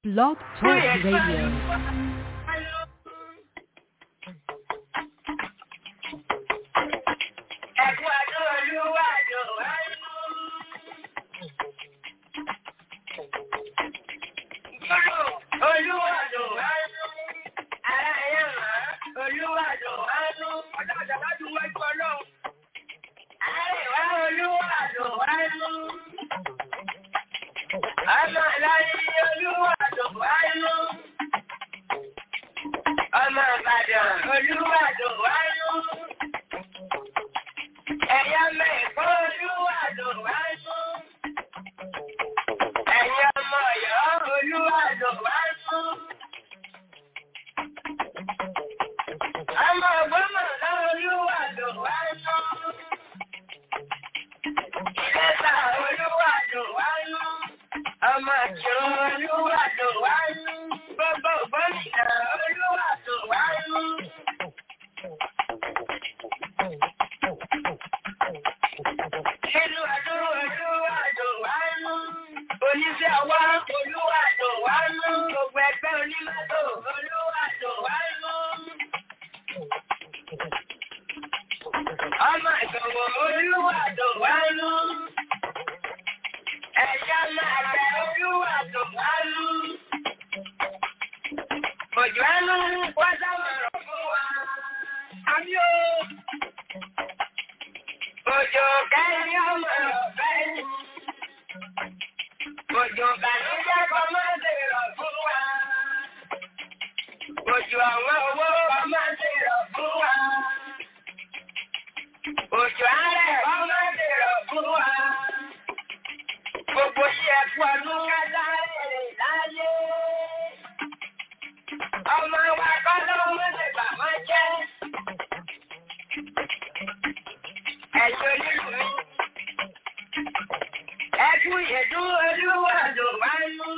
Blog Talk Radio. Ẹ̀kú àjọ olúwàjò wáyé. Gbọ́dọ̀ olúwàjò wáyé. Ara ẹ̀yẹ̀ máa olúwàjò wáyé. Ọjọ́ àjàlá ju wájú ọlọ́run. Àríwá olúwàjò wáyé. Ọmọ ìlàyé olúwàjò wáyé. Ọmọ Ìbàdàn olúwàjò wáyé. Ẹ̀yà mẹ́kọ́ olúwàjò wáyé. Ẹ̀yà ọmọ Ọ̀yọ́ olúwàjò wáyé. Ọmọ Ògbómọ̀ṣọ́ olúwàjò wáyé. Ìlẹ́sà olúwàjò wáyé. Ọmọ Ìkìrun olúwàjò wáyé. Gbogbo Ògbómìnà olúwàjò wáyé. Nínú ọdún olúwàjò wáyé. Oníṣẹ́ ọwọ́ olúwàjò wáyé. Gbogbo ẹgbẹ́ onímọ́tò olúwàjò wáyé. Ọmọ ìṣòwò olúwàjò wáyé. Ẹ̀yà máa bẹ olúwàjò wáyé. Òjò ẹnu wá sámọ̀rọ̀ fún wa. Àmì o. Òjò kẹ́yìn ọmọ ọ̀fẹ́ ni. Òjò bàlújẹ́ kọ́ máa ń dèrò fún wa. Òjò àwọn owó kọ́ máa ń dèrò fún wa. Òjò àárẹ̀ kọ́ máa ń dèrò fún wa. Gbogbo iye ẹ̀kú ọdún kájá rèrè láyé. Ọmọ wa kọ́ lọ́wọ́ lè bà wọ́n jẹ́. Ẹ̀yin onílù mi. Ẹkú ìyẹ̀dú olúwàjò wáyú.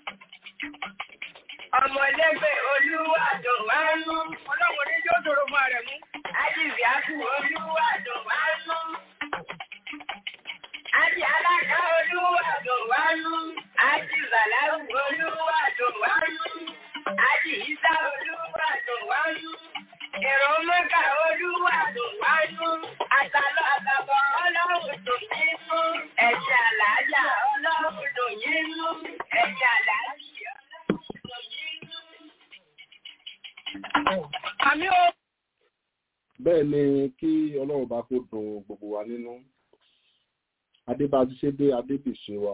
Ọmọdébẹ̀ olúwàjò wáyú. Ọlọ́run ní yóò dòrò fún ààrẹ mú. Ájìbì ákú olúwàjò wáyú. Ájì alága olúwàjò wáyú. Ájì Zàláwù olúwàjò wáyú. Ájì Ìsá olúwàjò wáyú. Èrò mọ́kà olúwàjò wáyú. Àtàlọ́ àtàbọ̀ ọlọ́run tó yín mú. Ẹ̀jẹ̀ àlàájá ọlọ́run tó yín mú. Ẹ̀jẹ̀ àlàájá ọlọ́run tó yín mú. Àmì o. bẹ́ẹ̀ ni kí ọlọ́run bá kó dùn gbogbo wa nínú adébájú ṣe dé adébìṣe wa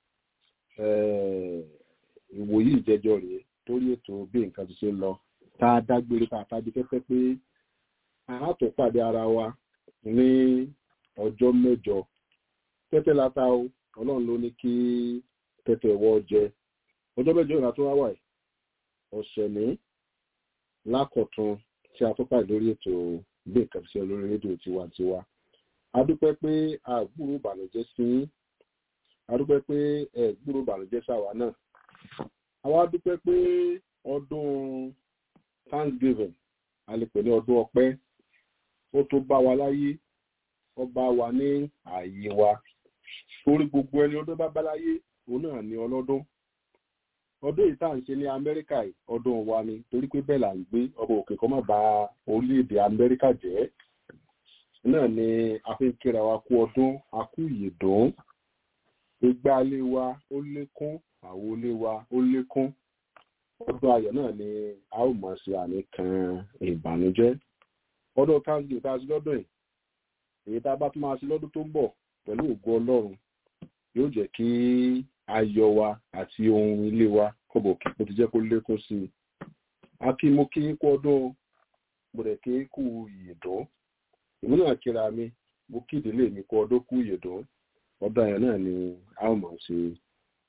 eh, ìwòyí ìjẹjọ rèé torí ètò bí nǹkan ti ṣe lọ tá a dágbére tá a fàájì pẹ́pẹ́ pé a tó pàdé ara wa ní ọjọ́ mẹ́jọ tẹ́tẹ́ lata o ọlọ́run ló ní kí tẹ́tẹ́ wọ́ jẹ ọjọ́ mẹ́jọ ìrìnà tó wá wà yìí ọ̀sẹ̀ ní lákọ̀tún tí a tó pàdé lórí ètò bí nǹkan ti ṣe lórí rédíò tiwantiwa a dúpẹ́ pé a gbúrò ìbànújẹ́ sí yín a dúpẹ́ pé ẹ gbúrò ìbànújẹ́ sáwa náà àwa dúpẹ́ pé ọdún thanksgiving a lè pè ní ọdún ọpẹ́ ó tó bá wa láyé ó bá wa ní ààyè wa torí gbogbo ẹni ọdún bá bá láyé òun náà ní ọlọ́dún ọdún yìí tá à ń ṣe ní amẹ́ríkà yìí ọdún wa ni torí pé bẹ́ẹ̀ là ń gbé ọba òkè kan má ba orílẹ̀-èdè amẹ́ríkà jẹ́ náà ni a fi ń kíra wa kú ọdún a kú ìyèdún ìgbà ilé wa ó lékún àwo ilé wa ó lékún ọdún ayọ̀ náà ni a ó mọ̀ sí àmì kan ìbànújẹ́ ọdún káńsì tá a sí lọ́dún yìí èyí tá a bá tún máa sí lọ́dún tó ń bọ̀ pẹ̀lú ògo ọlọ́run yóò jẹ́ kí ayọ̀ wa àti ohun ilé wa kọ̀bọ̀ kí mo ti jẹ́ kó lékún sí i a kí mo kí kú ọdún mo rẹ̀ kí kú ìyèdún èmi náà kíra mi mo kí ìdílé mi kú ọdún kú ìyèdún ọdún ayọ̀ náà ni a ó mọ̀ sí i.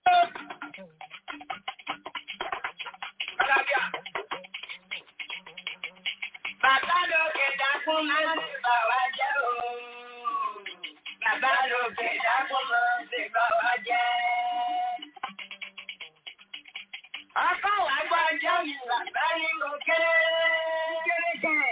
Bàbá lókè dákún máa ń ṣe bà wá jẹ́ ooo. Bàbá lókè dákún máa ń ṣe bà wá jẹ́. Ọkọ̀ wá gbọ́ ọjọ́ mi bàbá ní mo kéré kéré jẹ́.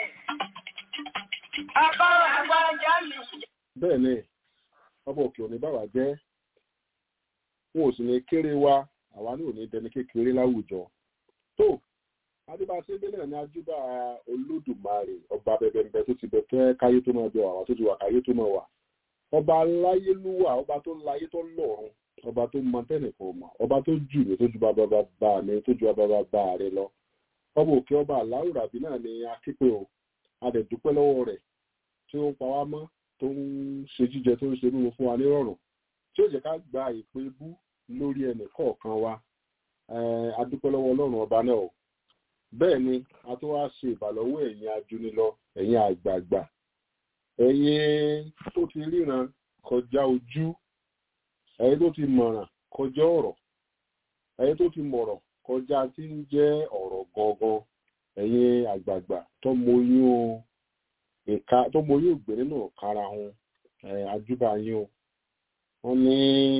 Ọkọ̀ wá gbọ́ ọjọ́ mi. bẹ́ẹ̀ ni ọba òkè òní bàbá jẹ́ wọn ò sì ní kéré wa àwa ní òní dẹni kékeré láwùjọ tó adébáṣe délẹ̀ ní ajúbà olódùmarè ọba bẹbẹbẹ tó ti bẹ fẹ́ káyé tó máa bẹ wà tó ti wà káyé tó máa wà ọba láyélúwà ọba tó láyé tó lọ́run ọba tó mọ tẹnìkan mọ ọba tó jù mí tó ju bàbá bàbá mi tó ju bàbá bàbá rẹ lọ ọba òkè ọba aláwùrábí náà ni akípe o adẹ̀dúpẹ́ lọ́wọ́ rẹ̀ tí ó ń pa wá mọ́ tó ń ṣe jíjẹ tó ń ṣe mímu fún wa nírọ̀rùn tí ó jẹ́ ká gba ìpè bú lórí ẹnì kọ̀ọ̀kan wa adúpẹ́ lọ́wọ́ ọlọ́run ọba náà o bẹ́ẹ̀ ni a tó wá ṣe ìbàlọ́wọ́ ẹ̀yin ajúnilọ ẹ̀yin àgbààgbà ẹ̀yin tó ti ríran kọjá ojú ẹ̀yin tó ti mọ̀ràn kọjá ọ̀rọ̀ ẹ̀yin tó ti mọ̀rọ̀ kọjá tí ń jẹ́ ọ̀rọ̀ gangan ẹ̀yin àgbààgbà tó mọyún ìka tó mọyún ìgbé nínú kára wọn àjúbà yín o wọ́n ní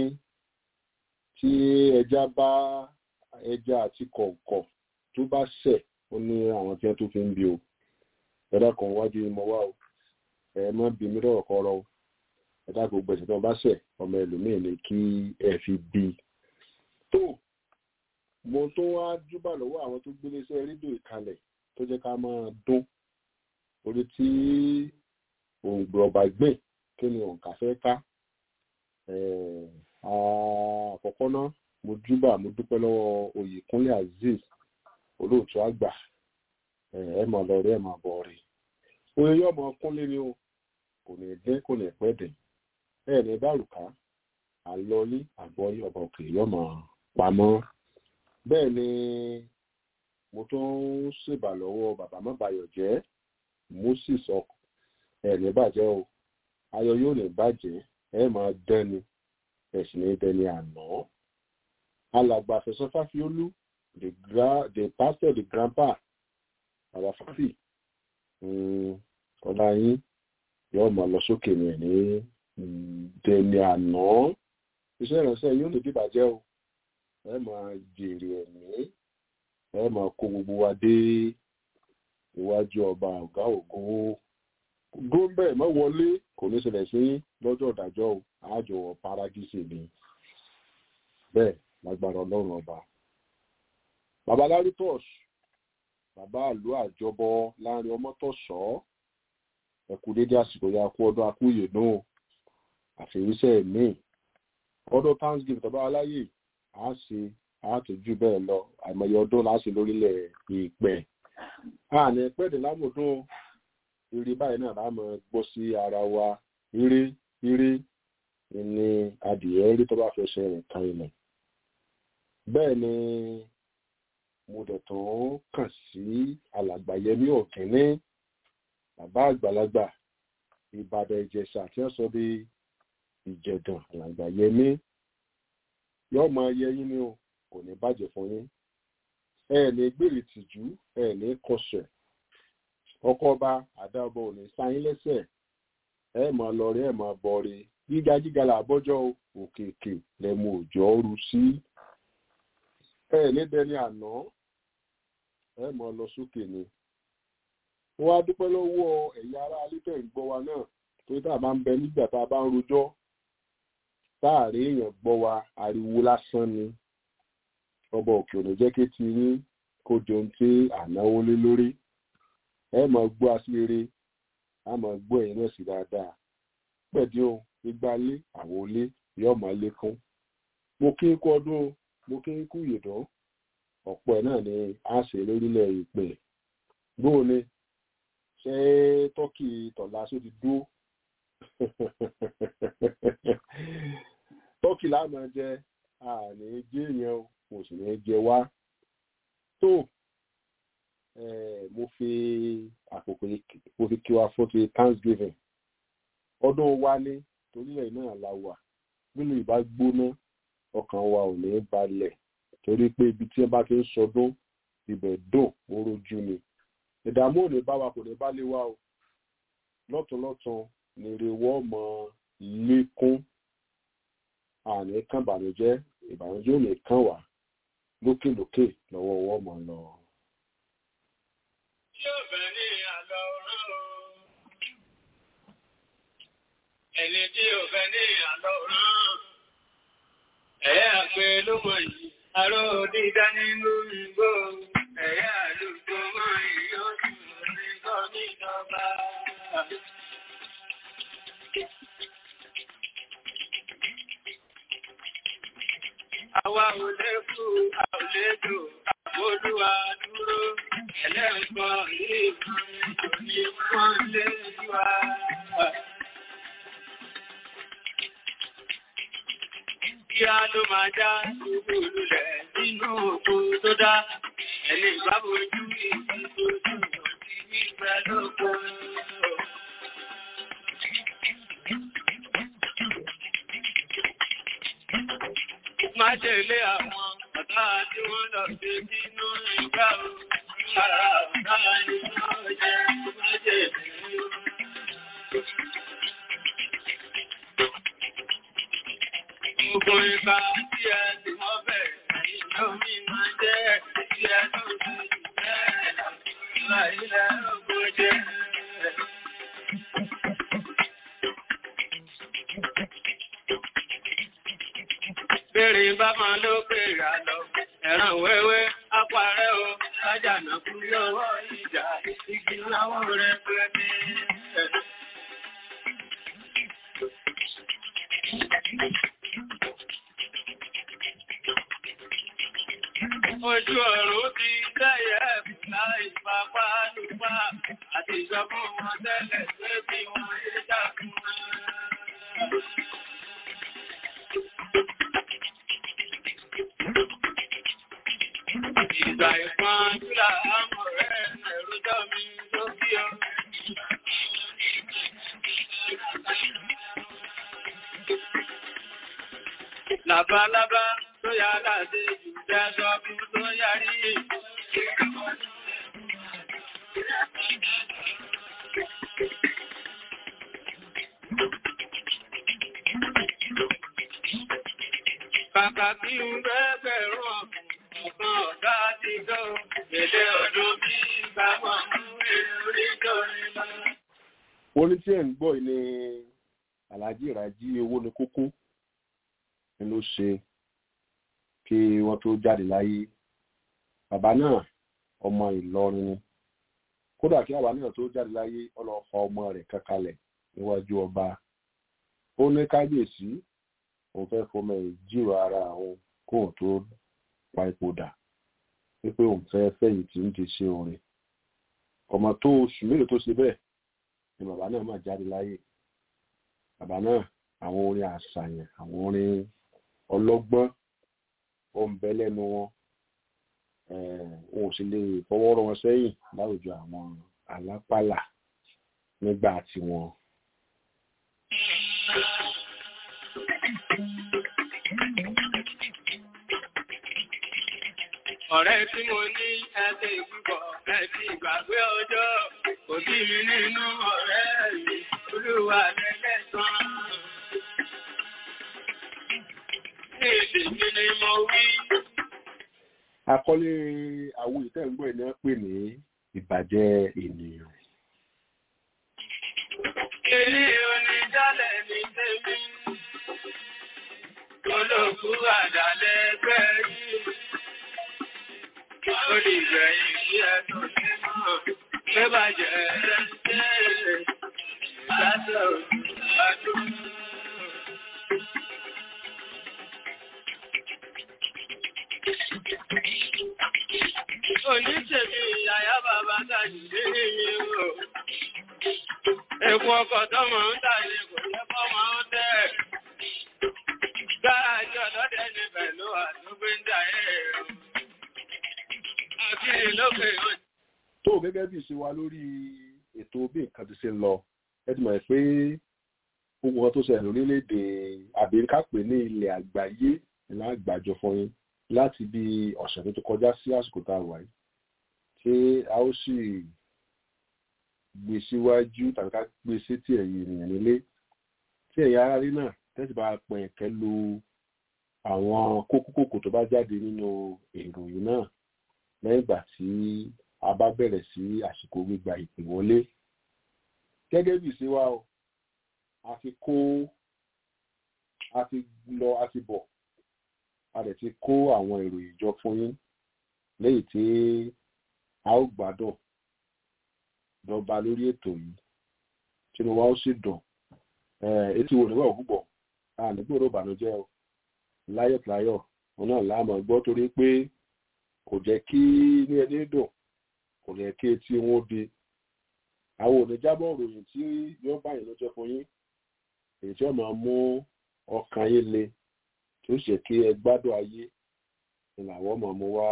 tí ẹja bá ẹja àti kọ̀ọ̀kọ̀ tó bá ṣẹ̀ ó ní àwọn tí wọ́n tó fi ń bi o ẹ̀dá kan wájú ìmọ̀ wá o ẹ má bí mi lọ́rọ̀ kọ́rọ́ o ẹ̀dá gbogbo ẹ̀sìn tí wọ́n bá ṣẹ̀ ọmọ ẹlòmíì ni kí ẹ fi bí i. tó mo tó wá júbà lọ́wọ́ àwọn tó gbélé iṣẹ́ rédíò ìkàlẹ̀ tó jẹ́ ká máa dún orí tí òǹgbẹ ọba gbìn kí ni òǹkà fẹ́ ká àkọ́kọ́ náà mo júbà mo dúpẹ́ lọ́wọ́ oyèkúnlé azeez olóòtú àgbà ẹ mọ̀ lọ rí ẹ mọ̀ bọ̀ rí oye yóò mọ kúnlé ni o kò ní dín kò ní pẹ́ dín ẹ ní bárùká àlọ́lé àgbọ̀yé ọba òkè yóò mọ̀ pamọ́ bẹ́ẹ̀ ni mo tún ń ṣèbà lọ́wọ́ bàbá mọ́bayọ̀ jẹ́ moses ọkọ̀ ẹ ní bàjẹ́ o ayọ̀ yóò ní bàjẹ́ ẹ máa dẹ́ni ẹ sì ní dẹ́ni àná alàgbà àfẹsọ́ fáfiólú the gra the pastor the grandpa bàbá fáfì ọlá yín yóò máa lọ sókè ní ní dẹni àná iṣẹ́ ìránṣẹ́ yóò lè dìbàjẹ́ o ẹ máa jèrè ẹ̀mí ẹ máa kó gbogbo wa dé iwájú ọba ọ̀gá ògo gómìnà má wọlé kò ní ṣẹlẹ̀ sí lọ́jọ́ ìdájọ́ o àjọ paradíṣe ni bẹ́ẹ̀ lágbára ọlọ́run ọba bàbá lárútọ́s bàbá àlú àjọbọ láàrin ọmọtọ̀sọ́ ẹkú dédé àsìkò ya kú ọdún akúyè náà àfẹ̀yíṣẹ́ mi ọdún thanksgiving tọ́ba aláyè á ṣe àtúnjú bẹ́ẹ̀ lọ àìmọye ọdún láṣẹ lórílẹ̀ ìpẹ́ àní pẹ́ẹ́dẹ̀ lámùdún eré báyìí náà láàmú gbọ́ sí ara wa eré eré ni adìyẹ rí tó bá fẹsẹ̀ rìn kan ilẹ̀ bẹ́ẹ̀ ni mo dẹ̀ tún kàn sí alàgbà yẹmí ọ̀kẹ́ni bàbá àgbàlagbà ìbàdàn ìjẹ̀ṣà tí wọ́n sọ bí ìjẹ̀dàn alàgbà yẹmí yóò máa yẹ yín ni o kò ní bàjẹ́ fún yín ẹ ní gbèrè tìjú ẹ ní kọsẹ̀ ọkọ ọba àdàbọ̀ ò ní sáyín lẹ́sẹ̀ ẹ máa lọ rí ẹ máa bọ̀ rí gíga gíga làbọ́jọ́ òkèèkè lẹ́mu òjò ru sí ẹ ní dẹni àná ẹ mọ lọ sókè ni wọn á dúpẹ́ lọ́wọ́ ẹ̀yà ará alítẹ̀ ń gbọ́ wa náà torí tá a bá ń bẹ nígbà tá a bá ń rojọ́ táàrí èèyàn gbọ́ wa ariwo lásán ni ọba òkè òní jẹ́ kí ti yín kó di ohun tí ànáwó lé lórí ẹ mọ̀ gbọ́ aṣíire a mọ̀ gbọ́ ẹ̀yìn náà sí dáadáa pẹ̀dí o igba lé àwọn olé yóò máa lékún mo kí ń kú ọdún mo kí ń kú ìyèdán ọ̀pọ̀ ẹ̀ náà ni a ṣe lórílẹ̀ ìpè gbóò ni ṣé tọ́kì tọ̀lá só ti dúró tọ́kì láàmú jẹ àní jẹ́ èèyàn kò sì ní jẹ wá tó mo fi àkókò mo fi kí wa fún ti thanksgiving ọdún wa ní torílẹ̀ náà la wà nínú ìbá gbóná ọkàn wa ò ní balẹ̀ torí pé ibi tí ẹ bá ti ń sọdún ibẹ̀ dùn orójú ni ìdààmú ò ní bá wa kò ní bá lé wa o lọ́tọ̀lọ́tàn nírè wọ́n mọ lékún àní kan ìbànújẹ́ ìbànújẹ́ ò ní kàn wá lókèlókè lọ́wọ́ wọ́n mọ̀ lọ. Yóò bẹ̀ ní àlọ́ rán o. Ẹni tí ò fẹ́ ní àlọ́ rán. Ẹ̀yà pé ló mọ̀ yìí, Àrò dídá nínú ìgbò, ẹ̀yà àlùkò mọ́ ìyọ́sùn ní gọ́mìnàbà. Àwa ò lè kú, a ò lè jò, àbódúwà dúró, ẹlẹ́ǹkọ́ yìí fún ìjòní wọ́n lé wá. Kíá ló máa já gbogbo olùlẹ̀ nínú òkú tó dá, ẹni ìbábojú ìdíjú tó ti ní ìgbẹ́ lóko. Má ṣe lé àwọn ọ̀tá tí wọ́n lọ sí nínú ìgbà òun. Ara ọ̀tá ni wọ́n jẹ́ má ṣe lè Gbogbo ìgbà tí ẹ ti wọ́n bẹ̀rẹ̀ ìjọ mi máa jẹ́ tí ẹ tó ti jẹ́ ìlà ilẹ̀ ọgbọ̀n jẹ́. Bèrè bá máa ló pèrè àlọ́, ẹ̀ràn wẹ́wẹ́, apárẹ́ o, lájànà kú lọ́wọ́ ìjà, igi láwọ́ rẹ̀ pẹ́ Ojú ọ̀run ti tẹ́yẹ̀ láì pápá lùpá àti ìjọba wọn tẹ́lẹ̀ pé bí wọ́n yé dákun. Ìgbà ìpọ́n jùlọ àmọ̀ rẹ̀ ẹ̀rọjọ́ mi ló bí ọ. Labalábá tó yá láti jù jẹ́jọ́ bí tó yárí. Kàkà kí ń bẹ́ẹ̀bẹ̀rún ọ̀kan ọ̀gá ti tó, èdè ọdún bí ìgbàmọ̀ mú èrè orí tó rí lọ. orin tí ẹ̀ ń gbọ́ yìí ni Alhaji Raji owó ní kókó ni ló ṣe kí wọ́n tó jáde láyé bàbá náà ọmọ Ìlọrin ni kódà kí bàbá náà tó jáde láyé ọlọ́fà ọmọ rẹ̀ kankalẹ̀ níwájú ọba ó ní kábíyèsí òun fẹ́ fọmọ ẹ̀ jírò ara àwọn kóun tó pa ipò dà wípé òun fẹ́ fẹ̀yìntì ń di ṣe orin ọmọ tó oṣù mélòó tó ṣe bẹ́ẹ̀ ni bàbá náà máa jáde láyé bàbá náà àwọn orin àṣàyàn àwọn orin ọlọ́gbọ́n ó ń bẹ lẹ́nu wọn wọn ò sì lè fọwọ́ rọ́ wọn sẹ́yìn láwùjọ àwọn alápàlà nígbà tiwọn. Ọ̀rẹ́ tí mo ní ẹsẹ̀ ìgbùgbọ̀ ẹ̀sì ìgbàgbé ọjọ́, kò bí mi nínú ọ̀rẹ́ mi, olúwa lẹ́lẹ́sàn. Ní èdè mi ni mo wí. àkọlé àwọn ìtẹ́gbọ́ ẹ̀ náà pè ní ìbàjẹ́ ènìyàn. Ilé onídàlẹ̀ ní tèmi, olóòkú àdàlẹ̀ ẹgbẹ́ yìí. Ó lè gbẹ̀yìn sí ẹ̀tọ́ nínú pé bàjẹ́ ẹ̀rẹ́ ìgbàsẹ̀ òṣùwádùn. Oníṣèlú ìyàyá bàbá tàbí ní ìlú. Èkó ọkọ̀ tọ́mọ̀ ń tàbí kò lẹ́kọ́ máa ń tẹ́. Gáàjì ọ̀dọ́dẹ́ ní pẹ̀lú àtúgbé ń dà ẹ̀rọ. Àti ìlókè yóò tó gẹ́gẹ́ bí ìṣe wa lórí ètò bí nǹkan ti ṣe ń lọ ẹ ti mọ̀ pé gbogbo wọn tó ṣẹlẹ̀ lórílẹ̀‐èdè àbíríkà pé ní ilẹ̀ àgbáyé ìlà àgbàjọ fún yín láti bí ọ̀sẹ̀ tó ti kọjá sí àsìkò tá a wà yìí ṣé a ó sì gbé síwájú tàbí ká gbé sétí ẹ̀yìn ènìyàn nílé tí ẹ̀yà ara rí náà tẹ́sí bá pẹ̀ kẹ́ lo àwọn kókókòkò tó bá jáde nínú ìròyìn náà lẹ́yìn ìgbà tí a bá bẹ̀rẹ̀ sí àsìkò gbígba ìpè wọlé gẹ́gẹ́ bí ìṣe wa o a ti kó a ti lọ a ti bọ̀ a dẹ̀ ti kó àwọn ìròyìn jọ fún yín lẹ́yìn tí a ó gbádùn dọ́gba lórí ètò yìí tínú wa ó sì dùn etí wo níwọ̀ púpọ̀ a nígbòrò ìbànújẹ́ o láyọ̀láyọ̀ òun náà láàmú gbọ́ torí pé kò jẹ́ kí ní ẹni dùn kò jẹ́ kí etí wọn di àwọn oníjábọ̀ ròyìn tí yóò báyìí lọ́jọ́ fún yín èyí tí wọ́n máa mú ọkàn yín le tó ṣe kí ẹ gbádùn ayé ni làwọn máa mú wá.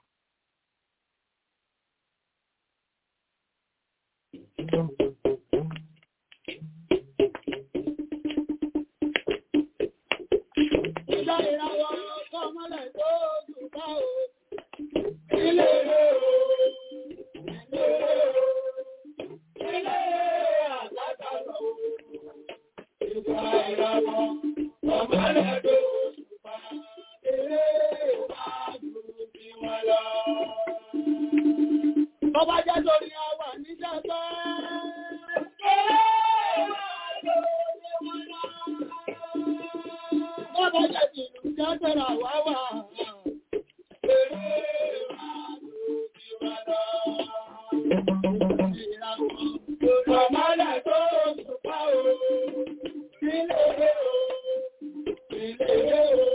Ìjọ ìràwọ̀ ọkọ̀ mọ́lẹ̀ tó jù bá o. Ilé o, ilé o, ilé àgbàdàlọ́ o. Ìjọ ìràwọ̀ ọkọ̀ mọ́lẹ̀ tó jù bá ilé ìwájú tí wọ́n lọ. Bọ́bá jẹ́ torí àwà níjẹ́ tó. Ilé ìwájú tí wọ́n lọ. Bọ́bá jẹ́ tìlú jẹ́ tẹ̀rà wá wà. Ilé ìwájú tí wọ́n lọ. Ìràwọ̀ ọkọ̀ mọ́lẹ̀ tó jù bá o. Ilé o, ilé o.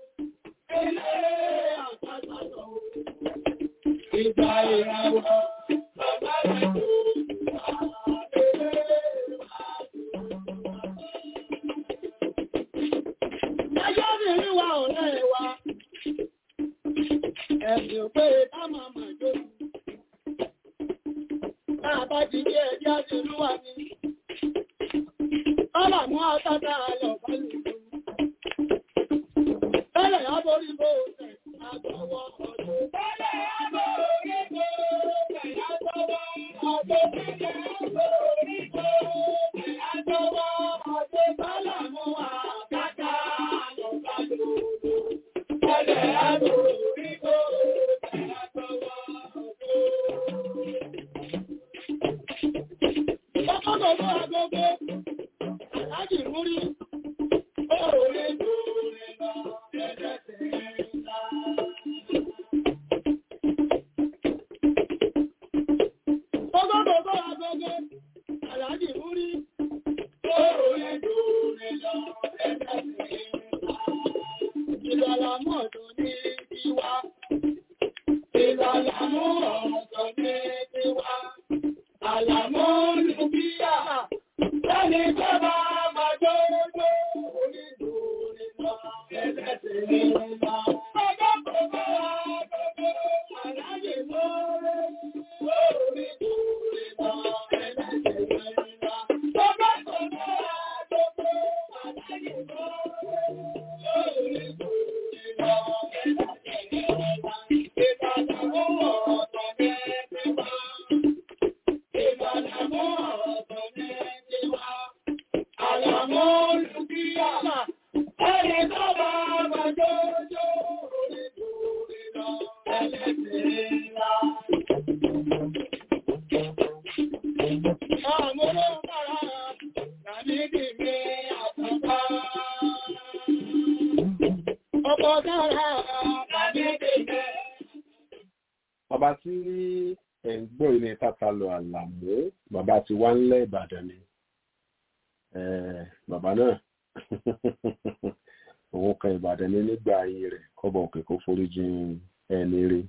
Ìgbà ìràwọ̀ bàbá rẹ̀ tó Ẹjọ́ mi rí wa ọ̀rẹ́ wa, ẹ̀sìn pé ká máa mà jó. Náà bá ti dé ẹjọ́ ti rú wa ní. Ọlá mú ọ̀tọ́ta lọ pẹ̀lú ìlú. Tẹ́lẹ̀ aborí bó tẹ̀ àgbọ̀wọ́ ọdún. Tẹ́lẹ̀ aborí bó tẹ̀ àgbọ̀wọ́ ọdún. Tẹ́lẹ̀ aborí bó tẹ̀ àgbọ̀wọ́ ọdún. Tọ́lá mú àkàtà lọ pẹ̀lú ìlú. Tẹ́lẹ̀ aborí bó tẹ̀ àgbọ̀wọ́ ọdún. Ìjọba gbogbo agogo, aláàjì múrí, ó rí lórí lọ, ẹ̀jẹ̀ tẹ̀lé ńlá. Gbogbo gbogbo agogo, aláàjì múrí, ó rí lórí lọ, ẹ̀jẹ̀ tẹ̀lé ńlá. Ìlọ́lámọ̀ ọ̀dọ́ ní tiwa. Ìlọ́lámọ̀ ọ̀dọ́ ní tiwa. Àlàmọ́ olùbíyà, lẹ́ni tó bá máa jó jó orí lórí lọ, ẹlẹ́sẹ̀ ní lọ. Ọjọ́ kò bá gbogbo àláyé lórí lórí lórí lọ, ẹlẹ́sẹ̀ ní lọ. Ọjọ́ kò bá gbogbo àláyé lórí lórí lórí lọ, ẹlẹ́sẹ̀ ní lọ. Ìbàdàn ó wọ̀ ọ̀tọ̀ mẹ́rin wá. Ìbàdàmọ́ ọ̀tọ̀ ní tiwa, àlàmọ́ olùbíyàmà, ẹni tó bá bá jójó orí lórí lọ, ẹlẹ́sìn ńlá. Àmúlò bára, làmídì mi àtàbá. Ọkọ̀ dára, làmídì mi. bàbá tí ẹ̀ ń gbọ́ ilé tata lọ àlàmú bàbá tí wá ńlẹ̀ ìbàdàn ni Eh, bàbá náà òun kan ìbàdàn ní nígbà ayé rẹ̀ kọ́bọ̀ òkè kó foríjì ẹni rí.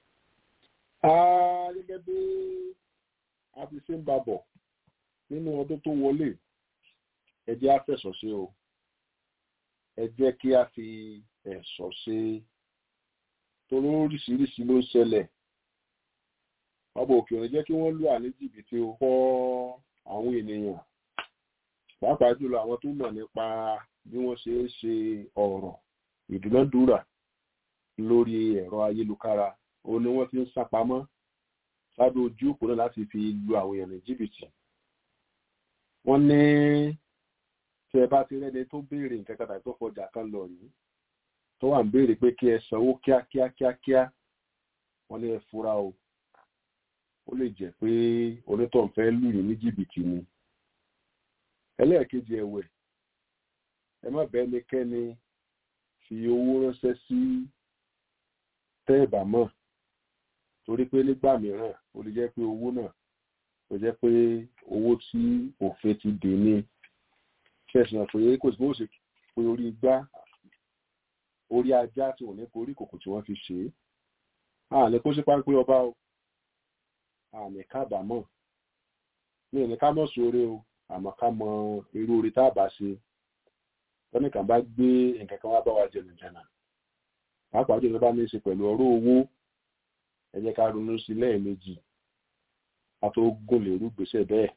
Ah, gẹ́gẹ́ bí a ti ṣe ń bá bọ̀ nínú ọdún tó wọlé ẹ jẹ́ á fẹ̀sọ̀ sí o ẹ jẹ́ kí a fi ẹ̀sọ̀ ṣe torí oríṣiríṣi ló ń ṣẹlẹ̀ ọba òkè òní jẹ́ kí wọ́n lù à ní jìbìtì ó kọ́ àwọn ènìyàn pàápàá jùlọ àwọn tó mọ̀ nípa bí wọ́n ṣe ń ṣe ọ̀rọ̀ ìdúnàdúrà lórí ẹ̀rọ ayélujára òun ni wọ́n ti ń sápamọ́ sábẹ́ ojú òpó náà láti fi lu àwọn èèyàn ní jìbìtì wọ́n ní tí ẹ bá ti rẹ́ni tó béèrè nǹkan kan tàbí tó fọjà kan lọ yìí tó wà ń béèrè pé kí ẹ sanwó kíákíá kíákíá wọ́n ní ẹ fura o ó lè jẹ́ pé onítọ̀hún fẹ́ lù yín ní jìbìtì ni ẹlẹ́ẹ̀kejì ẹ̀wẹ̀ ẹ má bẹ́ẹ̀ ni kẹ́ni fi owó ránṣẹ́ sí tẹ́ẹ̀bà mọ̀ torí pé nígbà mìíràn ó lè jẹ́ pé owó náà ó jẹ́ pé owó tí òfin ti dè ní ṣẹ̀sìn pé kò sí bó ṣe pé orí igbá orí ajá tí wọ́n ní kó orí kòkò tí wọ́n fi ṣe é àní kó sí páńpẹ́ ọba o àní kábàámọ̀ ní ẹni ká mọ̀ sóore o àmọ́ ká mọ irú orí tá a bá ṣe tọ́nìkan bá gbé nǹkan kan wá bá wa jẹnìjẹnà pàápàá jùlọ bá ní í ṣe pẹ̀lú ọ̀rọ̀ owó ẹ jẹ́ ká ronú sí lẹ́ẹ̀mejì a tó gùn lérú gbèsè bẹ́ẹ̀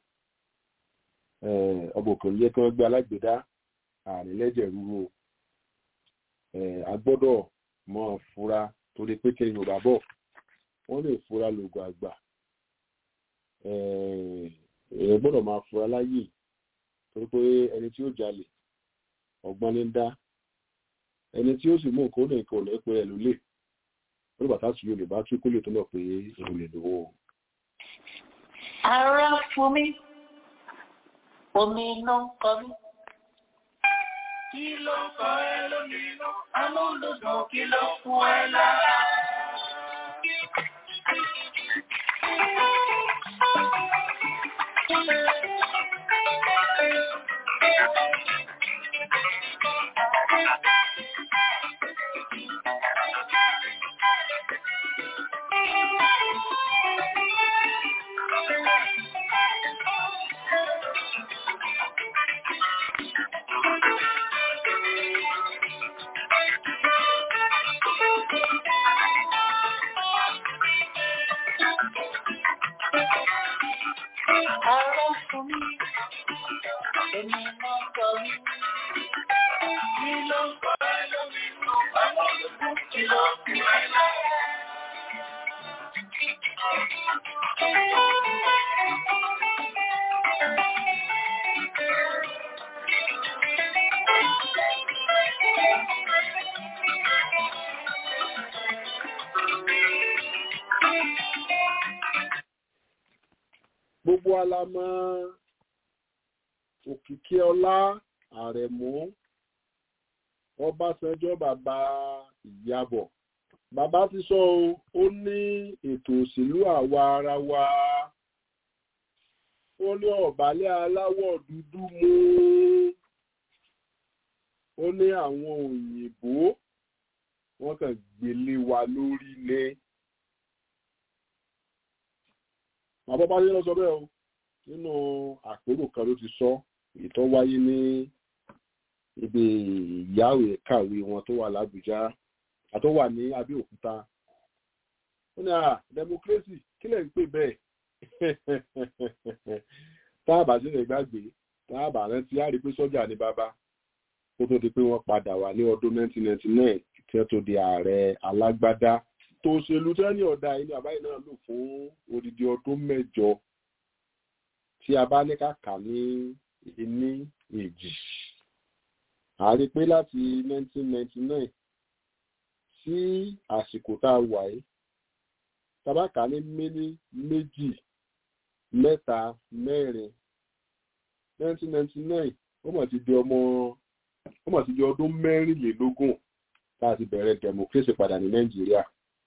ọba òkè yẹ kí wọ́n gbé alágbèdá ààrẹ lẹ́jẹ̀ rúru a gbọ́dọ̀ mọ̀ fura torí pé kí yorùbá bọ̀ wọ́n lè fura lògùn àgbà ẹ gbọ́dọ̀ máa fura láyè torí pé ẹni tí ó jalè ọgbọ́n ní dá ẹni tí ó sì mú nǹkan ó lè nǹkan ò lẹ́pẹ́ ẹ̀ ló lè ó lè bàtà sí yorùbá tí kó lè tó mọ̀ pé èrò lè lówó. ara fún mi omi iná ń kọ mí. kí ló ń kọ ẹ lómi inú amúlùdùn kí ló fún ẹ lára. Ara fún mi, èmi náà kọ mí. Kí ló ń kọ ẹ lómi inú amúlùdùn kí ló fún ẹ lára. gbogbo alamọ òkìkí ọlá àrẹ̀mú ọbásanjọ́ bàbá ìyàbọ̀ bàbá ti sọ o ó ní ètò òṣèlú àwa ara wa ó ní ọ̀bálẹ̀ aláwọ̀ dúdú mú ó ní àwọn òyìnbó wọ́n kàn gbélé wa lórí ní. bàbá bá yẹ lọ sọ bẹ́ẹ̀ o nínú àpérò kan ló ti sọ ìtọ́ wáyé ní ibi ìyáwó kàwé wọn tó wà lábújá àtó wà ní abẹ́òkúta ó ní à democracy kí lẹ̀ ń pè bẹ́ẹ̀ táàbà sí lè gbàgbé táàbà rántí á rí pé sọ́jà ní bàbá kó tó di pé wọ́n padà wà ní ọdún 1999 tí wọ́n tó di ààrẹ alágbádá tó ṣèlú tẹ́lẹ̀ ọ̀dà ilé àbáyé náà lò fún odidi ọdún mẹ́jọ tí a bá ní kàkà ní ìní èjì a rí pé láti 1999 sí àsìkò tá a wà yìí tabaka ní méní méjì mẹ́ta mẹ́rin 1999 ó mọ̀ ti di ọmọ ó mọ̀ ti di ọdún mẹ́rìnlélógún tá a ti bẹ̀rẹ̀ democracy padà ní nàìjíríà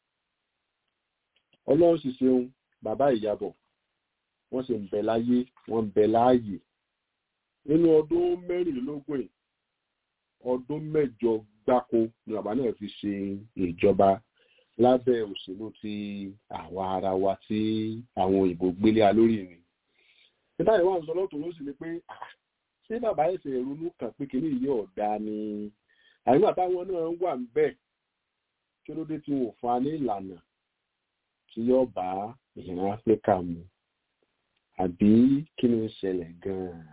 ọlọ́run sì ṣeun bàbá ìyàbọ̀ wọ́n sì ń bẹ láyé wọ́n ń bẹ láàyè nínú ọdún mẹ́rìnlélógún yìí ọdún mẹ́jọ gbáko ni bàbá náà fi ṣe ìjọba lábẹ́ òṣèlú ti àwa ara wa tí àwọn òyìnbó gbélé a lórí mi nígbà yìí wọ́n ń sọ lọ́tọ̀ ló sì ni pé ṣé bàbá ẹ̀sẹ̀ ronú kàn pé kínní yìí ọ̀dà ni àyíká táwọn náà wà ń bẹ̀ kí ló dé tí wọn ò fún wa ní ìlànà tí yóò bá ìran áfíríkà mu àbí kí ni ń ṣẹlẹ̀ gan-an.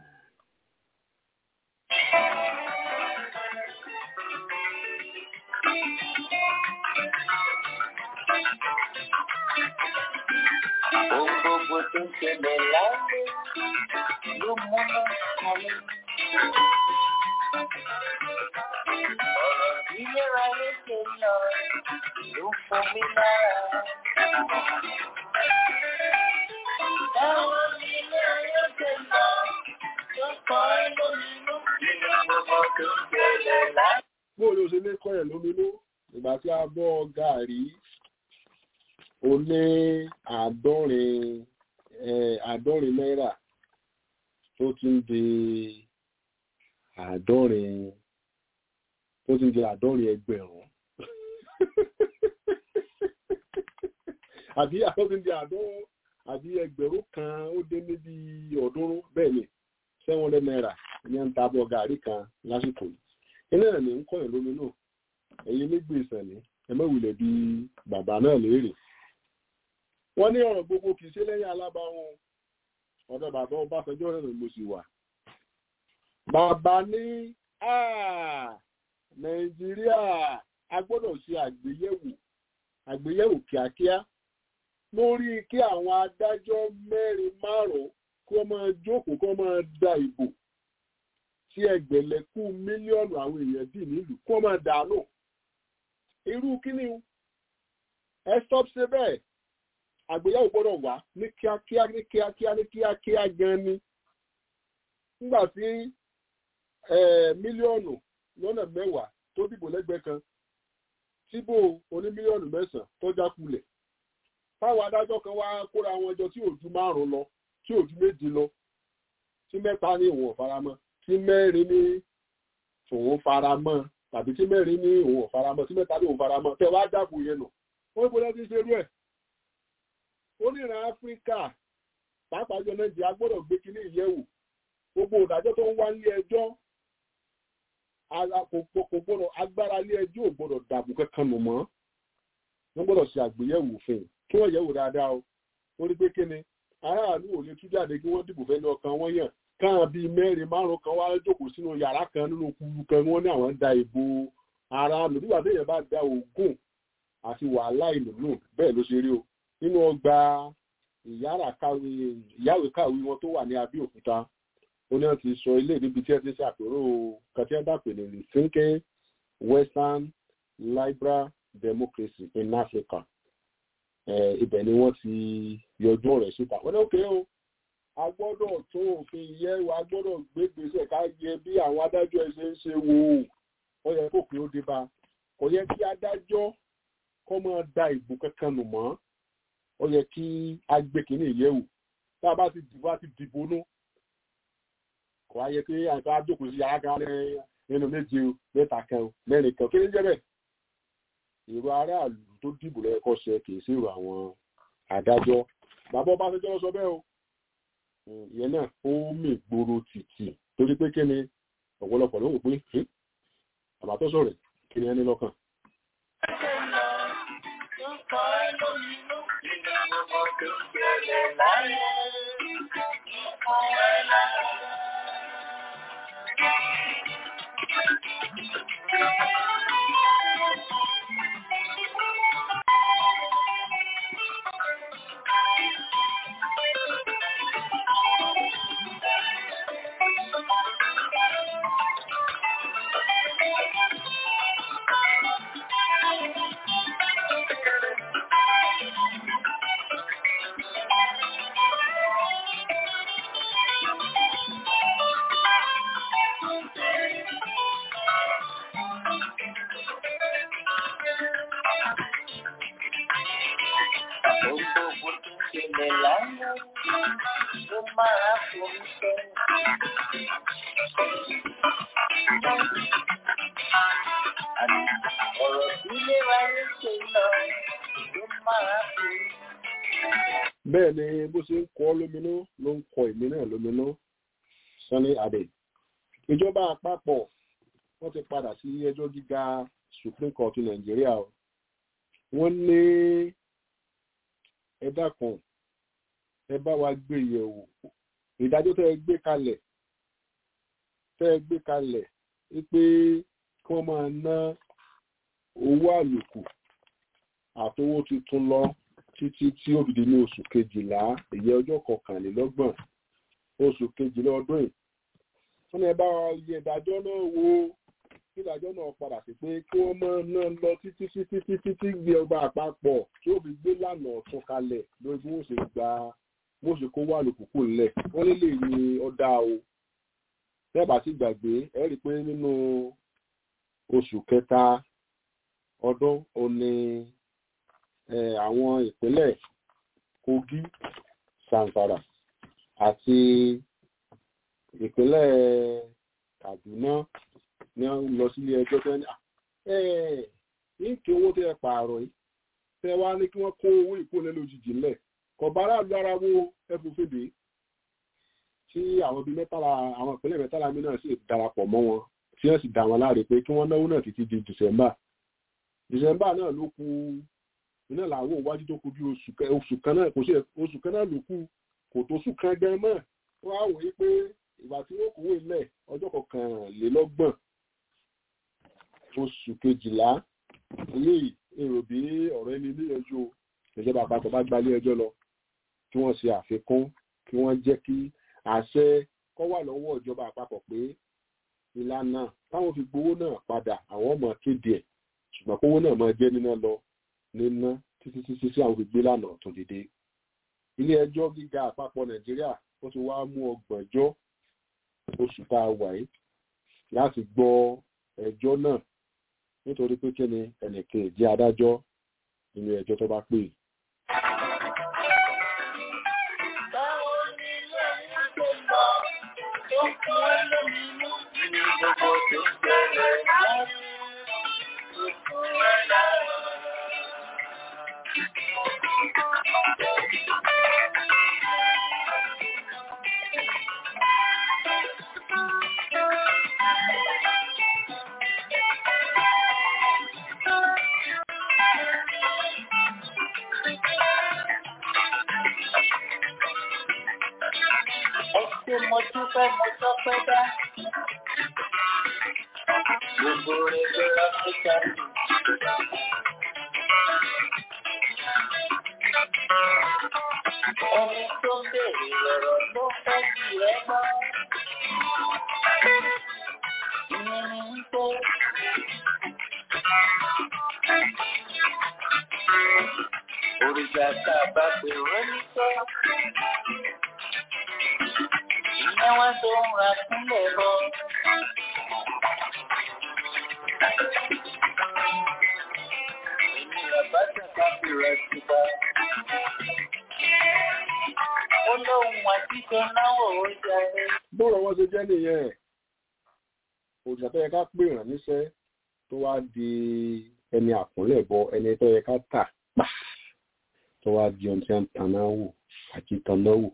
Ohun gbogbo tó ń ṣẹlẹ̀ láyé ló múná kan mí. Ọ̀rọ̀ ilé ayé ṣe lọ ló fún mi lára. Báwo ni ilé ayé ṣe lọ tó kọ́ ẹ lóminú? Nínú gbogbo tó ń ṣẹlẹ̀ láyé. bóò ló ṣe lè kọ́ kọ́yẹ̀ lóminú ìgbà tí a bọ́ gàrí ó ní àádọ́rin àádọ́rin náírà tó ti ń di àádọ́rin tó ti ń di àádọ́rin ẹgbẹ̀rún àbí àwọn ti ń di àádọ́rin àbí ẹgbẹ̀rún kan ó dé níbi ọ̀ọ́dúnrún bẹ́ẹ̀ ni seven hundred naira ní ń ta bọ́ gàrí kan lásìkò yìí iná ẹ̀ ní ń kọ́yìn lómi náà ẹ̀yin nígbè ìsànní ẹ má wulẹ̀ bí bàbá náà léèrè wọ́n ní ọ̀rọ̀ gbogbo kìí ṣe lẹ́yìn alábáwọn ọ̀dọ̀ bàbá Ọbásanjọ́ rẹ̀ ló sì wà bàbá ní Nàìjíríà a gbọ́dọ̀ ṣe àgbéyẹ̀wò àgbéyẹ̀wò kíákíá lórí kí àwọn adájọ́ mẹ́rin márùn-ún kí wọ́n máa jókòó kí wọ́n máa da ìbò tí ẹgbẹ̀lẹ́kù mílíọ̀nù àwọn èèyàn dì nílùú kí wọ́n máa dànù irú kíní ẹ stop ṣe bẹ́ẹ̀ àgbéyẹ̀wò gbọ́dọ̀ wá ní kíákíá ní kíákíá ní kíákíá gan ni nígbà tí mílíọ̀nù lọ́nà mẹ́wàá tó dìbò lẹ́gbẹ̀ẹ́ kan tíbò oní mílíọ̀nù mẹ́sàn-án tó jákulẹ̀ táwọn adájọ́ kan wá kóra wọn jọ tí ò ju márùn-ún lọ tí ò ju méjì lọ tí mẹ́ta ní òun ọ̀faramọ́ tí mẹ́rin ní òun faramọ́ tàbí tí mẹ́rin ní òun ọ̀faramọ́ tí mẹ́ta ní òun faramọ́ tẹ wá dàbò yẹn nù wọ́n ń bọ́lá ti ṣerú ẹ̀ oníran áfíríkà pàápàá jọ nàìjíríà gbọ́dọ̀ gbé kínní ìyẹ̀wò gbogbo ìdájọ́ tó ń wá nílé ẹjọ́ kò gbọ́dọ̀ agbára ilé ẹjọ́ ò gbọ́dọ̀ dàbò kankan nù mọ́ wọ́n gbọ́dọ̀ ṣe àgbéyẹ̀wò òfin kí wọ́n yẹ̀wò dáadáa o ó rí pé kíni aráàlú ò lè tú jáde kí wọ́n dìbò fẹ́ni ọkàn wọn yàn káwọn bíi mẹ́rin márùn kan wá jókòó sínú yàrá kan nínú kúrú kan wọ́n ní àwọn da ìbò aráàlú nígbà téèyàn bá da ògùn àti wàhálà ìlú nù bẹ́ẹ̀ ló ṣe rí o nínú ọgbà ìyáwé káwé wọn tó wà ní Abẹ́òkúta ó ní wọ́n ti sọ ilé níbi tí ẹ ti ṣàpérò kàtíẹ́dà pèlè rethinking Western liberal democracy in Africa ibẹ̀ ni wọ́n ti yọjú ọ̀rẹ́ síta wọ́n ní òkè o a gbọ́dọ̀ tó òfin yẹ a gbọ́dọ̀ gbé gbèsè ká yẹ bí àwọn adájọ́ ẹ ṣe ń ṣe wò ó ó yẹ kó pé ó dé bá kò yẹ kí adájọ́ kọ́ máa da ìbò kankan nù mọ́ ó yẹ kí a gbé kínní ìyẹ̀wò tá a bá ti dìbò àti dìbò nú kò wá yẹ kí àìsàn àjókòó sí yàrá kan nínú méje mẹ́ta kan mẹ́rin kan kí ni jẹ́ bẹ́ẹ̀ èrò aráàlú tó dìbò lẹ́ẹ̀kọ́ ṣe kì í sí èrò àwọn adájọ́ bàbá Ọbásanjọ́ sọ bẹ́ẹ̀ o ìyẹn náà ó mì gbòòrò tìtì torí pé kí ni ọ̀pọ̀lọpọ̀ ló wò pé bàbá tó sọ̀rọ̀ kí ni ẹni lọ́kàn. bẹ́ẹ̀ ni bó ṣe ń kọ́ lóminú ló ń kọ èmi náà lóminú Sunny Adé ìjọba àpapọ̀ wọ́n ti padà sí ẹjọ́ gíga Supreme Court Nàìjíríà wọ́n ní ẹ dákun ẹ bá wa gbé yẹ̀wò ìdájọ́ tẹ́ ẹ gbé kalẹ̀ tẹ́ ẹ gbé kalẹ̀ wípé kí wọ́n máa ná owó àlòkù àtowó tuntun lọ títí tí ó dìde ní oṣù kejìlá èyí ọjọ́ kọkànlélọ́gbọ̀n oṣù kejìlá ọdún yìí wọ́n ní ẹ bá yẹ ìdájọ́ náà wò kí ìdájọ́ náà padà sí pé kí wọ́n máa ná lọ títí títí títí tí gbé ọgbà àpapọ̀ tí ó fi gbé lànà ọ̀tún kalẹ̀ lórí bí wọ́n ṣe gba bó ṣe kó wà lòkùnkùn lẹ̀ wọ́n lè lè ní ọ̀dà o tẹ́ẹ̀bà sì gbàgbé ẹ rí i pé nínú oṣù kẹta ọdún ó ní àwọn ìpínlẹ̀ Kogi Zamfara àti ìpínlẹ̀ Kaduna ní wọ́n lọ sílé ẹjọ́ tó ní ní kí owó tẹ́ pààrọ̀ yìí tẹ́ wá ní kí wọ́n kó owó ìkólẹ̀ lójijì ńlẹ̀ kọ̀bárà lu ara wo ẹ̀fọ́fẹ́dé tí àwọn bíi mẹ́tàlá àwọn ìpínlẹ̀ mẹ́tàlá mi náà sì darapọ̀ mọ́ wọn tí wọ́n sì dá wọn láre pé kí wọ́n náwó náà títí di December December náà ló kù iná làwọn òwájú tó kù bí oṣù kan náà kò sí oṣù kan náà ló kù kò tó oṣù kan gan mọ́ wọ́n á wòye pé ìgbà tí wọ́n kówó ilẹ̀ ọjọ́ kọkànlélọ́gbọ̀n oṣù kejìlá eléyìí èrò bí ọ̀rọ̀ ẹni ilé ẹjọ́ ìjọba àpapọ̀ bá gbalé ẹjọ́ lọ kí wọ́n ṣe àfikún kí wọ́n jẹ́ kí àṣẹ kọ́ wà lọ́wọ́ ìjọba àpapọ̀ pé ìlànà táwọn fi gbowó náà padà àwọn ọmọ kéde ẹ̀ ṣùgbọ́n kówó náà máa jẹ́ níná lọ níná títí títí sí àwọn fi gbé lànà tó dédé. ilé ẹjọ́ gíga àpapọ̀ nàìjíríà ó ti wá mú ọgbọ̀njọ́ oṣù tá a wà yìí láti gbọ́ ẹjọ́ náà nítorí pé kí ni ẹnìkan ìdí adájọ́ nínú ẹjọ́ tó bá pè. Báwo ni ilé ayé ṣe lọ tó fún ẹ lóminú ní gbogbo tó bẹ̀rẹ̀ láyé tó fún ẹ láyé. Ẹ ṣé mo dúpẹ́ mo tọ́pẹ́ dá. Gbogbo rẹ̀ lọ́ra kíkà sí. Ẹni tó ń bèrè lọ̀rọ̀ ló fẹ́ kí ẹ gbọ́. Ìyẹn ni wípé òrìṣà tá a bá pè wọ́n ní sọ́. Ìyẹn wọ́n tó ń ra sílẹ̀ bọ́. Èmi bàbá tàbá fi rẹ̀ sí bá. Ó lóhun àtijọ́ náwó ó jáde. bọ́ọ̀rọ̀ wọn ṣe jẹ́ nìyẹn òṣìṣẹ́ tó yẹ ká pè ràn níṣẹ́ tó wá di ẹni àkúnlẹ̀ bọ ẹni tó yẹ ká tà pa tó wá di ohun tí wọ́n ń taná wò àti taná wò.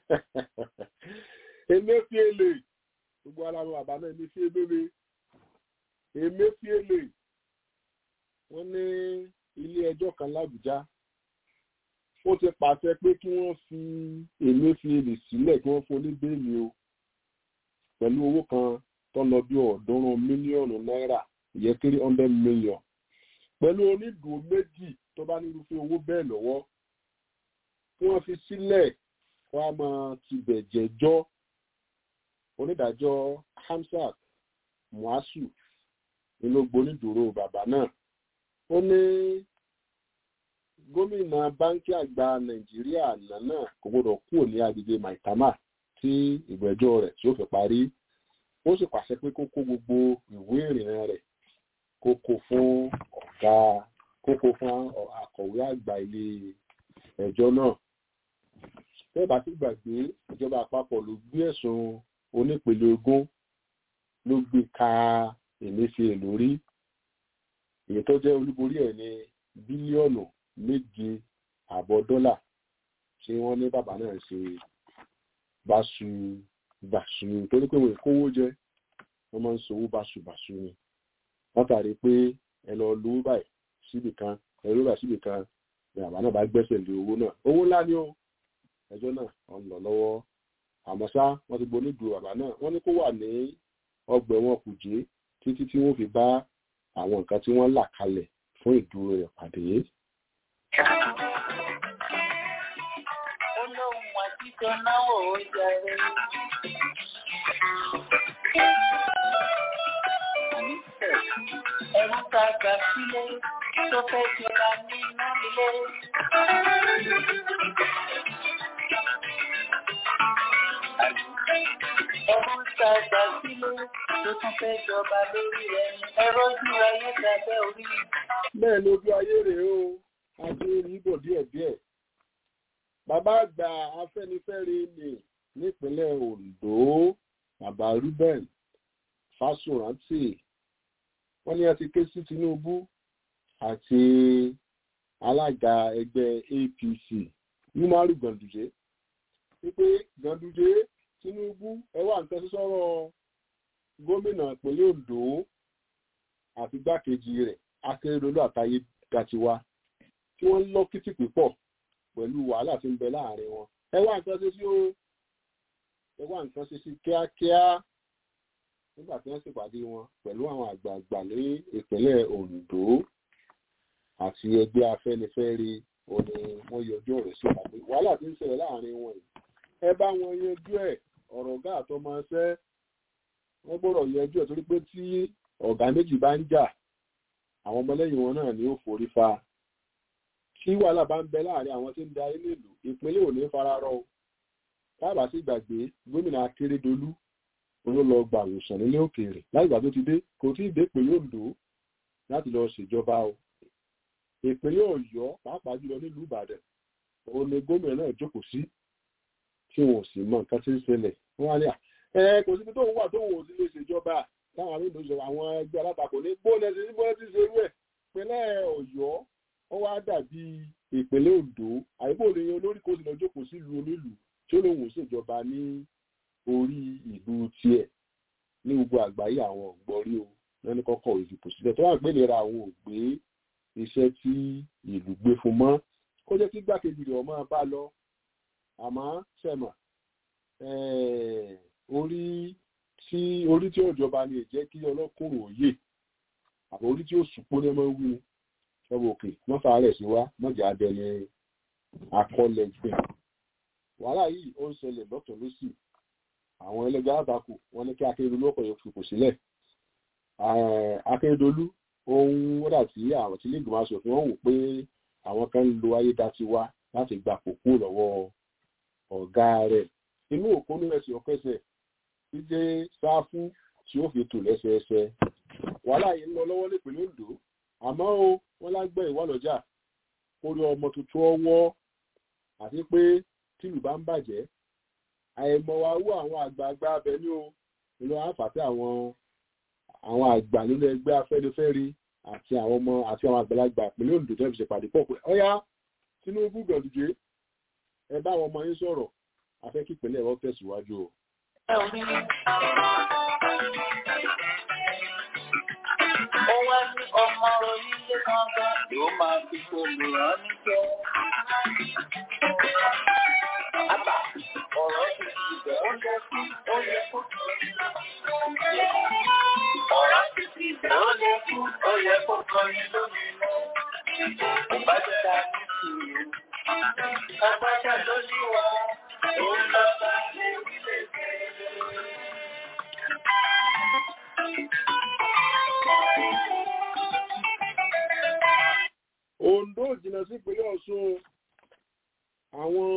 Emefiele gbogbo ara wọn bàbá náà Emefiele Emefiele wọ́n ní ilé ẹjọ́ kan l'Ábùjá ó ti pàṣẹ pé kí wọ́n fi Emefiele sílẹ̀ kí wọ́n fún ní bẹ́ẹ̀lì o pẹ̀lú owó kan tó lọ bí ọ̀ọ́dúnrún mílíọ̀nù náírà ìyẹn three hundred million pẹ̀lú onídùú méjì tó bá nírúfẹ́ owó bẹ́ẹ̀ lọ́wọ́ kí wọ́n fi sílẹ̀ wọ́n á máa tibẹ̀ jẹ́jọ́ onídàájọ́ Hamsat Muasu nínú gbonídùúró bàbá náà ó ní gómìnà báńkì àgbà Nàìjíríà àná náà kò gbọdọ̀ kúrò ní agbègbè Maitama tí ìgbẹ́jọ́ rẹ̀ tí ó fi parí ó sì pàṣẹ pé kó kó gbogbo ìwé ìrìnnà rẹ̀ kó kó fún ọ̀gá kó kó fún akọ̀wé àgbà ilé ẹjọ́ náà bẹ́ẹ̀ bá ti gbàgbé ìjọba àpapọ̀ ló gbé ẹ̀sùn onípele ogún ló gbé ka Emefiele lórí èyí tó jẹ́ olúborí ẹ̀ ní bílíọ̀nù méje àbọ̀ dọ́là tí wọ́n ní bàbá náà ṣe báṣu bàṣu torí pé wọ́n kówó jẹ wọ́n máa ń sọ owó báṣu bàṣu ni látàrí pé ẹ lọ lówó báyìí síbì kan ẹ lówó báyìí síbì kan ni bàbá náà bá gbẹ́sẹ̀ lé owó náà owó ńlá ni ó ẹjọ́ náà wọ́n lọ lọ́wọ́ àmọ́ ṣá wọ́n ti gbóní du bàbá náà wọ́n ní kó wà ní ọgbà ẹ̀wọ̀n kùjé títí tí wọ́n fi bá àwọn nǹkan tí wọ́n là kalẹ̀ fún ìdúró rẹ̀ pàdé. Ó lóhun àtijọ́ náwó ó jáde. Ẹ̀rù ta gbà sílé tó fẹ́ jọra nínú ilé. Ẹ̀rù ta gbà sílé tó tún fẹ́ jọba lórí ẹni. Ẹ̀rọ ojú ayé tàbẹ́ orí. bẹ́ẹ̀ ni ojú ayé rèé o àti rí bọ̀ díẹ̀díẹ̀ bàbá àgbà afẹ́nifẹ́re ni nípínlẹ̀ Ondo bàbá Ruben Fásórántì wọ́n ní a ti ké sí Tinubu àti alága ẹgbẹ́ APC Umaru Ganduje wípé Ganduje Tinubu ẹ wá nǹkan sí sọ̀rọ̀ gómìnà ìpínlẹ̀ Ondo àti igbákejì rẹ̀ Akérèdọ́lù àtàyè Gàtiwá tí wọ́n ń lọ kìtìpì pọ̀ pẹ̀lú wàhálà tí ń bẹ láàrin wọn ẹ wá nǹkan ṣe sí o ẹ wá nǹkan ṣe sí kíákíá nígbà tí wọ́n ṣèpàdé wọn pẹ̀lú àwọn àgbààgbà ní ìpínlẹ̀ Ondo àti ẹgbẹ́ Afẹ́nifẹ́re òní wọ́n yọjú ọ̀rọ̀ sí ìpàdé wàhálà tí ń ṣẹlẹ̀ láàrin wọn yìí ẹ bá wọn yanjú ẹ̀ ọ̀rọ̀ ọ̀gá àtọmọṣẹ́ wọ́n gbọ́dọ̀ yanjú ẹ̀ torí pé tí ọ̀gá méjì bá ń jà àwọn ọmọlẹ́yìn wọn náà ni ó forí fa tí wàhálà bá ń bẹ láàrin àwọn tí ń darí nílùú ìpínlẹ̀ ò ní fararọ o káàbà sí gbàgbé gómìnà Akérédolú olólọ gbàwòsàn nílé òkèèrè láìgbà tó ti dé kò tí ì dé pé yóò lò ó láti lọ ṣèjọba o ìpínlẹ̀ Ọ̀yọ́ pàápàá jùlọ nílùú Ìbàdàn òun ni gómìnà náà jókòó sí tí wọn ò sì mọ nǹkan tí ń ṣẹlẹ̀ wọn á ní à ẹ kò síbi tóun wà tóun ò sí lè ṣèjọba táwọn arúgbó ìjọba àwọn ẹgbẹ́ alátakò ní bóòlù ẹsẹ bóòlù ti ṣe irú ẹ̀ ìpínlẹ̀ Ọ̀yọ́ ó wá dàbí ìpínlẹ̀ Oǹdó àyíbò ní olórí kò sì lọ jókòó sílùú onílùú tí ó lóun ò ṣèjọba ní orí ìlú tiẹ̀ ní gbogbo àgbáyé àwọn ògbọ́rí o lẹ́nu kọ́kọ́ ìdìbò sílẹ̀ tó wà pé ìlera àwọn ò gbé iṣẹ́ tí ìlú gbé fún mọ́ kó jẹ́ kí gbàkejì rẹ̀ ọmọ bá lọ àmọ́ sẹ́mà orí tí orí tí òjọba ni jẹ́ kí ọlọ́kùnrin òye àbọ̀ orí tí ó sùpó ní ọmọ wí ṣọ́bù òkè mọ́fà rẹ̀ sí wá mọ́jà abẹni akọ́lẹ̀ ìpín wàhálà yìí ó ń ṣẹlẹ̀ lọ́tọ̀ lọ́sì àwọn ẹlẹ́gbẹ́ àbákù wọn ní kí Akérédolú ọkọ̀ yẹn fipò sílẹ̀ Akérédolú ohun wọ́dà tí àwọn tí lẹ́gbẹ̀ẹ́ aṣòfin wọ́n wò pé àwọn kan ń lo ayédatiwa láti gba kókó lọ́wọ́ ọ̀gá rẹ̀ inú òkúnú ẹ̀sìn ọ̀kẹ́sẹ̀ tí jẹ́ sáfù tí ó fi tò lẹ́sẹẹsẹ wàhálà yìí ń lọ lọ́wọ́ nípìnlẹ̀ Ondo àmọ́ o wọ́n lágbẹ́ ìwà lọ́jà orí ọmọ tuntun ọwọ́ àti pé tìlù bá ń bàjẹ́ àìmọ̀ wa wú àwọn àgbààgbà abẹ ní o nínú àǹfààní àwọn àwọn àgbà nínú ẹgbẹ́ Afẹ́nifẹ́re àti àwọn ọmọ àti àwọn àgbàlagbà ìpínlẹ̀ Ondo tẹ́ fi ṣèpàdé pọ̀ pé ọ̀yá Tinubu Ganduje ẹ bá àwọn ọmọ yín sọ̀rọ̀ afẹ́ kí ìpínlẹ̀ wọn tẹ̀síwájú o. Ó wá ní ọmọ onílé kankan yóò máa fi olùrán ní jẹ́. Àbá ọ̀rọ̀ ti ti bẹ̀ ó yẹ kí ó yẹ kó. Ọ̀rọ̀ ti ti bẹ̀ ó yẹ kí ó yẹ kó kọrin lómi lọ. Kò bá ti ta ní sùúrù. Àpáta ló ní wa, òun lọ bá lè wí lè dé. Ondo jìnnà sí ìpínlẹ̀ Ọ̀ṣun àwọn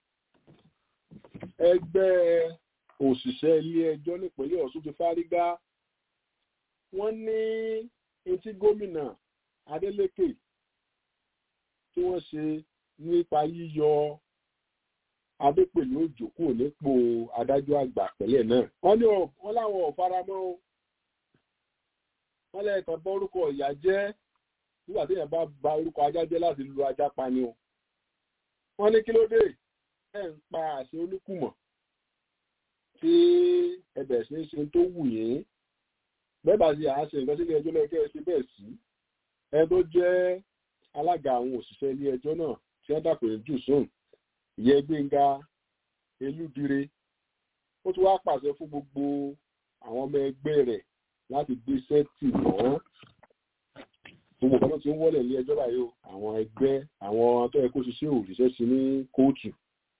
ẹgbẹ́ òṣìṣẹ́ ilé ẹjọ́ nípínlẹ̀ Ọ̀ṣun ti fárígá wọ́n ní etí gómìnà Adeleke tí wọ́n ṣe nípa yíyọ Adépèlé Òjó kúrò nípò adájọ́ àgbà pẹ̀lẹ́ náà wọ́n ní wọ́n láwọn ò faramọ́ o wọ́n lẹ́ẹ̀kan bọ́ orúkọ ìyá jẹ́ nígbà tí èèyàn bá ba orúkọ ajá jẹ́ láti lu ajá pa ni o wọ́n ní kí ló dé ẹ̀ ń pa àṣẹ olúkùmọ̀ tí ẹbẹ̀ sí ń ṣe tó wù yín bẹ́ẹ̀ bá ṣe àṣẹ nǹkan sílé ẹjọ́ lẹ́kẹ́ ṣe bẹ́ẹ̀ sí ẹ tó jẹ́ alága àwọn òṣìṣẹ́ ilé ẹjọ́ náà tí wọ́n dàpọ̀ jù sùn ìyẹn Gbénga Elúdire ó tún wá pàṣẹ fún gbogbo àwọn ọmọ ẹgbẹ́ rẹ̀ láti gbé sẹ́ẹ̀tì mọ́ gbogbo kan tó ti ń wọlé ilé ẹjọ́ báyìí o àwọn ẹgbẹ́ àwọn tó yẹ kó ṣiṣẹ́ òrìṣẹ́ sí ní kóòtù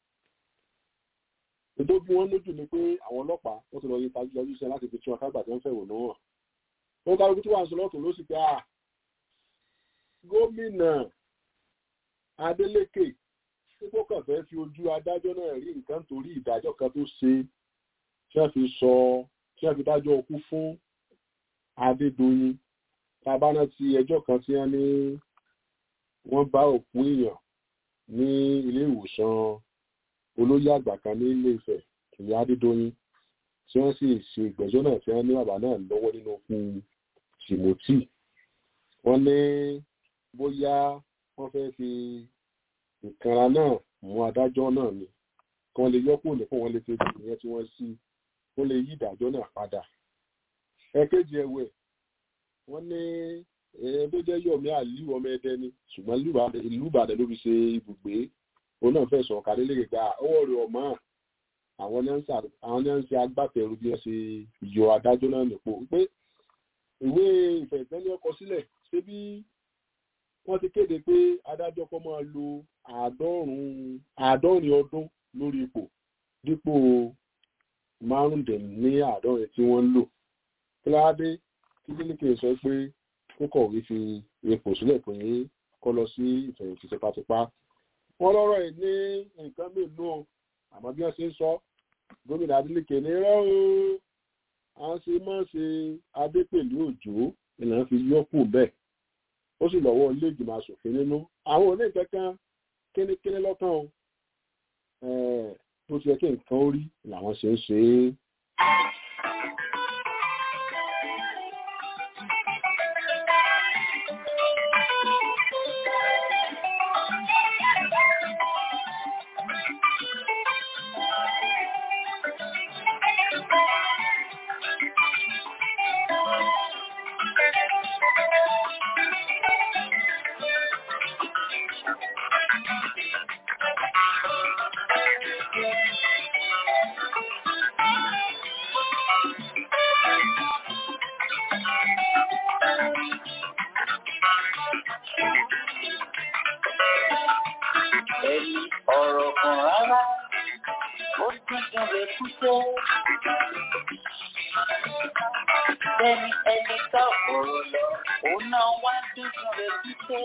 ètò bí wọ́n lójú ni pé àwọn ọlọ́pàá wọ́n ti lọ yí tajú lọ́jú iṣẹ́ láti fi tún akágbà tí wọ́n fẹ̀wò náà ó kálukú tí wàá sọ lọ́tún ló sì pé à gómìnà Adeleke pípọ́ kàn fẹ́ fi ojú adájọ́ náà rí nǹkan torí ìdájọ́ kan tó ṣe tí wọ́n fi sọ tí wọ́n fi dájọ́ ọkú fún Adédoyin tá a bá rántí ẹjọ́ kan tí wọ́n ní wọ́n bá òkú èèyàn ní ilé ìwòsàn olóyè àgbà kan ní ilé Ifẹ̀ ìyá Adédoyin tí wọ́n sì ṣe ìgbẹ́jọ́ náà tí wọ́n ní bàbá náà lọ́wọ́ nínú fún Timothy wọ́n ní bóyá wọ́n fẹ́ fi ìkanra náà mú adájọ́ náà ni kí wọ́n lè yọ́pò ní fún wọn lè fi ìyẹn tí wọ́n sí wọ́n lè yí ìdájọ́ náà padà ẹ̀kejì ẹ̀wẹ̀ wọ́n ní ẹ̀ẹ́n tó jẹ́ yọ̀mí àlú ọmọ ẹdẹ ni ṣùgbọ́n ìlú Ìbàdàn ló fi ṣe ibùgbé òun náà fẹ̀sùn ọ̀kadà lè gbà ọwọ́ rẹ̀ ọ̀mọ́ àwọn ní ń ṣe agbátẹrù bí wọ́n ṣe yọ adájọ́ náà nípò pé ìwé ìfẹ̀sẹ́lẹ̀ ọkọ̀ sílẹ̀ ṣé bí wọ́n ti kéde pé adájọ́ kọ́ máa lo àádọ́rin ọdún lórí ipò dípò márùndínláàádọ́rin tí wọ́n ń lò kíláàdé kí lílíkè sọ pé kó kọ̀wé fi ipò sílẹ̀ pé kọ́ lọ sí ìfẹ̀yìntì tipátipá wọ́n lọ́rọ̀ ẹ̀ ní nǹkan mélòó àmọ́ bí wọ́n ṣe ń sọ gómìnà Adeleke ní rẹ́ o à ń ṣe máa ṣe adépèlú òjò ìlànà fi yọ́pù bẹ́ẹ̀ ó sì lọ́wọ́ ilé ìgbìmọ̀ asòfin nínú àwọn oní kankan kínníkínní lọ́kàn o bó ti yẹ kí nǹkan ó rí làwọn ṣe ń ṣe é. ẹni ọ̀rọ̀ kan rárá ó dúdú rẹ̀ kúṣẹ́. Bẹ́ẹ̀ni ẹni ká ọ̀rọ̀ lọ, òun náà wá dúdú rẹ̀ kúṣẹ́.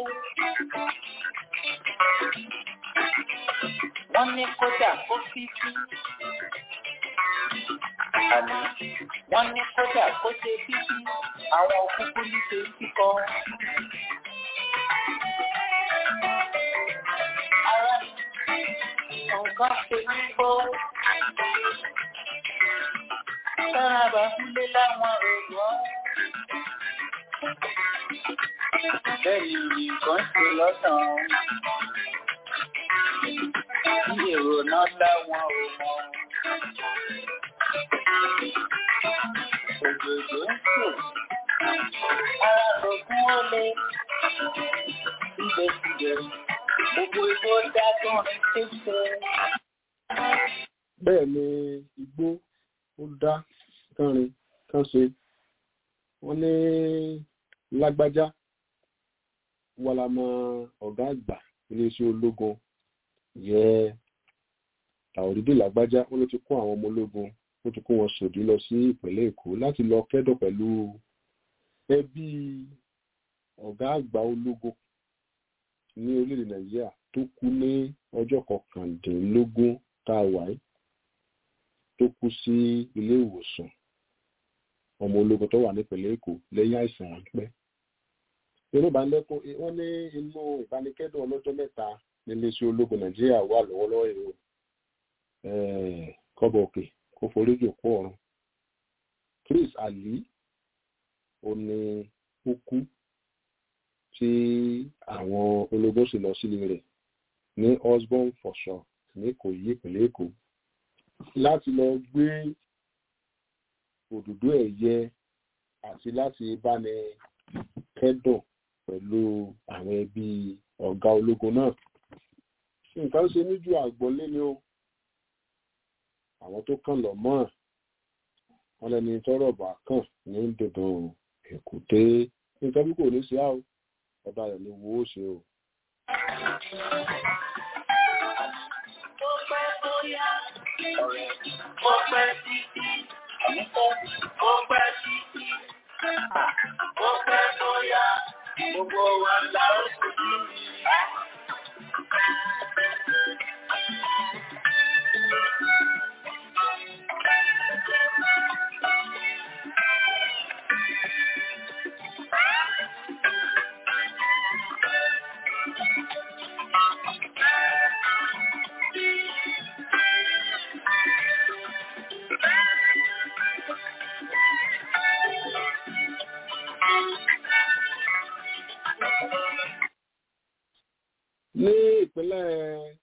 Wọ́n ní kódà kó fífi. Àní wọ́n ní kódà kó ṣe fífi. Àwọn òkúkú ní ṣe kíkọ́. Ara nǹkan ṣe ní bọ́. Sára bá kúlé láwọn èèyàn. Bẹ́ẹ̀ni nǹkan ṣe lọ́sàn-án. Bí èrò náà láwọn ò mọ̀. Òjòjò ń sò. Ara rògùn ó le. Síbẹ̀síbẹ̀, gbogbo igbó dágún ní ṣíṣe. bẹ́ẹ̀ ni igbó ó dá kánrin kán ṣe wọ́n ní lágbájá wà lámọ ọ̀gá àgbà iléeṣẹ́ ológun yẹ tàòrídé lágbájá ó ló ti kó àwọn ọmọ ológun ó ti kó wọn sòdí lọ sí ìpínlẹ̀ èkó láti lọ kẹ́dọ̀ pẹ̀lú ẹbí ọ̀gá àgbà ológun ní orílẹ̀-èdè nàìjíríà tó kú ní ọjọ́ kọkàndínlógún tá a wà yìí tó kú sí ilé ìwòsàn ọmọ ológun tó wà nípìnlẹ̀ èkó lẹ́yìn àìsàn ráńpẹ́ inú ìbánilẹ́kùn wọ́n ní inú ìbánikẹ́dùn ọlọ́jọ́ mẹ́ta níléeṣẹ́ ológun nàìjíríà wà lọ́wọ́lọ́wọ́ èrò kọ́bọ̀ òkè kó forí jòkó ọ̀run chris ali ó ní ó kú tí àwọn ológun sì lọ sílé rẹ̀ ní osborn fọ̀ṣọ́ ní ìkòyí ìpínlẹ̀ èkó láti lọ gbé òdòdó ẹ̀yẹ àti láti báni kẹ́dùn pẹ̀lú àwọn ẹbí ọ̀gá ológun náà nǹkan ṣe níjú àgbọ̀nlé ni ó àwọn tó kàn lọ mọ́ wọn lẹni tọrọ bá kàn ní dandan èkúté nǹkan bí kò ní sí àwọn ọba rẹ̀ ni wo ó ṣe o. Tó pẹ́ bóyá ọ̀rẹ́ ó pẹ́ títí. Ó pẹ́ títí. Ó pẹ́ bóyá gbogbo wa la ó sojú rí. ìpínlẹ̀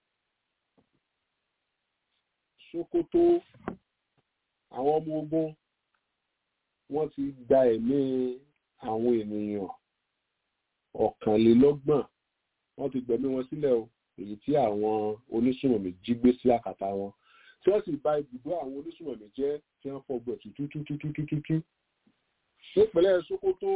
Sokoto àwọn ọmọ ogun wọ́n ti gba ẹ̀mí àwọn ènìyàn ọ̀kànlélọ́gbọ̀n wọ́n ti gbẹ̀mí wọn sílẹ̀ o èyí tí àwọn onísùnmọ̀mí jí gbé sí àkàtà wọn tí wọ́n sì bà ibùdó àwọn onísùnmọ̀mí jẹ́ tí wọ́n fọgbọ̀ tútútútútútú nípínlẹ̀ Sokoto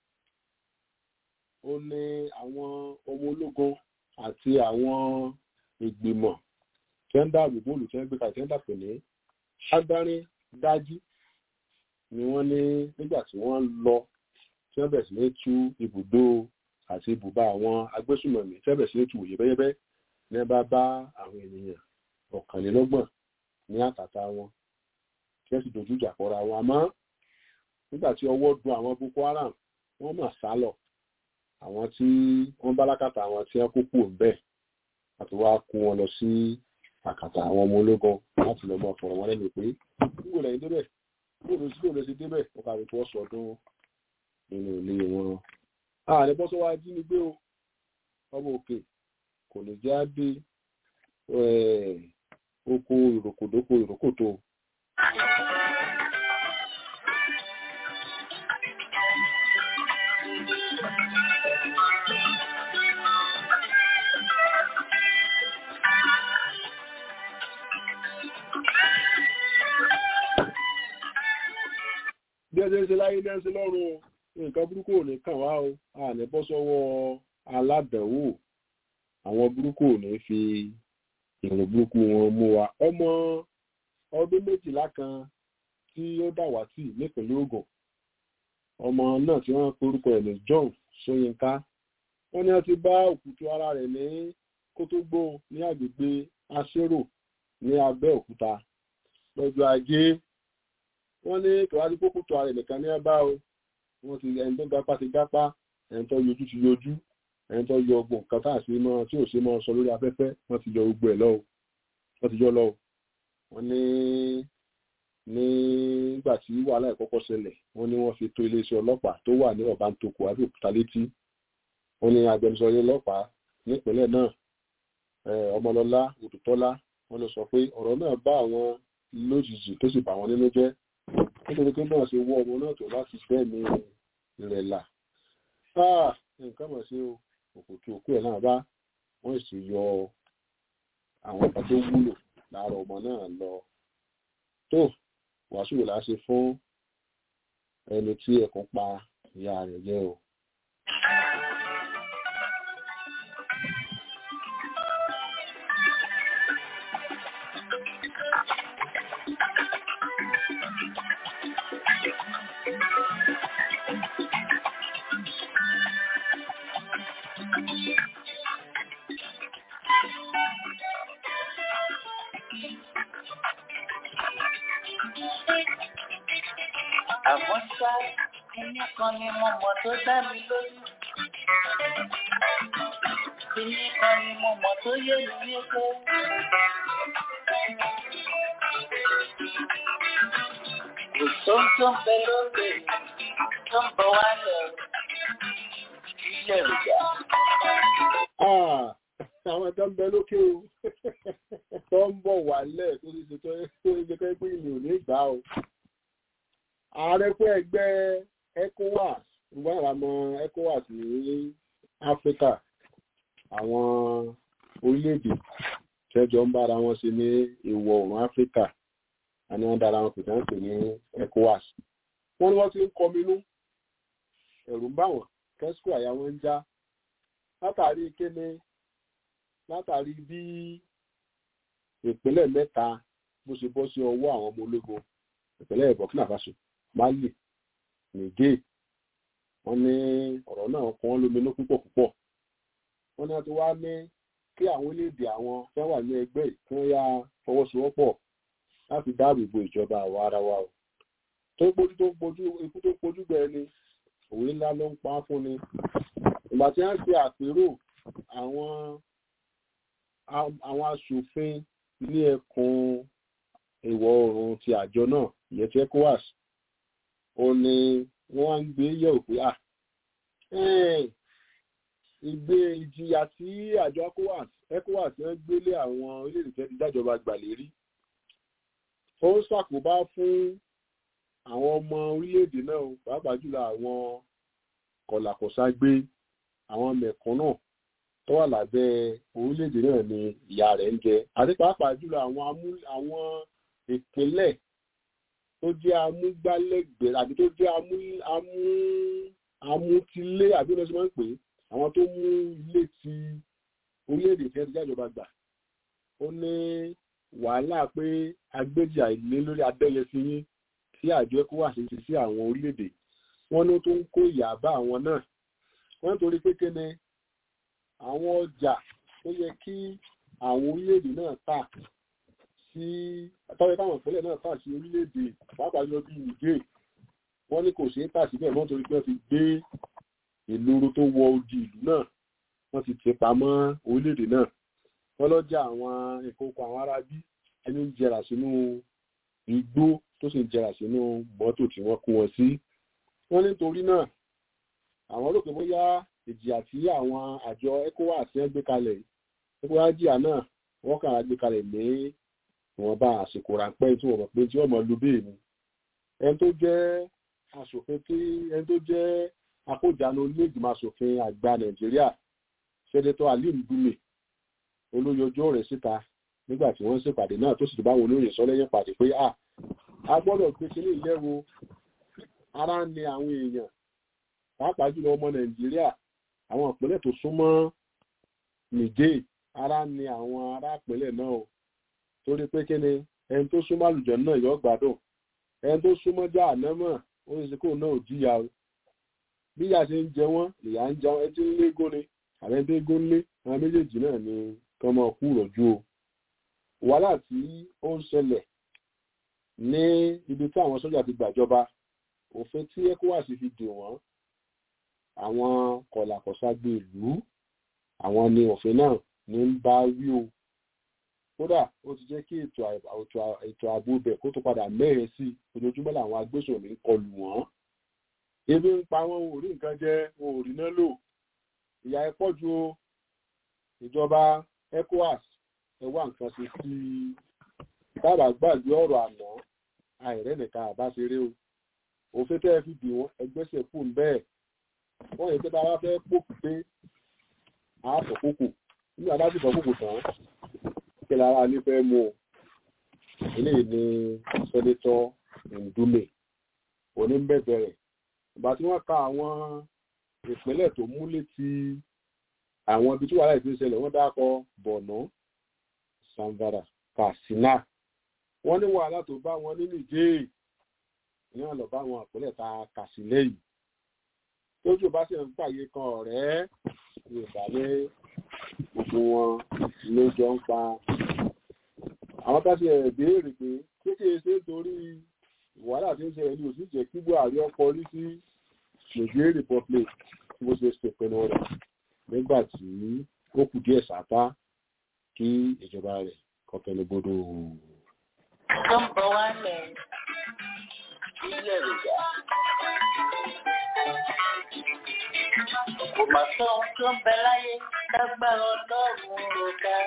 ó ní àwọn ọmọ ológun àti àwọn ìgbìmọ̀ tí wọ́n dáàbò bóòlù tí wọ́n gbé kalẹ̀ tí wọ́n dàpọ̀ ní agbárin dájú ni wọ́n ní nígbà tí wọ́n lọ tí wọ́n bẹ̀rẹ̀ sí ní tú ibùdó àti ibùba àwọn agbésùmọ̀mí tí wọ́n bẹ̀rẹ̀ sí ní tú yẹ́bẹ́yẹ́bẹ́ ní bá bá àwọn ènìyàn ọ̀kànlélọ́gbọ̀n ní àkàtà wọn tí wọ́n sì dojú ìjà kọra wọn àmọ́ nígbà tí ọwọ́ dun àwọn Boko Haram wọ́n mà sá lọ àwọn tí wọ́n bá lákàtà àwọn tí wọ́n kó kú ńbẹ̀ àti wá kó wọn lọ sí àkàtà àwọn ọmọ ológun láti lọ mọ ọ̀fọ̀rọ̀ wọn lẹ́nu pé nígbò lẹ́yìn débẹ̀ bóòlù sí bóòlù sí débẹ̀ wọ́n kàwé tó sọdún nínú ilé wọn. ààrẹ bọ́sọ́ wa jí ni gbé o ọmọ òkè kò lè já dé oko ìròkòdókò ìrókòtò. bí ẹ ṣe ń ṣe láyé ní ẹsẹ lọ́rùn nǹkan burúkú ò ní kàn wá o a ní bọ́ sọ́wọ́ aládàáwò àwọn burúkú ò ní fi èrò burúkú wọn mú wa ọmọ ọdún méjìlá kan tí ó dàwátì nípínlẹ̀ Ògùn ọmọ náà tí wọ́n porúkọ ẹ̀ ní John Ṣóyínká wọ́n ní wọ́n ti bá òkútu ara rẹ̀ ní Kótógbó ní agbègbè Aṣérò ní Abẹ́òkúta lọ́jọ́ ajé wọ́n ní kìwádìí kókó tó ara ẹ̀nìkan ní ẹ̀bá o wọ́n ti ẹni tó gapá ti gápá ẹni tó yọjú ti yọjú ẹni tó yọ ọgbọ̀n kan tá àṣírí mọ́ tí ò ṣe mọ́ sọ lórí afẹ́fẹ́ wọ́n ti yọ gbogbo ẹ̀ lọ́wọ́ wọ́n ti yọ lọ́wọ́ wọ́n ní nígbà tí wàhálà ìkọ́kọ́ ṣẹlẹ̀ wọ́n ní wọ́n fi tó iléeṣẹ́ ọlọ́pàá tó wà ní ọ̀bántoko Abẹ́òkúta létí wọ́n ní agbẹnusọ ilé ọlọ́pàá nípínlẹ̀ náà Ọmọlọ́lá Òdùtọ́lá wọ́n lọ sọ pé ọ̀rọ̀ náà bá àwọn lójijì tó sì bà wọ́n nínú jẹ́ nítorí pé náà ṣe wọ́ ọmọ náà tó láti fẹ́ ní ìrẹ̀là nǹkan mọ̀ sí òkùtù òkú ẹ̀ náà bá wọ́n sì yọ àwọn ọ̀pá tó wúlò lára ọmọ náà lọ tó wàásù là ṣe fún ẹni tí ẹkùn pa ìyá rẹ̀ jẹ́ o. Àmọ́ ṣá, kíní kan ni mo mọ̀ tó dá mi lójú. Kíní kan ni mo mọ̀ tó yé mi yéké. Kò sóhun tó ń bẹ lókè tó ń bọ̀ wálẹ̀ ilé ìjà. àwọn tó ń bẹ lókè o tó ń bọ̀ wálẹ̀ tó ti ṣe tó ń ṣe pé ìlú ò ní gbà o ààrẹ fún ẹgbẹ́ ECOWAS ìwọ́n àràmọ́ ECOWAS ní áfíríkà àwọn orílẹ̀-èdè tẹ́jọ ń bára wọn ṣe ní ìwọ̀ oòrùn áfíríkà àni wọ́n dára wọn pè tán pè ní ECOWAS wọ́n ní wọ́n ti ń kọminú ẹ̀rù ń bà wọ́n kẹ́sìkò àyà wọn ń já látàrí kéne látàrí bí ìpínlẹ̀ mẹ́ta bó ṣe bọ́ sí ọwọ́ àwọn ọmọ ológun ìpínlẹ̀ Burkina Faso Mali Niger wọ́n ní ọ̀rọ̀ náà kàn án lóminú púpọ̀ púpọ̀ wọ́n ní wọ́n ti wá ní kí àwọn orílẹ̀-èdè àwọn fẹ́ wà ní ẹgbẹ́ yìí kí wọ́n yá fọwọ́sowọ́pọ̀ láti dáàbò bo ìjọba àwa ara wa o tó ń pojú tó ń pojú ikú tó ń pojú gbẹ ni òwe ńlá ló ń pa á fún ni ìgbà tí wọ́n ṣe àpérò àwọn àwọn aṣòfin ní ẹkùn ìwọ̀ oòrùn ti àjọ náà ìyẹn ti ECOWAS ó ní wọ́n ń gbé yẹ̀wò pé à ìgbé ìjìyà tí àjọ ecowas ecowas ń gbélé àwọn orílẹ̀-èdè tẹ́ ti dájọba gbà lérí ó ń ṣàkóbá fún àwọn ọmọ orílẹ̀-èdè náà o, pàápàá jùlọ àwọn kọ̀làkọ̀ságbé àwọn mẹ̀kúnnù tó wà lábẹ́ orílẹ̀-èdè náà ni ìyà rẹ̀ ń jẹ àti pàápàá jùlọ àwọn amú àwọn ìpínlẹ̀ tó jẹ́ amúgbálẹ́gbẹ̀ẹ́ àbí tó jẹ́ amú amú amútilé àbí ọ̀nà tí wọ́n ń pè é àwọn tó mú ilé ti orílẹ̀-èdè tí wọ́n ti jájọba gbà ó ní wàhálà pé agbéjì àìlé lórí abẹ́yẹsí yín tí àjọ ECOWAS ti sí àwọn orílẹ̀-èdè wọ́n ní ó tó ń kó ìyà bá àwọn náà wọ́n torí pé kéne àwọn ọjà tó yẹ kí àwọn orílẹ̀-èdè náà tà sí tọ́wọ́ táwọn ìpínlẹ̀ náà tà sí orílẹ̀-èdè pàápàá jọ bí nìgé wọ́n ní kò ṣeé tà síbẹ̀ mọ́ torí pé wọ́n ti gbé ìloro tó wọ odi ìlú náà wọ́n ti tì pamọ́ orílẹ̀-èdè náà wọ́n lọ́jà àwọn ìkókò àwọn arábí ẹni ń jẹrà sínú igbó tó sì ń jẹrà sínú mọ́tò tí wọ́n kó wọn sí wọ́n nítorí náà àwọn rò pé bóyá ìjìyà tí àwọn àjọ ECOWAS ń gbé kalẹ̀ ECOWAS jìyà náà wọ́n kàn á gbé kalẹ̀ ní ìwọ̀nba àsìkò ráńpẹ́ tí wọ́n mọ̀ pé tí wọ́n mọ̀ lu bẹ́ẹ̀ ni ẹni tó jẹ́ aṣòfin tí ẹni tó jẹ́ akójànú onígbìmọ̀ aṣòfin àgbà Nàìjíríà sẹ́dẹ̀tọ̀ Alim Dume olóyojó rẹ̀ síta nígbà tí wọ́n ń ṣèpàdé náà tó sì ti báwọn olóyè sọ lẹ́yìn pàdé pé à a gbọ́dọ̀ gbé kíní ìlẹ́wo ara ń ni àwọn èèyàn pàápàá jùlọ ọmọ nàìjíríà àwọn ìpínlẹ̀ tó súnmọ́ nìjẹ́ ara ń ni àwọn ará ìpínlẹ̀ náà o torí pé kíni ẹni tó súnmọ́ àlùjọ náà yọ gbádùn ẹni tó súnmọ́ já ànámọ̀ ó sì ṣe kó náà ò jíya o bí ìyá ṣe ń jẹ wọ́n ìyá ń jẹun ẹni tí ń lé góni àbẹ́ tó gó lé àwọn méjèèjì náà ni kán máa kú rọ̀jú o wàhálà tí ó ń ṣẹlẹ̀ ní ibi tí àwọn sójà ti gbàjọba òfin tí ECOWAS fi dè wọ́n àwọn kọ̀làkọ̀ságbé ìlú àwọn ni òfin náà ní ń bá wí o kódà ó ti jẹ́ kí ètò ààbò bẹ̀ kó tó padà mẹ́rin sí ojoojúmọ́ làwọn agbésùnmí ń kọlù wọ́n ebi ń pa wọn ò rí nǹkan jẹ wọn ò rí náà lò ìyà ẹ pọ̀ ju ìjọba ECOWAS ẹ wá nǹkan ṣe sí i tábà gbàgbé ọ̀rọ̀ àná àìrẹ́nìkan àbáṣeré o òfin tẹ́ ẹ fi dì wọ́n ẹgbẹ́sẹ̀ kù ń bẹ́ẹ̀ wọ́n yìí tẹ́ta wá fẹ́ pòkù pé àápọ̀ kókò nígbà bá sì fọ́ kókò tán kí lára ní fẹ́ mú o eléyìí ni sẹ́nétọ̀ Ndume oníbẹ̀bẹ̀ rẹ̀ ìgbà tí wọ́n ka àwọn ìpínlẹ̀ tó mú létí àwọn ibi tí wàhálà ìpín ṣẹlẹ̀ wọ́n dákọ̀ Borno Zamfara Katsina wọ́n ní wàhálà tó bá wọn ní Nìjẹ́ẹ̀ ní wọn lọ bá wọn àpẹẹrẹ ta kà sí lẹ́yìn tójú bá sì ń pàyè kan ọ̀rẹ́ yorùbá ní gbogbo wọn ló jọ ń pa àwọn ká ṣe béèrè pé kékeré ṣe torí wàhálà tí ń ṣe ẹni òsì jẹ́ kí buhari ọkọ rí sí Niger Republic tí wọ́n ṣe ṣèpinnu rẹ̀ nígbà tí ó kù díẹ̀ sápá kí ìjọba rẹ̀ kọkẹlẹ gbọdọ. Number one man. ilé ìjà. Kò mà Sọ ohun tó ń bẹ láyé lágbára ọlọ́run ò ká.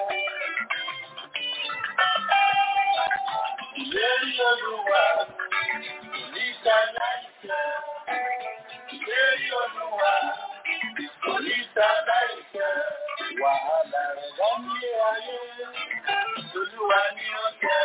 ìlérí olúwa níta láìsẹ̀. Ìlérí olúwa níta láìsẹ̀. Wàhálà rẹ̀ láyé ayé. Olúwa ni ó jẹ́.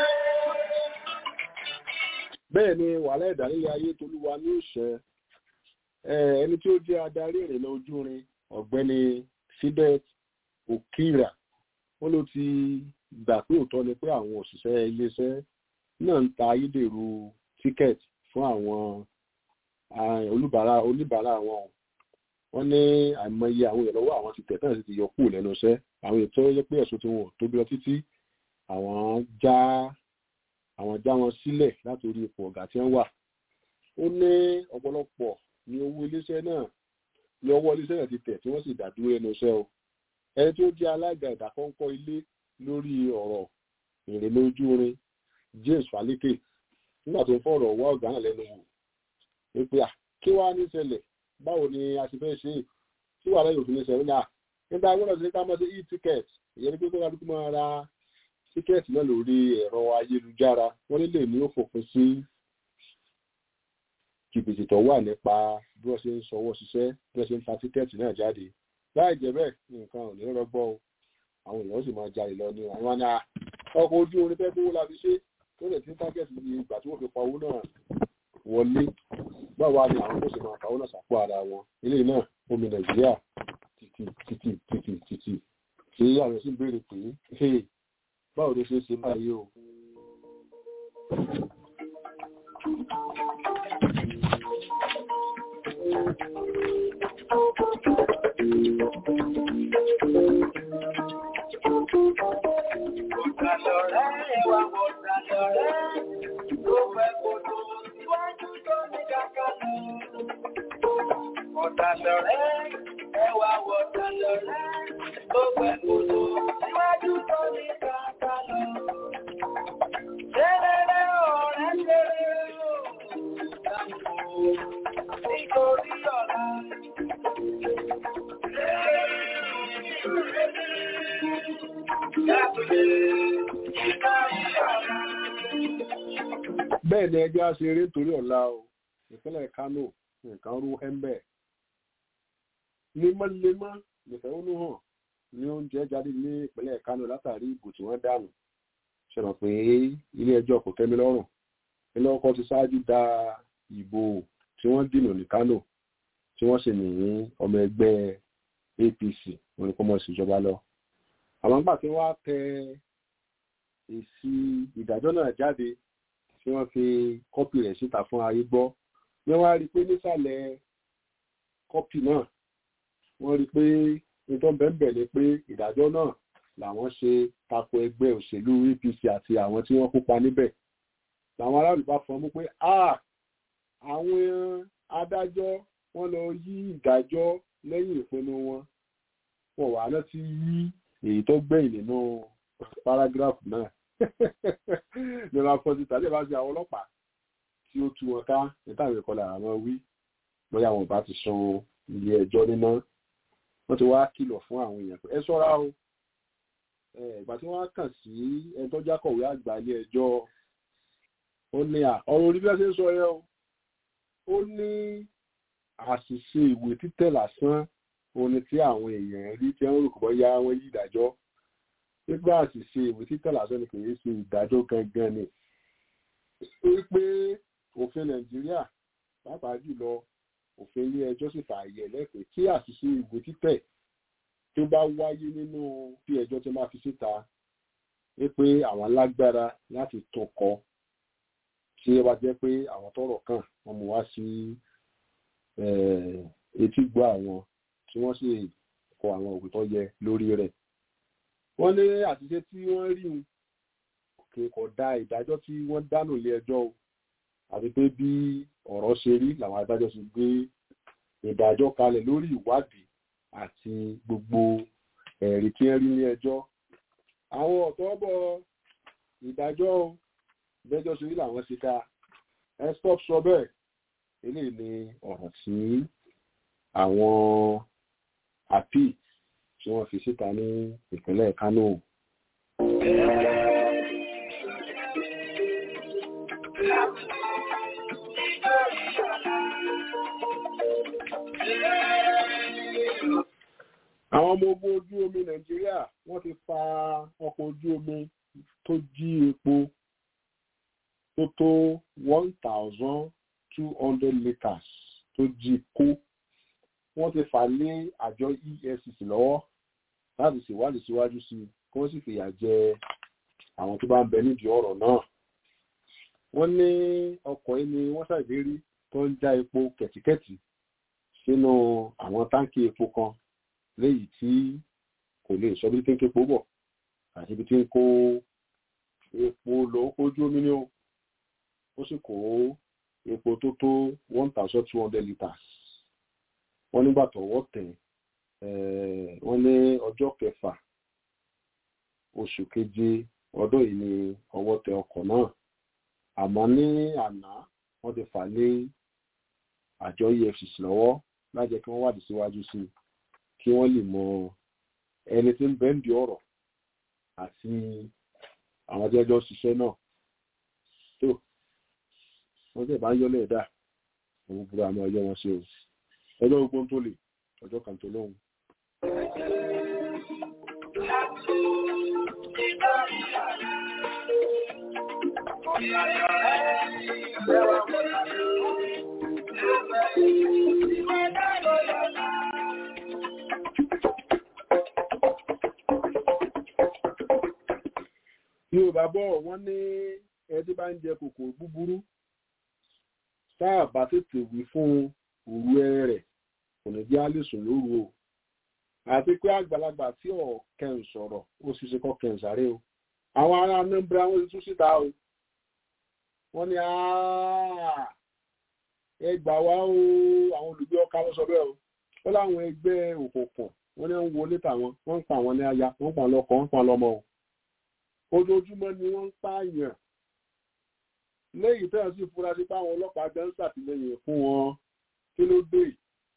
bẹ́ẹ̀ ni wàhálà ìdálẹ́lẹ̀ ayé tolúwa ní òṣẹ́ ẹni tí ó jẹ́ adarí ìrìnà ojúrin ọ̀gbẹ́ni Philbert Okira wọ́n ló ti gbà pé òótọ́ ni pé àwọn òṣìṣẹ́ iléeṣẹ́ náà ń ta ayédèrú tíkẹ́ẹ̀tì fún àwọn olùbárà oníbàárà wọn wọ́n ní àìmọye àwọn ìrànlọ́wọ́ àwọn ti tẹ̀ tán sì ti yọ kúrò lẹ́nu iṣẹ́ àwọn ètò yẹ pé ẹ̀sùn tí wọn ò tóbi lọ títí àwọn já àwọn já wọn sílẹ̀ láti orí ipò ọ̀gá tí wọ́n wà ó ní ọ̀pọ̀lọpọ̀ ní owó iléeṣẹ́ náà ní ọwọ́ iléeṣẹ́ náà ti tẹ̀ tí wọ́n sì dàdúró ẹnu iṣẹ́ o ẹni tó jẹ́ alága ìdákọ́ńkọ́ ilé lórí ọ̀rọ̀ ìrìnà ojú orin James Falike nígbà tó ń fọ̀rọ̀ wá ọ̀gá náà lẹ́nu wò wípé à kí wàá ní ṣẹlẹ̀ báwo ni a ti fẹ́ ṣe é tí wàhálà yóò fi ní ṣẹlẹ̀ náà nígbà gbọ́dọ̀ sí ká mọ̀ sí e-ticket ìyẹn ní pé kó kálukú máa ra tíkẹ́ẹ̀tì náà lórí ẹ̀rọ ayélujára wọ́n nílé ní ó fòpin sí jìbìtì tó wà nípa bí wọ́n ṣe ń sọwọ́ ṣiṣẹ́ bí wọ́n ṣe ń ta tíkẹ́ẹ̀tì náà jáde láì jẹ́ bẹ́ẹ̀ nǹkan ò ní rọgbọ́ o àwọn èèyàn sì máa jalè lọ ní àwọn àná ọkọ̀ ojú orin fẹ́ kówó la fi ṣe tó lè tí ń tágẹ́ẹ̀tì ní ìgbà tí wọ́n fi pa owó náà wọlé báwa ni àwọn tó sì máa pa owó náà sàpò ara wọn ilé náà omi nàìjíríà títì títì títì títì tí àwọn sì ń béèrè pé báwo ló ṣe é ṣe báyìí o. Ọ̀tàlọ̀rẹ́ ẹwà wọ̀tàlọ̀rẹ́ tó pẹ̀ kòtò síwájú tó ní kàkà lọ. Ṣerere ọ̀rẹ́ ṣerere o, nítorí ọ̀la. bẹ́ẹ̀ ni ẹgbẹ́ aṣeré nítorí ọ̀la o ìpínlẹ̀ Kánò nǹkan rú ẹ́ńbẹ̀ lemọ́lemọ́ nìfẹ̀hónú hàn ní oúnjẹ jáde ní ìpínlẹ̀ Kánò látàrí ìbò tí wọ́n dànù ṣẹlẹ̀ pé ilé ẹjọ́ kò tẹ́mi lọ́rùn ilé ọkọ̀ ti ṣáájú da ìbò tí wọ́n dìnà ní Kánò tí wọ́n sì ní ọmọ ẹgbẹ́ APC wọn ni kó mọ̀ síjọba lọ àwọn gbà tí wọ́n á tẹ èsì ìdájọ́ náà jáde tí wọ́n fi kọ́pì rẹ̀ síta fún ayé gbọ́ wọ́n wá rí i pé nísàlẹ̀ kọ́pì náà wọ́n rí i pé nítorí bẹ́ẹ̀ ni pé ìdájọ́ náà làwọn ṣe tako ẹgbẹ́ òṣèlú APC àti àwọn tí wọ́n kópa níbẹ̀ làwọn aráàlú bá fọmú pé àwọn adájọ́ wọ́n lọ yí ìdájọ́ lẹ́yìn ìpinnu wọn wọ́n wà náà ti yí èyí tó gbẹ̀yìn nínú paragraph náà ní ma fọ́ sí tàbí ìbáṣe àwọn ọlọ́pàá tí ó tú wọn ká nítorí ìkọlà àwọn wí bóyá wọn bá ti san ilé ẹjọ́ níná wọ́n ti wá kìlọ̀ fún àwọn èèyàn pé ẹ ṣọ́ra o ìgbà tí wọ́n kàn sí ẹni tó jákọ̀wé àgbà ilé ẹjọ́ ó ní à ọ̀rọ̀ orí bí wọ́n ṣe ń sọ yẹn o ó ní àṣìṣe ìwé títẹ̀ lásán òní tí àwọn èèyàn rí tí wọ́n rò kọ́ yá wọ́n yí ìdájọ́ nígbà àṣìṣe ìwé títẹ̀ lásán ni kì í ṣe ìdájọ́ gangan ni wípé òfin nàìjíríà pàápàá jùlọ òfin ilé ẹjọ́ sì fààyè lẹ́pẹ́ tí àṣìṣe ìwé títẹ̀ tó bá wáyé nínú bí ẹjọ́ tó máa fi síta wípé àwọn lágbára láti tún kọ tí ó bá jẹ́ pé àwọn tọ́rọ̀ kàn wọ́n mú wá sí etí gbọ́ àwọn tí wọ́n sì kọ àwọn òkú tó yẹ lórí rẹ̀ wọ́n ní àṣìṣe tí wọ́n rí un kò kò da ìdájọ́ tí wọ́n dánù ilé ẹjọ́ o àti pé bí ọ̀rọ̀ ṣe rí làwọn adájọ́ sì gbé ìdájọ́ kalẹ̀ lórí ìwádìí àti gbogbo ẹ̀rí tí wọ́n rí ní ẹjọ́ àwọn ọ̀tọ́ bọ̀ ìdájọ́ ìdájọ́ ṣe rí làwọn ṣe ká ẹ stop sọ bẹ́ẹ̀ eléyìí ni ọ̀rọ̀ tí àwọn àpì tí wọ́n fi síta ní ìpínlẹ̀ Kánò. àwọn ọmọ ogun ojú omi Nàìjíríà wọ́n ti fa ọkọ̀ ojú omi tó jí epo tó tó one thousand two hundred litres tó jí kó wọ́n ti fà lé àjọ EFCC lọ́wọ́ láti ṣèwádìí síwájú sí i kí wọ́n sì fìyà jẹ àwọn tó bá ń bẹ nídìí ọ̀rọ̀ náà. wọ́n ní ọkọ̀ yìí ni wọ́n ṣàgbérí tó ń já epo kẹ̀tíkẹ̀tì sínú àwọn táǹkì epo kan léyìí tí kò lè sọ bí tí ń képo bọ̀ àti ibi tí ń kó epo lọ ojú omi ní o ó sì kó epo tó tó one thousand two hundred litres wọ́n nígbà tọ́wọ́ tẹ̀ wọ́n ní ọjọ́ kẹfà oṣù keje ọdún yìí ni ọwọ́ tẹ ọkọ̀ náà àmọ́ ní àná wọ́n ti fà lé àjọ EFCC lọ́wọ́ lájẹ́ kí wọ́n wádìí síwájú sí i kí wọ́n lè mọ ẹni tí ń bẹ́ǹdì ọ̀rọ̀ àti àwọn tí ẹjọ́ ṣiṣẹ́ náà tó wọ́n tẹ̀ bá ń yọ́lẹ̀ ẹ̀dá òun burú àmọ́ ọjọ́ wọn ṣe o ọjọ́ gbogbo tó lè ọjọ́ kan tó lóhun. Yorùbá bọ̀ wọ́n ní ẹtí bá ń jẹ kòkòrò búburú táà bá tètè wí fún òru ẹrẹ rẹ̀ kò ní jẹ́ àlèsùn lóru o àti pé àgbàlagbà tí ọ̀kẹ́ ń sọ̀rọ̀ ó sì ṣe kọ́kẹ́ ń sáré o àwọn ará nẹ́mbra wọn ti tún síta o wọ́n ní ẹ gbà wá o àwọn olùgbé ọkà ló sọ bẹ́ẹ̀ o ó láwọn ẹgbẹ́ òkùnkùn wọ́n ní ń wọlé tàwọn wọ́n ń pa àwọn ní aya wọ́n ń pa lọ́kọ wọ́n ń pa lọ́mọ o ojoojúmọ́ ni wọ́n ń pààyàn lẹ́yìn tẹ́ẹ̀ sì fura sí páwọn ọlọ́pàá gan ṣàtìlẹ́yìn fún wọn kí ló dé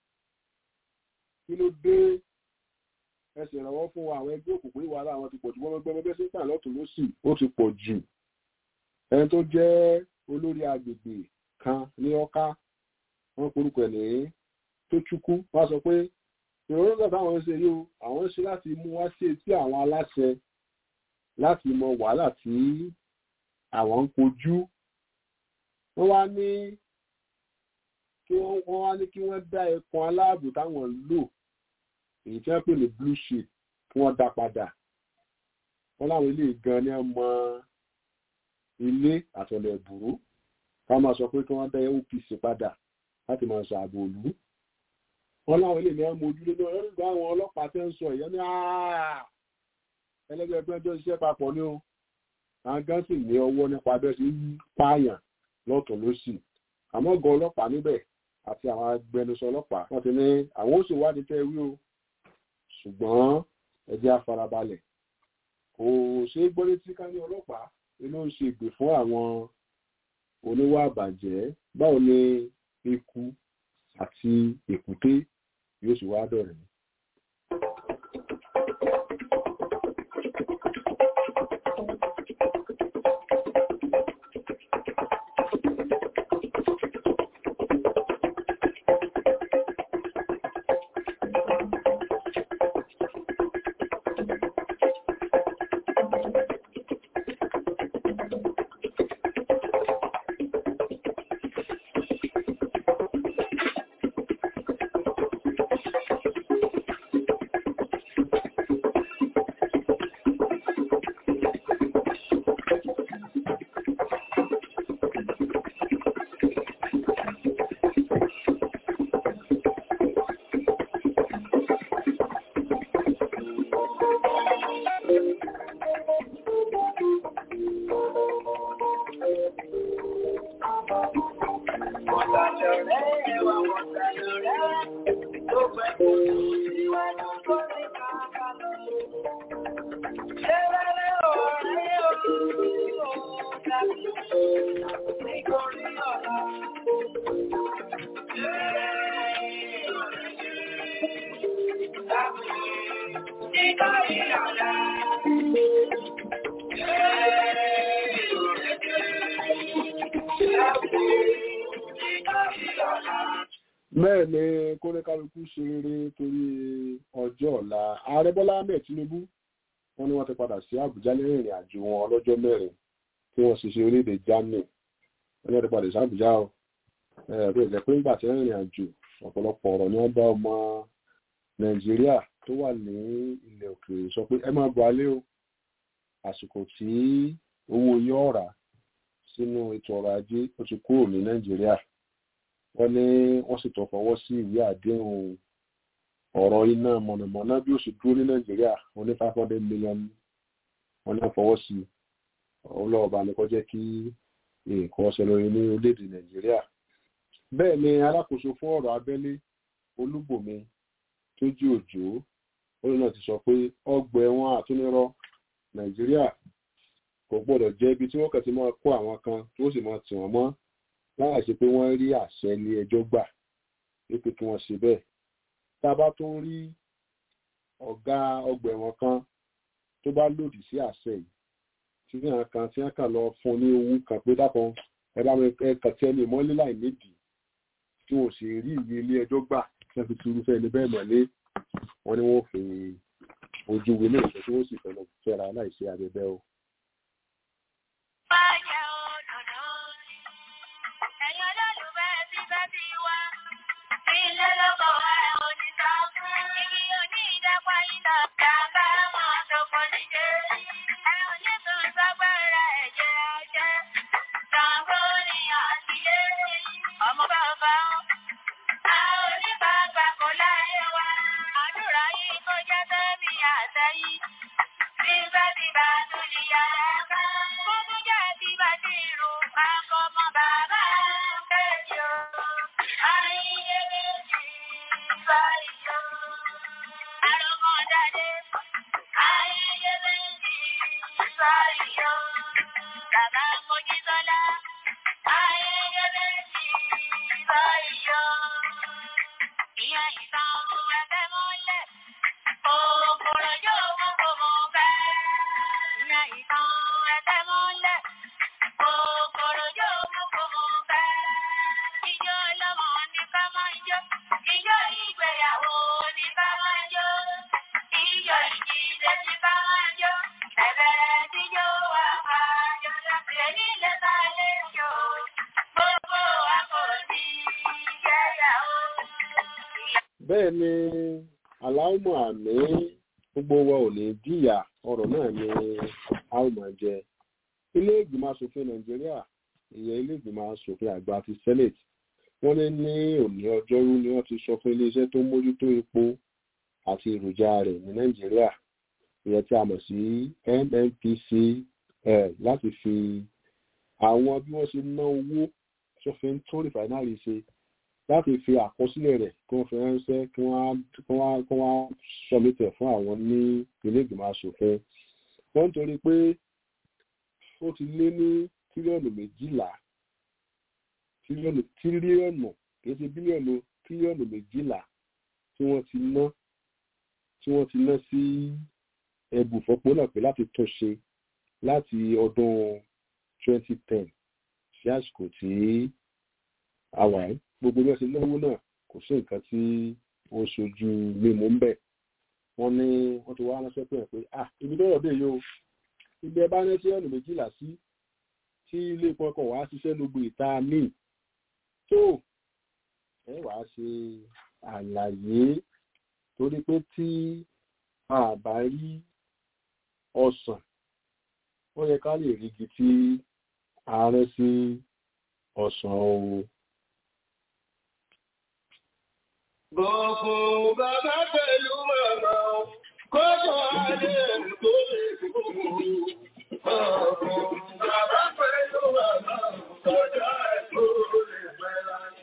kí ló dé ẹsẹ̀ ìrànwọ́ fún àwọn ẹgbẹ́ òkùnkùn ìwà ara àwọn ti pọ̀ jù wọ́n gbẹ́mọ́ bẹ́ẹ̀ sí pà lọ́tún lọ́sì ó ti pọ̀ jù ẹni tó jẹ́ olórí agbègbè kan ní ọká wọ́n porúkọ ẹ̀ ní tó chukwu wọ́n sọ pé ìrònú táwọn ń ṣe yìí o àwọn ń ṣe láti mú wá sí etí àwọn aláṣẹ láti mọ wàhálà tí àwọn ń kojú wọ́n wá ní kí wọ́n wá ní kí wọ́n dá ẹkùn aláàbò táwọn ń lò èyí tí wọ́n pè ní blue sheet kí wọ́n dá padà wọ́n láwọn ilé gan ni wọ́n mọ ilé àtọ̀lẹ̀ ìbúrú ká máa sọ pé kí wọ́n dá OPC padà láti máa ṣààbò òlú wọ́n láwọn ilé ní wọ́n mojú lé náà lórí àwọn ọlọ́pàá tẹ́ ń sọ ìyẹn ní ẹlẹ́gbẹ́ ẹgbẹ́ ẹjọ́ iṣẹ́ papọ̀ ní o àwọn gan sì ní ọwọ́ nípa abẹ́ sí pààyàn lọ́tún lọ́sì àmọ́ gan ọlọ́pàá níbẹ̀ àti àwọn agbẹnusọ ọlọ́pàá wọ́n ti ní àwọn ó sì wádìí tẹ́ wí o ṣùgbọ́n ẹjẹ́ afarabalẹ̀ kò ṣe é gbọ́ létí ká ní ọlọ́pàá inú ń ṣe ìgbè fún àwọn oníwà àbàjẹ́ báwo ni eku àti èkúté yóò sì wá dọ̀rẹ́ bẹ́ẹ̀ ni kóníkálukú ṣe rere torí ọjọ́ ọ̀la ààrẹ bọ́lá ahmed tinubu wọ́n ní wọ́n ti padà sí àbújá lẹ́yìn ìrìn àjò wọn ọlọ́jọ́ mẹ́rin tí wọ́n ṣiṣẹ́ orílẹ̀-èdè germany wọ́n ní wọ́n ti padà sí àbújá o ẹ̀rọ ìjẹ́ pé nígbà tí wọ́n rìnrìn àjò ọ̀pọ̀lọpọ̀ ọ̀rọ̀ ni wọ́n bá ọmọ nàìjíríà tó wà ní ilẹ̀ òkèèrè sọ pé ẹ máa bọ̀ alẹ́ o àsìkò tí owó yóò rà sínú ètò ọrọ̀ ajé ó ti kúrò ní nàìjíríà wọ́n ní wọ́n sì tó fọwọ́ sí ìwé àdéhùn ọ̀rọ̀ iná mọ̀nàmọ́ná bí ó sì dúró ní nàìjíríà wọ́n ní five hundred million wọ́n ní fọwọ́ sí ọlọ́ọ̀bá ni kó jẹ́ kí nǹkan ọ̀sẹ̀ lórí ní orílẹ̀-èdè nàìjíríà bẹ́ẹ̀ ni alákòóso fún ọ̀rọ̀ abẹ́lé olúbòmí tó jí òjò ó náà ti sọ pé ọgbà ẹ̀wọ̀n àtúnirọ́ nàìjíríà kò gbọ́dọ̀ jẹ́ ibi tí wọ́n kàn ti máa kó àwọn kan tí ó sì máa tì wọ́n mọ́ láì ṣe pé wọ́n rí àṣẹ ilé ẹjọ́ gbà wípé kí wọ́n ṣe bẹ́ẹ̀ tá a bá tún rí ọ̀gá ọgbà ẹ̀wọ̀n kan tó bá lòdì sí àṣẹ yìí tí wọ́n kan tí wọ́n kàn lọ fún ní owó kan pé dákan ẹ bá mi ẹ kàn tí ẹni mọ́lé láì nídìí tí wọ́n sì rí ìwé ilé ẹjọ́ gbà tí wọ́n fi tu irúfẹ́ ẹni bẹ́ẹ̀ mọ́lé wọ́n ní wọ́n fi ojú ìwé náà sọ tí wọ́n sì fẹ́ lọ fẹ́ra láìsí abẹ́bẹ́ o. Báyẹ̀ òdòdó, ẹ̀yin olólùfẹ́ ti fẹ́ ti wá. Ilé lọ́kọ̀ ẹ̀ òní sọ fún. Igi òní ìdápa iná bàbá mọ̀ tó kọ́ ní dé. Ẹ ò ní tún sọ́gbẹ́rẹ́ ẹ̀jẹ̀ ẹ̀jẹ̀. Ṣàǹgó ni àtìlé. Ọmọ bàbá a ò ní bàgbà kò láyé wa. Àdúrà yìí kó jẹ́ tẹ́mi àtẹ̀yìn. Bí bá ti bá tún di yàrá ká. Gbogbo jẹ́ ti bá ti rù pákó mọ́ bàbá méjì o. Ayé méjì báyìí o. Àròmọ̀ dáadé. Ayé méjì báyìí o. Bàbá Mojísọ́lá. Ayé méjì báyìí o. Ìyá ìtàn ẹgbẹ́ mọ́lẹ̀. Òkúrò yóò mú kó mú bẹ́ẹ̀. Ìyá ìtàn ẹgbẹ́ mọ́lẹ̀. Òkúrò yóò mú kó mú bẹ́ẹ̀. Ijó ọlọ́mọ ní ká máa jó. Ijó ìgbéyàwó ní ká máa jó. Ijó ìdílé ní ká máa jó. Ẹ̀bẹ̀rẹ̀ tíjó wà máa jó. Èyí lè ta lé jò. Gbogbo wa kò ní yẹ̀yàwó. bẹ́ẹ̀ ni aláwọ̀ àmì gbogbo wa ò ní jìyà ọ̀rọ̀ náà ni a ó máa jẹ ilé ìgbìmọ̀ asòfin nàìjíríà ìyẹn ilé ìgbìmọ̀ asòfin àgbà ti senate wọ́n ní ní òní ọjọ́rú ni wọ́n ti sọ fún iléeṣẹ́ tó ń mójútó epo àti èròjà rẹ̀ ní nàìjíríà ìyẹn tí a mọ̀ sí nnpcl láti fi àwọn bí wọ́n ṣe ná owó tó fi ń tún rìfàínárì ṣe láti fi àkọsílẹ̀ rẹ̀ kí wọ́n fi ránṣẹ́ kí wọ́n á sọmítẹ̀ fún àwọn ní ilé ìgbìmọ̀ asòfin wọ́n ń torí pé ó ti lé ní tírílíọ̀nù méjìlá tírílíọ̀nù tírílíọ̀nù kì í ṣe bílíọ̀nù tírílíọ̀nù méjìlá tí wọ́n ti ná tí wọ́n ti ná sí ẹbùfọ́pọ̀ náà pé láti tún ṣe láti ọdún 2010 sí àsìkò tí a wà yìí gbogbo bí wọ́n ṣe lówó náà kò sí nǹkan tí ó ṣojú mímú ń bẹ̀ wọ́n ní wọ́n ti wá ránṣẹ́ pé pé ah ibi tó rọ̀ dé yìí o ibi ẹ bá ní sí ọ̀nà méjìlá sí tí ilé epo ọkọ̀ wàá ṣiṣẹ́ lógbó ìta míì tó ẹ wàá ṣe àlàyé torí pé tí a bá rí ọsàn ó yẹ ká lè rígi tí ààrẹ sí ọsàn o. Gbogbo bàbá pẹ̀lú màmá kọ́kọ́ adé tó lè gbogbo. Gbogbo bàbá pẹ̀lú màmá kọjá tó lè pẹ́ láyé.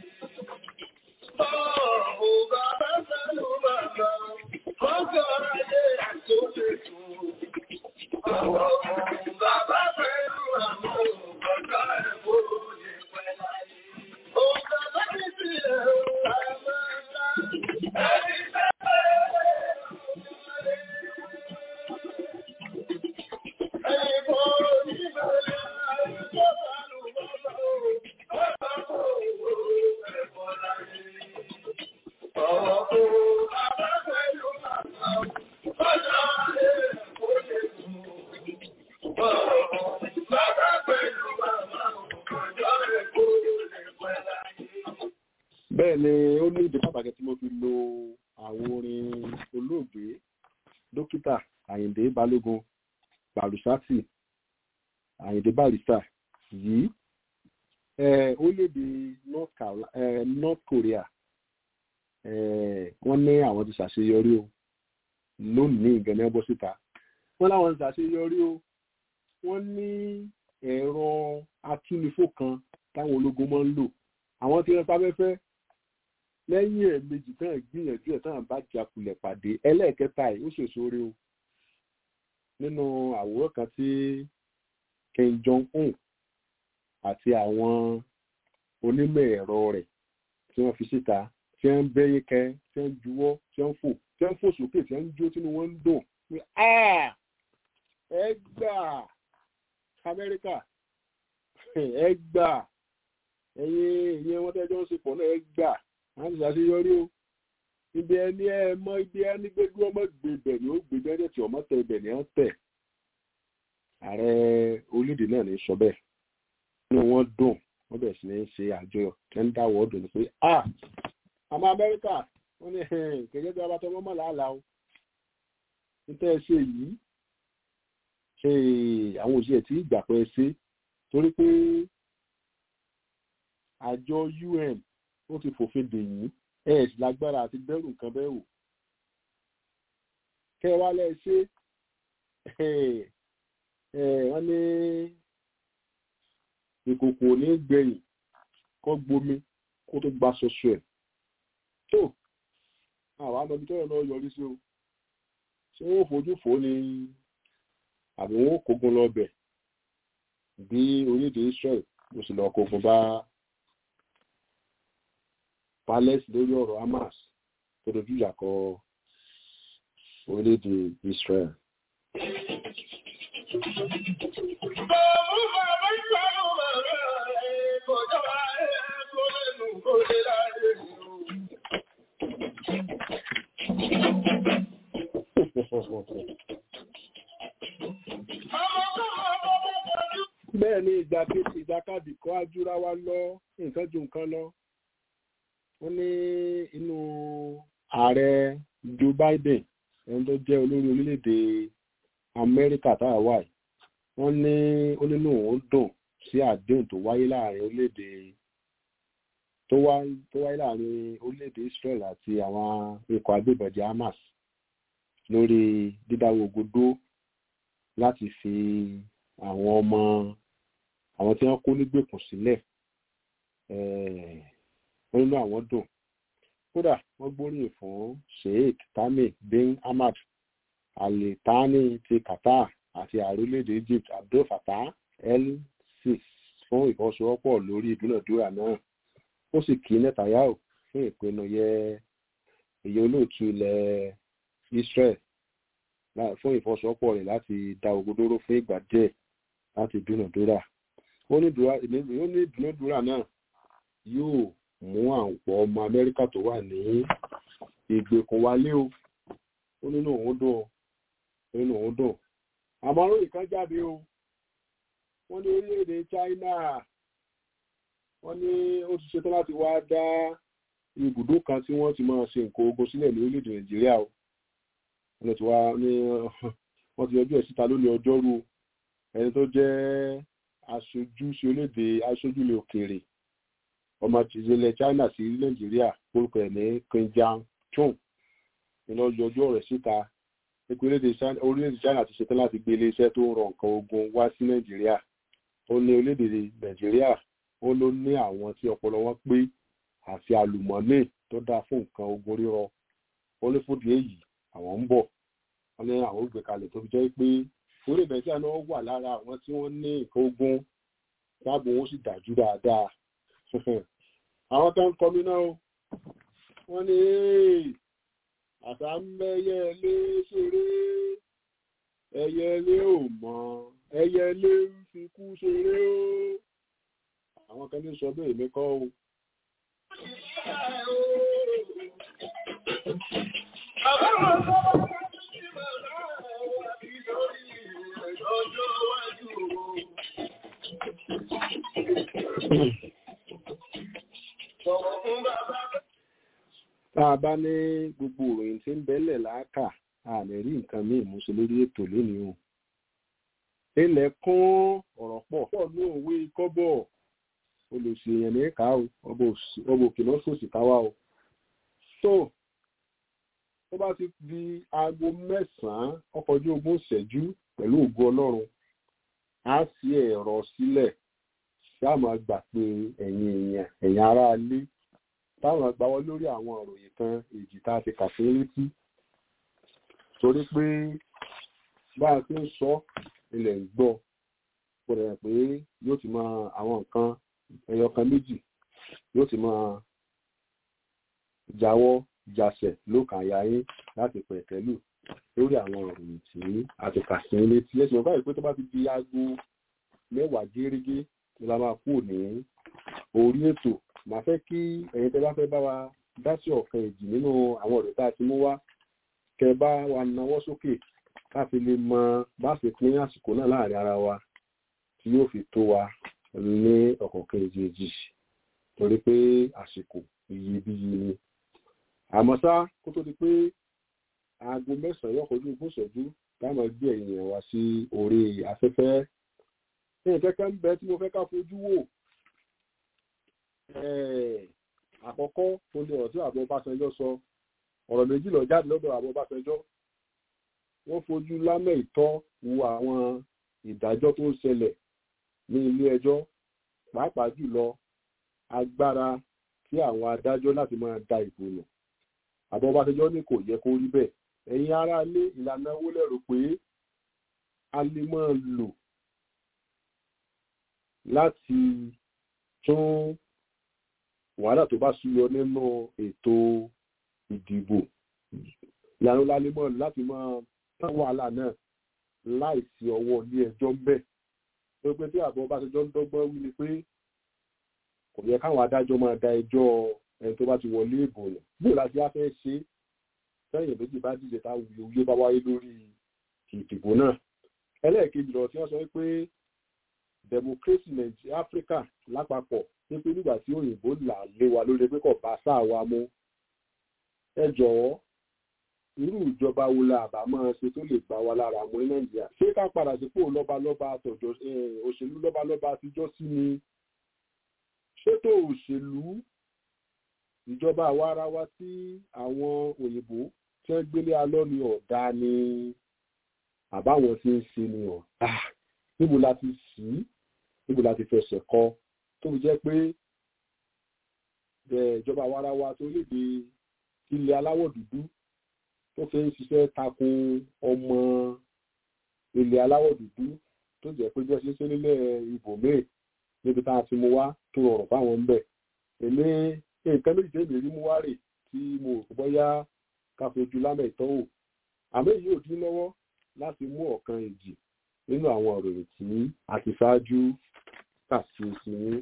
Gbogbo bàbá pẹ̀lú màmá kọ́kọ́ adé tó lè gbogbo. Gbogbo bàbá pẹ̀lú màmá kọjá tó lè pẹ́ láyé. Òǹkà láti fi ẹ̀rọ àmà bẹ́ẹ̀ ni ó ní ìdí pàtàkì tí mo fi lo àwọn orin olóògbé dókítà àyìndé balógun barusati àyìndé barista yìí orílẹ̀-èdè north Carolina eh, north korea wọ́n ní àwọn ti ṣàṣeyọrí o lónìí ìgànnà bọ́ síta wọ́n láwọn ti ṣàṣeyọrí o wọ́n ní ẹ̀rọ atúnifó kan táwọn ológun máa ń lò àwọn tí wọ́n sáfẹ́fẹ́ lẹ́yìn ẹ̀ẹ̀mejì tán gbìyànjú ẹ̀ tán bá jakulẹ̀ pàdé ẹlẹ́ẹ̀kẹta yìí ó ṣèṣore o nínú àwòrán kan tí Kim Jong-un àti àwọn onímọ̀ ẹ̀rọ rẹ̀ tí wọ́n fi síta tí tí wọ́n ń bẹ́yẹ kẹ tí wọ́n ń juwọ́ tí wọ́n ń fò tí wọ́n ń fò sókè tí wọ́n ń jó tínú wọn ń dùn pé ẹ gbà amẹ́ríkà ẹ gbà ẹ̀yin ìyẹn wọn tẹ́jọ́ ń sepọ̀ náà ẹ gbà wọ́n ti ṣàṣeyọrí o ibi ẹni ẹ mọ ibi ẹni gbégbé ọmọ gbébẹ ni ó gbé bẹ́ẹ̀ tí ọmọ tẹ ibẹ̀ ni ó tẹ̀ ààrẹ orílẹ̀-èdè náà ní sọ bẹ́ẹ̀ inú wọn dùn wọ́n bẹ̀rẹ̀ sí ní ṣe àjọyọ̀ tẹ́ ń dáwọ́ ọdún ni pé ah àmọ́ amẹ́ríkà wọ́n ní kẹ̀kẹ́ bí abatọ́ mọ́mọ́ làálàá o níta ẹ ṣe yìí ṣe àwọn òṣìṣẹ́ tí ìgbà pẹ́ ṣe torí pé àjọ un ó ti fòfin dè yín ẹ sì lágbára àti bẹ̀rù nǹkan bẹ́ẹ̀ wò kẹ́ ẹ wá lẹ́ ṣe wọ́n ní ìkòkò ní gbẹ̀yìn kọ́ gbomi kó tó gba ṣoṣo ẹ̀ tó àwọn àmọ́bí tọ́rọ náà yọrí sí o ṣé wọ́n fojú fò ní àbí wọ́n kógun lọ́bẹ̀ bí orílẹ̀-èdè Israel ló sì lọ kógun bá Palace lórí ọ̀rọ̀ Hamas tó dojú ìjà kọ orílẹ̀-èdè Israel. bẹ́ẹ̀ ni ìgbàkejì ìjàkadì kọ́ ajúra wa lọ nǹkan ju nǹkan lọ wọ́n ní inú ààrẹ Joe Biden ẹni tó jẹ́ olórí orílẹ̀-èdè Amẹ́ríkà táwa wà yìí wọ́n ní ó nínú òun dùn sí àdéhùn tó wáyé láàrin orílẹ̀-èdè tó wáyé láàrin orílẹ̀-èdè Israel àti àwọn ikọ̀ agbébọ̀jẹ̀ Hamas lórí dídáwọ́ ogodó láti fi àwọn ọmọ àwọn tí wọ́n kó nígbèkùn sílẹ̀ wọ́n nínú àwọn dùn kódà wọ́n gbóríyìn fún Sheikh Tamim bin Hamad Al Thani ti Qatar àti ààrẹ orílẹ̀-èdè Egypt Abdel Fattah el-Sisi fún ìfọwọ́sowọ́pọ̀ lórí ìdúnàdúrà náà ó sì kí Netanyahu fún ìpinnu yẹ èyí olóòtú ilẹ̀ Israel fún ìfọwọ́sowọ́pọ̀ rẹ̀ láti dá ogun dúró fún ìgbà díẹ̀ láti dúnàdúrà ó ní ìdúnàdúrà náà yóò mú àwọn ọmọ Amẹ́ríkà tó wà ní ìgbèkùn wálé o ó nínú òun dùn ó nínú òun dùn àmọ́ orí kan jáde o wọ́n ní orílẹ̀-èdè China wọ́n ní ó ti ṣetán láti wá dá ibùdó kan tí wọ́n ti máa ṣe nǹkan ogun sílẹ̀ ní orílẹ̀-èdè Nàìjíríà o wọ́n ti wá ní wọ́n ti yọjú ẹ̀ síta lónìí ọjọ́rú ẹni tó jẹ́ aṣojú sí orílẹ̀-èdè aṣojú ilẹ̀ òkèèrè ọmọ ìjìnlẹ̀ China sí Nàìjíríà orúkọ ẹ̀ ní Qinjiang Chung ìlọ yọjú ọ̀rẹ́ síta orílẹ̀-èdè China ti ṣetán láti gbé iléeṣẹ́ tó ń rọ nǹkan ogun wá sí Nàìjíríà ó ní orílẹ̀-èdè Nàìjíríà ó ló ní àwọn tí ọpọlọ wọn pé àti àlùmọ́nì tó dáa fún nǹkan ogun rírọ ó ní fúdi èyí àwọn ń bọ̀ wọ́n ní àwọn ògbé kalẹ̀ tó fi jẹ́ pé orílẹ̀ Nàìjíríà náà wà lára àwọn tí wọ́n ní nǹkan ogun táàbù wọn sì dájú dáadáa àwọn tó ń kọmí náà wọ́n ní àṣà mẹ́yẹlé ṣeré ẹyẹlé ò mọ̀ ẹyẹlé ń fi kú ṣeré ó àwọn kan ní sọ bẹ́ẹ̀ èmi kọ́ o. tá a bá ní gbogbo ìròyìn tí ń bẹ́lẹ̀ láàkà a lè rí nǹkan míì mú sí lórí ètò lónìí o. ilẹ̀ kún ọ̀rọ̀ pọ̀ pọ̀ ní òwe kọ́bọ̀ olùsí èèyàn ní ká o ọba òkè náà sòsì káwá o. tó tó bá ti di aago mẹ́sàn-án ọkọ̀ ojú ogún ìṣẹ́jú pẹ̀lú ògo ọlọ́run á sí ẹ̀rọ sílẹ̀ ṣáà máa gbà pé ẹ̀yin èèyàn ẹ̀yin aráalé táwọn agbáwọ́ lórí àwọn òròyìn kan èjì tá a ti kà fún létí torí pé bá a ti ń sọ ilẹ̀ ń gbọ́ gbọ́dọ̀ rẹ̀ pé yóò ti máa àwọn nǹkan ẹyọ kan méjì yóò ti máa jáwọ́ jasẹ̀ ló kàn ya yín láti pẹ̀kẹ́lù lórí àwọn ìròyìn tí a ti kà sí létí ẹ̀sìn ọ̀gá ìpé tó bá ti di aago mẹ́wàá gérégé ni la máa kú ní orí ètò màá fẹ́ kí ẹ̀yin tẹ́ bá fẹ́ bá wa dá sí ọ̀kan èjì nínú àwọn ọ̀rẹ́ tá a ti mú wá kẹ bá wa nawọ́ sókè ká fi lè mọ bá ṣe pín àsìkò náà láàrin ara wa tí yóò fi tó wa ní ọ̀kọ̀ọ̀kan èjì torí pé àsìkò iyebíye ni àmọ́ ṣá kó tó di pé aago mẹ́sàn-án yóò kojú ogún ìṣẹ́jú táwọn gbé èèyàn wá sí orí afẹ́fẹ́ ní kẹ́kẹ́ ń bẹ tí mo fẹ́ ká fojú wò àkọ́kọ́ tó ní ọ̀rọ̀ tí àbọ̀ Ọbásanjọ́ sọ ọ̀rọ̀ méjì lọ jáde lọ́dọ̀ àbọ̀ Ọbásanjọ́ wọ́n fojú lámẹ́ ìtọ́ wo àwọn ìdájọ́ tó ń ṣẹlẹ̀ ní ilé ẹjọ́ pàápàá jùlọ agbára tí àwọn adájọ́ láti máa da ìbò nù àbọ̀ Ọbásanjọ́ ní kò yẹ kó rí bẹ́ẹ̀ ẹ̀yin ará ilé ìlànà owó lẹ́rù pé a lè máa lò láti tún wàhálà tó bá súyọ nínú ètò ìdìbò ìlànà lálémọ̀ láti máa tán wàhálà náà láìsí ọwọ́ ilé ẹjọ́ ń bẹ̀ tó pé tí àbọ̀ Ọbásanjọ́ ń dọ́gbọ́n wí ni pé kò yẹ káwọn adájọ́ máa da ẹjọ́ ẹni tó bá ti wọlé ìbò nù bí láti á fẹ́ ṣe sẹ́yìn méjì bá díje táwọn òye bá wáyé lórí ìdìbò náà ẹlẹ́ẹ̀kejì lọ tí wọ́n sọ pé democracy nàìjíríà áfíríkà lápapọ̀ wípé nígbà tí òyìnbó là lé wa lórí pé kò bá sáà wa mú ẹ jọ̀wọ́ irú ìjọba wo la àbá máa ṣe tó lè bá wa lára mú ní nàìjíríà ṣé ká padà sípò lọ́balọ́ba àtọ̀jọ́ òṣèlú lọ́balọ́ba àtijọ́ sí ni ṣètò òṣèlú ìjọba àwa ara wa tí àwọn òyìnbó tí wọ́n gbélé alọ́ ni ọ̀dà ni àbáwọn tí ń ṣe ni ọ̀dà níbo la ti sí níbo la ti fẹsẹ̀ kọ tó fi jẹ́ pé ìjọba àwa ara wa tó léde ilẹ̀ aláwọ̀ dúdú tó fi ń ṣiṣẹ́ tako ọmọ ilẹ̀ aláwọ̀ dúdú tó jẹ́ pé bí wọ́n ṣe ń ṣe nílẹ̀ ibòmíì níbi tá a ti mú wá tó rọrùn fáwọn ń bẹ̀ èmi nǹkan méjì tẹ́lẹ̀ rí mú wá rè tí mo rò bọ́yá ká fojú lámẹ̀ ìtọ́wò àmọ́ èyí ò dín lọ́wọ́ láti mú ọ̀kan èjì nínú àwọn ìròyìn tí a ti ṣáájú kà sí sí ní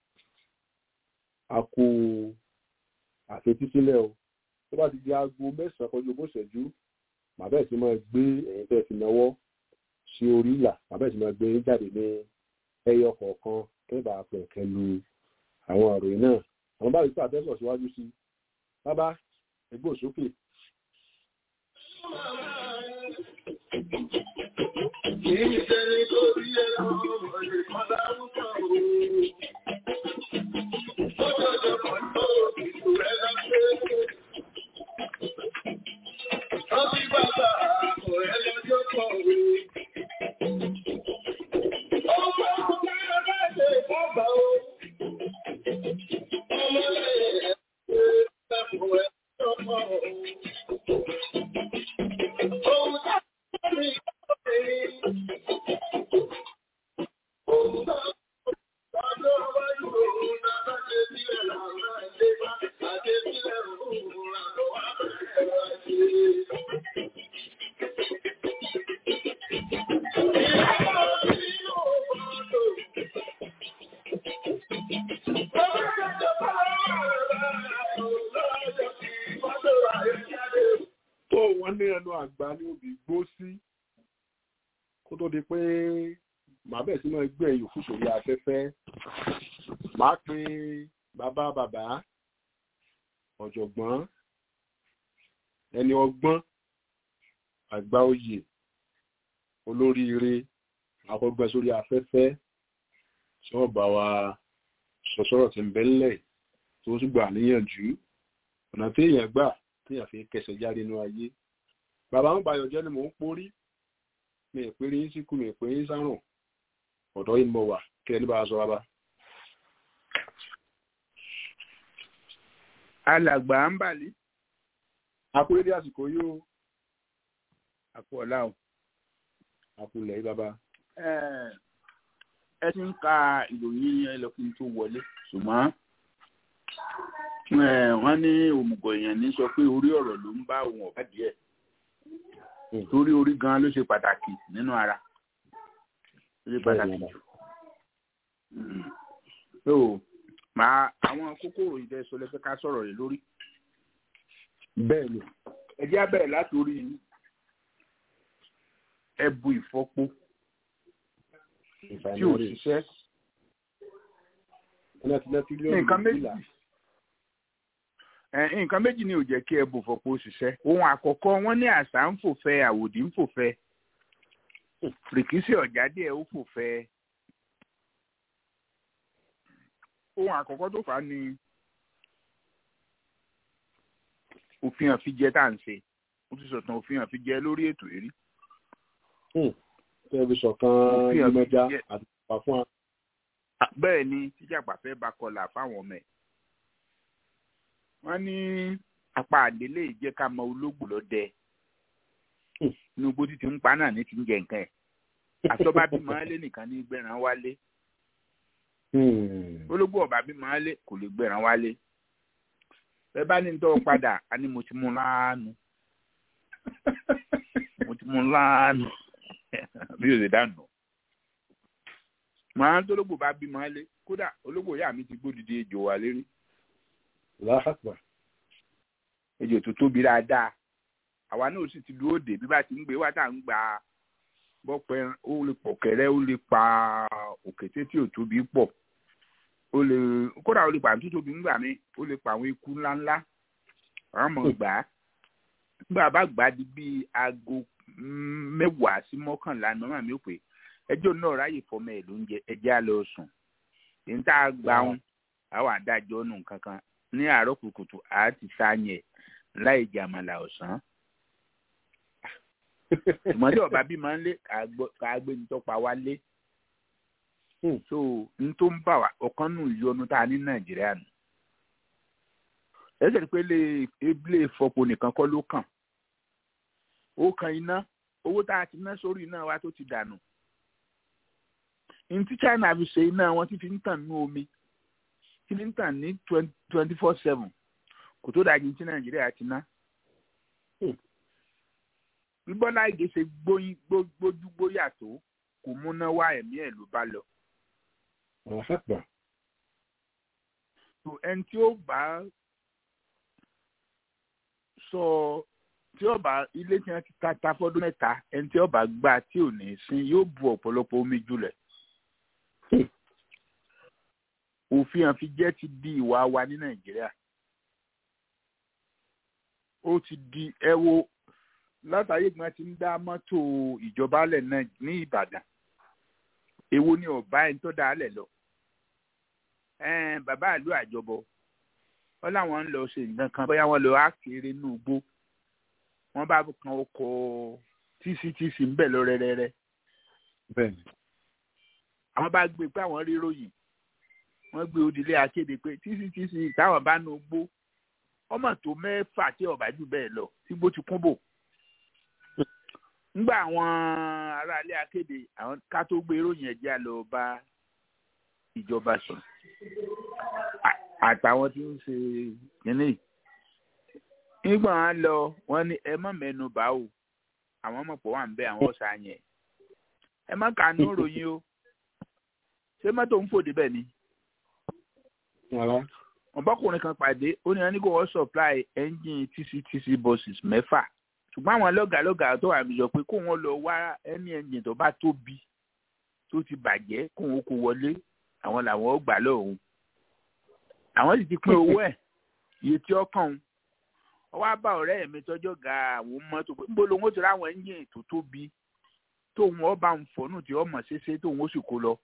a kú àfetísílẹ̀ o tó bá ti di aago mẹ́sàn-án kọjú ogún ìṣẹ́jú màá bẹ́ẹ̀ sì máa gbé ẹ̀yìn tẹ́ fi náwó sí orí ìlà màá bẹ́ẹ̀ sì máa gbé jáde ní ẹyọ kọ̀ọ̀kan kẹ́bà pẹ̀kẹ́ lu àwọn ìròyìn náà àwọn báyìí tó àtẹ́sọ̀ síwájú sí bábá ẹgbẹ́ òsókè. Kì í ṣe nítorí ẹ̀rọ ìkan láwùjọ òun. Ó jọjọ kan tó ìlú rẹ̀ lọ́pẹ́. Wọ́n fi bàbá àpò ẹ̀ lọ́jọ́ kan òun. Ọmọ ọmọ ẹgbẹ́ ṣe bàbá o. Ọmọ lẹ́yìn ẹ̀ ṣe ẹ̀fọ́ ẹ̀ lọ́jọ́ kan òun. Ohun tá a ń rí tó wọ́n ní ẹnu àgbà ní obì gbó sí kó tó di pé màá bẹ̀ sí máa gbé ẹ̀yìn òfin sórí afẹ́fẹ́ màá pe bàbá bàbá ọ̀jọ̀gbọ́n ẹni ọgbọ́n àgbà oyè olóríire àkọ́gbẹ́ sórí afẹ́fẹ́ tí wọ́n bá wa sọ̀sọ́rọ̀ tí ń bẹ́lẹ̀ tó sì gbà níyànjú ọ̀nà téèyàn gbà téèyàn fi kẹsẹ̀ jáde nínú ayé bàbá ń bayọ̀ jẹ́ ni mò ń porí mi ìpéré yín síkú mi ìpéré yín sárùn ọ̀dọ́ yìí mo wà kí ẹni bá a sọ wá bá. alàgbà ń bàlí akúrédé àsìkò yìí ó àpò ọ̀la o. àkùlẹ̀ yìí bàbá. ẹ ti ń ka ìròyìn yẹn lọ kí n tó wọlé ṣùgbọ́n wọ́n ní òmùgọ̀ èèyàn ní sọ pé orí ọ̀rọ̀ ló ń bá òun ọ̀gá díẹ̀ torí orí gan ló ṣe pàtàkì nínú ara ló ṣe pàtàkì jù. so màá àwọn kókòrò ìdẹ́sọ lẹ́fẹ́ ká sọ̀rọ̀ rẹ̀ lórí. bẹ́ẹ̀ ni ẹ jẹ́ á bẹ̀rẹ̀ látòrí ẹbu ìfọ́pó tí ò ṣiṣẹ́ nǹkan méjì nǹkan méjì ni ò jẹ́ kí ẹbu ìfọ́pó ṣiṣẹ́ ohun àkọ́kọ́ wọ́n ní àṣà ń fòfẹ́ àwòdì ń fòfẹ́ rìkísí ọ̀jáde ẹ̀ ó fòfẹ́ ohun àkọ́kọ́ tó fà á ni òfin àfijẹ tá à ń ṣe mo ti sọ̀tàn òfin àfijẹ lórí ètò èrí. tẹlifíṣàn kan ìmọ̀já àti ìpà fún wa. bẹ́ẹ̀ ni tíjàpá fẹ́ bá kọlà fáwọn ọmọ ẹ̀. wọ́n ní apá àdélé ìjẹ́ ká mọ olóògbò lọ́dẹ inú igbó títí ń pa náà ní ti ń jẹ nǹkan ẹ̀ àtọ́ba bí màálé nìkan ní gbẹ̀ràn wálé olóògbò ọ̀bà bí màálé kò lè gbẹ̀ràn wálé bẹ́ẹ̀ bá ní tọ́ padà a ní mo ti mú láàánú mo ti mú láàánú bí o lè dànù màá tó olóògbò bá bí màálé kódà olóògbò ìyá mi ti gbódìdí ejò wà lérí láhàpà ejò tó tóbi dáadáa àwa náà sì ti dúró dè bí bá ti ń gbé wá tá à ń gbà bọ́pẹ́ ó lè pọ̀ kẹrẹ́ ó lè pa òkété tí ò tóbi pọ̀ ó lè kódà ó lè pa àtúntò tóbi ńgbà mi ó lè pa àwọn eku ńláńlá àwọn ọmọ gbà á nígbà bá gbà á di bíi aago mẹ́wàá sí mọ́kànlá ní ọmọ mi ò pé ẹjọ́ náà ráyè fọmọ ẹ̀ lóúnjẹ ẹjẹ́ á lọ sùn èyí tá a gbà wọn àwọn àdájọ́ nù kankan ní àárọ̀ kùtùkùtù àá ti sáyẹn láì jàmàlà ọ̀sán ìmọ̀lé ọba bí máa ń lé ká gbé ní tọ́pa wá lé so n tó ń bà wá ọ̀kan nù ìyọnu tá a ní nàìjíríà nù ẹsẹ̀ pé lè ilé ìfọpo nìkan kọ́ ló kàn ó kan iná owó tá a ti ná sórí iná wa tó ti dànù ní tí China fi ṣe iná wọn ti fi ń tàn ní omi ti fi ń tàn ní twenty four seven kò tó dájú tí nàìjíríà ti ná bí bọ́lá ìgè ṣe gbójú gbóyà tó kò múná wá ẹ̀mí ẹ̀ ló bá lọ. so ẹni tí ó bá sọ tí ó bá ilé tí wọ́n ti ta ta fọ́dún mẹ́ta ẹni tí ó bá gbà tí ò ní sin yóò bu ọ̀pọ̀lọpọ̀ omi jùlẹ̀. òfin àfijẹ́ ti di ìwà wa ní nàìjíríà ó ti di ẹ wo látàrí ìgbìmọ̀ ti ń dá mọ́tò ìjọba lẹ̀ náà ní ìbàdàn èwo ni ọba ẹni tó dá lẹ̀ lọ bàbá àlú àjọbọ wọn làwọn ń lọ ṣe nǹkan kan bóyá wọn lọ ákèrè inú igbó wọn bá kan ọkọ̀ tctc ń bẹ̀ lọ rẹ́rẹ́rẹ́ àwọn bá gbé pé àwọn rí ròyìn wọn gbé òdìlé akéde pé tctc táwọn bá nu igbó ọmọ tó mẹ́fà tí ọba jù bẹ́ẹ̀ lọ tí gbó ti kún bò ngbà àwọn aráalé akéde àwọn ká tó gbé ìròyìn ẹ̀jẹ̀ lọ bá ìjọba sọ àtàwọn tí ń ṣe kínní nígbà wọn lọ wọn ní ẹ má mẹ́nu bá o àwọn ọmọ pọ̀ wà ń bẹ àwọn ọ̀sà yẹn ẹ má kàánú ròyìn o ṣé mọ́tò ń fòdì bẹ́ẹ̀ ni ọbọkùnrin kan pàdé ó ní wọn ní kó wọ́n supply engine tctc buses mẹ́fà ṣùgbọ́n àwọn lọ́gàlọ́gà tó wà mí sọ pé kó wọn lọ wá ẹni engine tó bá tóbi tó ti bàjẹ́ kó wọn kó wọlé àwọn làwọn ó gbà lóhùn àwọn sì ti pín owó ẹ̀ iye tí ó kàn ń ọwọ́ á bá ọ̀rẹ́ mi tọ́jọ́ ga àwọn mọ́tò pé níbo lòun ó ti ráwọn engine tó tóbi tóun ọba ń fọ́nù tí ọmọ ṣeéṣe tóun ó sì kó lọ.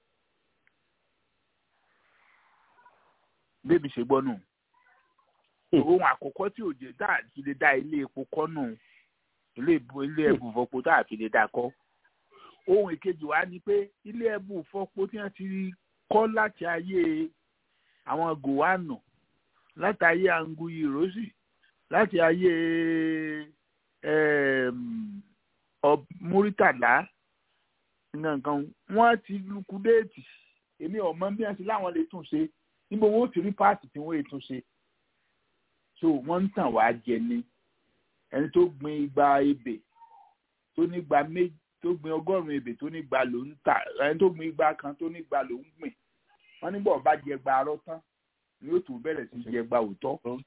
bébí ṣe gbọ́ nù ohun àkọ́kọ́ tí òjò tá a fi lè dá ilé epo kọ́ nù ilé ilé ẹbù fọpo tá a fi lè dá kọ́ ohun ìkejì wa ni pé ilé ẹbù fọpo tí wọ́n ti kọ́ láti ayé àwọn gòwánù láti ayé anguyi rosi láti ayé múrítàlá nǹkan wọ́n ti lukudéètì èmi ọ̀mọ bí wọ́n ti láwọn lè tún ṣe níbo wọn ó ti rí páàtì tí wọ́n lè tún ṣe so wọ́n ń tàn wá jẹ ni ẹni tó gbin igba ebè tó ní igba méjì tó gbin ọgọ́rùn-ún ebè tó ní igba ló ń tà ẹni tó gbin igba kan tó ní igba ló ń gbìn wọ́n nígbà ọba jẹ gba arọ tán ni yóò tún bẹ̀rẹ̀ sí jẹ gba òótọ́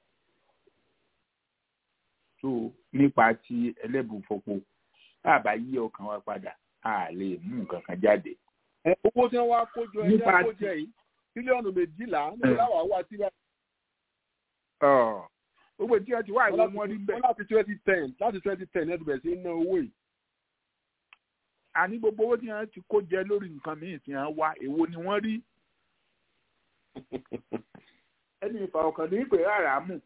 so nípa ti ẹlẹ́bùfọ̀pọ̀ bàbá yí ọkàn wa padà a lè mú nǹkan kan jáde. ẹ owó tí wọ́n wá kójọ ẹjẹ Nípa kójọ yìí bílíọ̀nù méjìlá níbi láwàá wà tí wọ́n Ọ̀, gbogbo tí wọ́n ti wá ìwé wọn rí bẹ́ẹ̀. láti twenty ten láti twenty ten ẹ̀dùn bẹ̀rẹ̀ sí ná owó yìí. àní gbogbo owó tí wọ́n ti kó jẹ lórí nǹkan míì tí wọ́n wá èwo ni wọ́n rí. ẹni ìfà ọkàn ní ìpè rárá mù.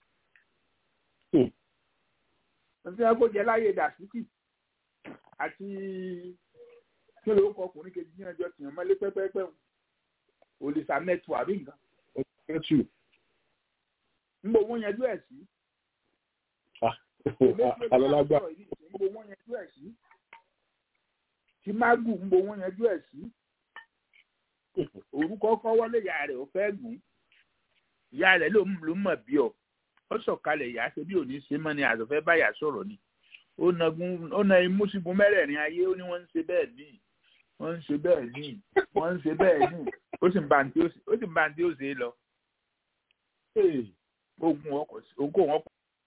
wọ́n ti wọ́n kó jẹ láyé dàsíkì àti kí ló kọ ọkùnrin kejì ní ọjọ́ tìyàn mọ́lé pẹ́pẹ́pẹ́ òlìṣà mẹ́tù àbí nǹkan. Ẹtù. níbo wọ́n yanjú ẹ̀ sí. Alọ́lágbà. níbo wọ́n yanjú ẹ̀ sí. tí mágù níbo wọ́n yanjú ẹ̀ sí. orúkọ kọ́ wọlé ìyá rẹ̀ ó fẹ́ gùn. ìyá rẹ̀ ló ló mọ̀ bí ọ. ó sọ̀kalẹ̀ ìyá ṣe bí òní ṣe mọ́ ni àzọ̀fẹ́ báyà sọ̀rọ̀ ni. ó nagun ó na imú sígun mẹ́rẹ̀ẹ̀rin ayé ó ní wọ́n ń ṣe bẹ́ẹ̀ ní wọ́n ń ṣe bẹ́ẹ̀ ní wọ́n ń ṣe bẹ́ẹ̀ ní ó sì ń ba ní ó sì ń ba ní ó ṣe é lọ ogun ọkọ̀ sí ogun wọn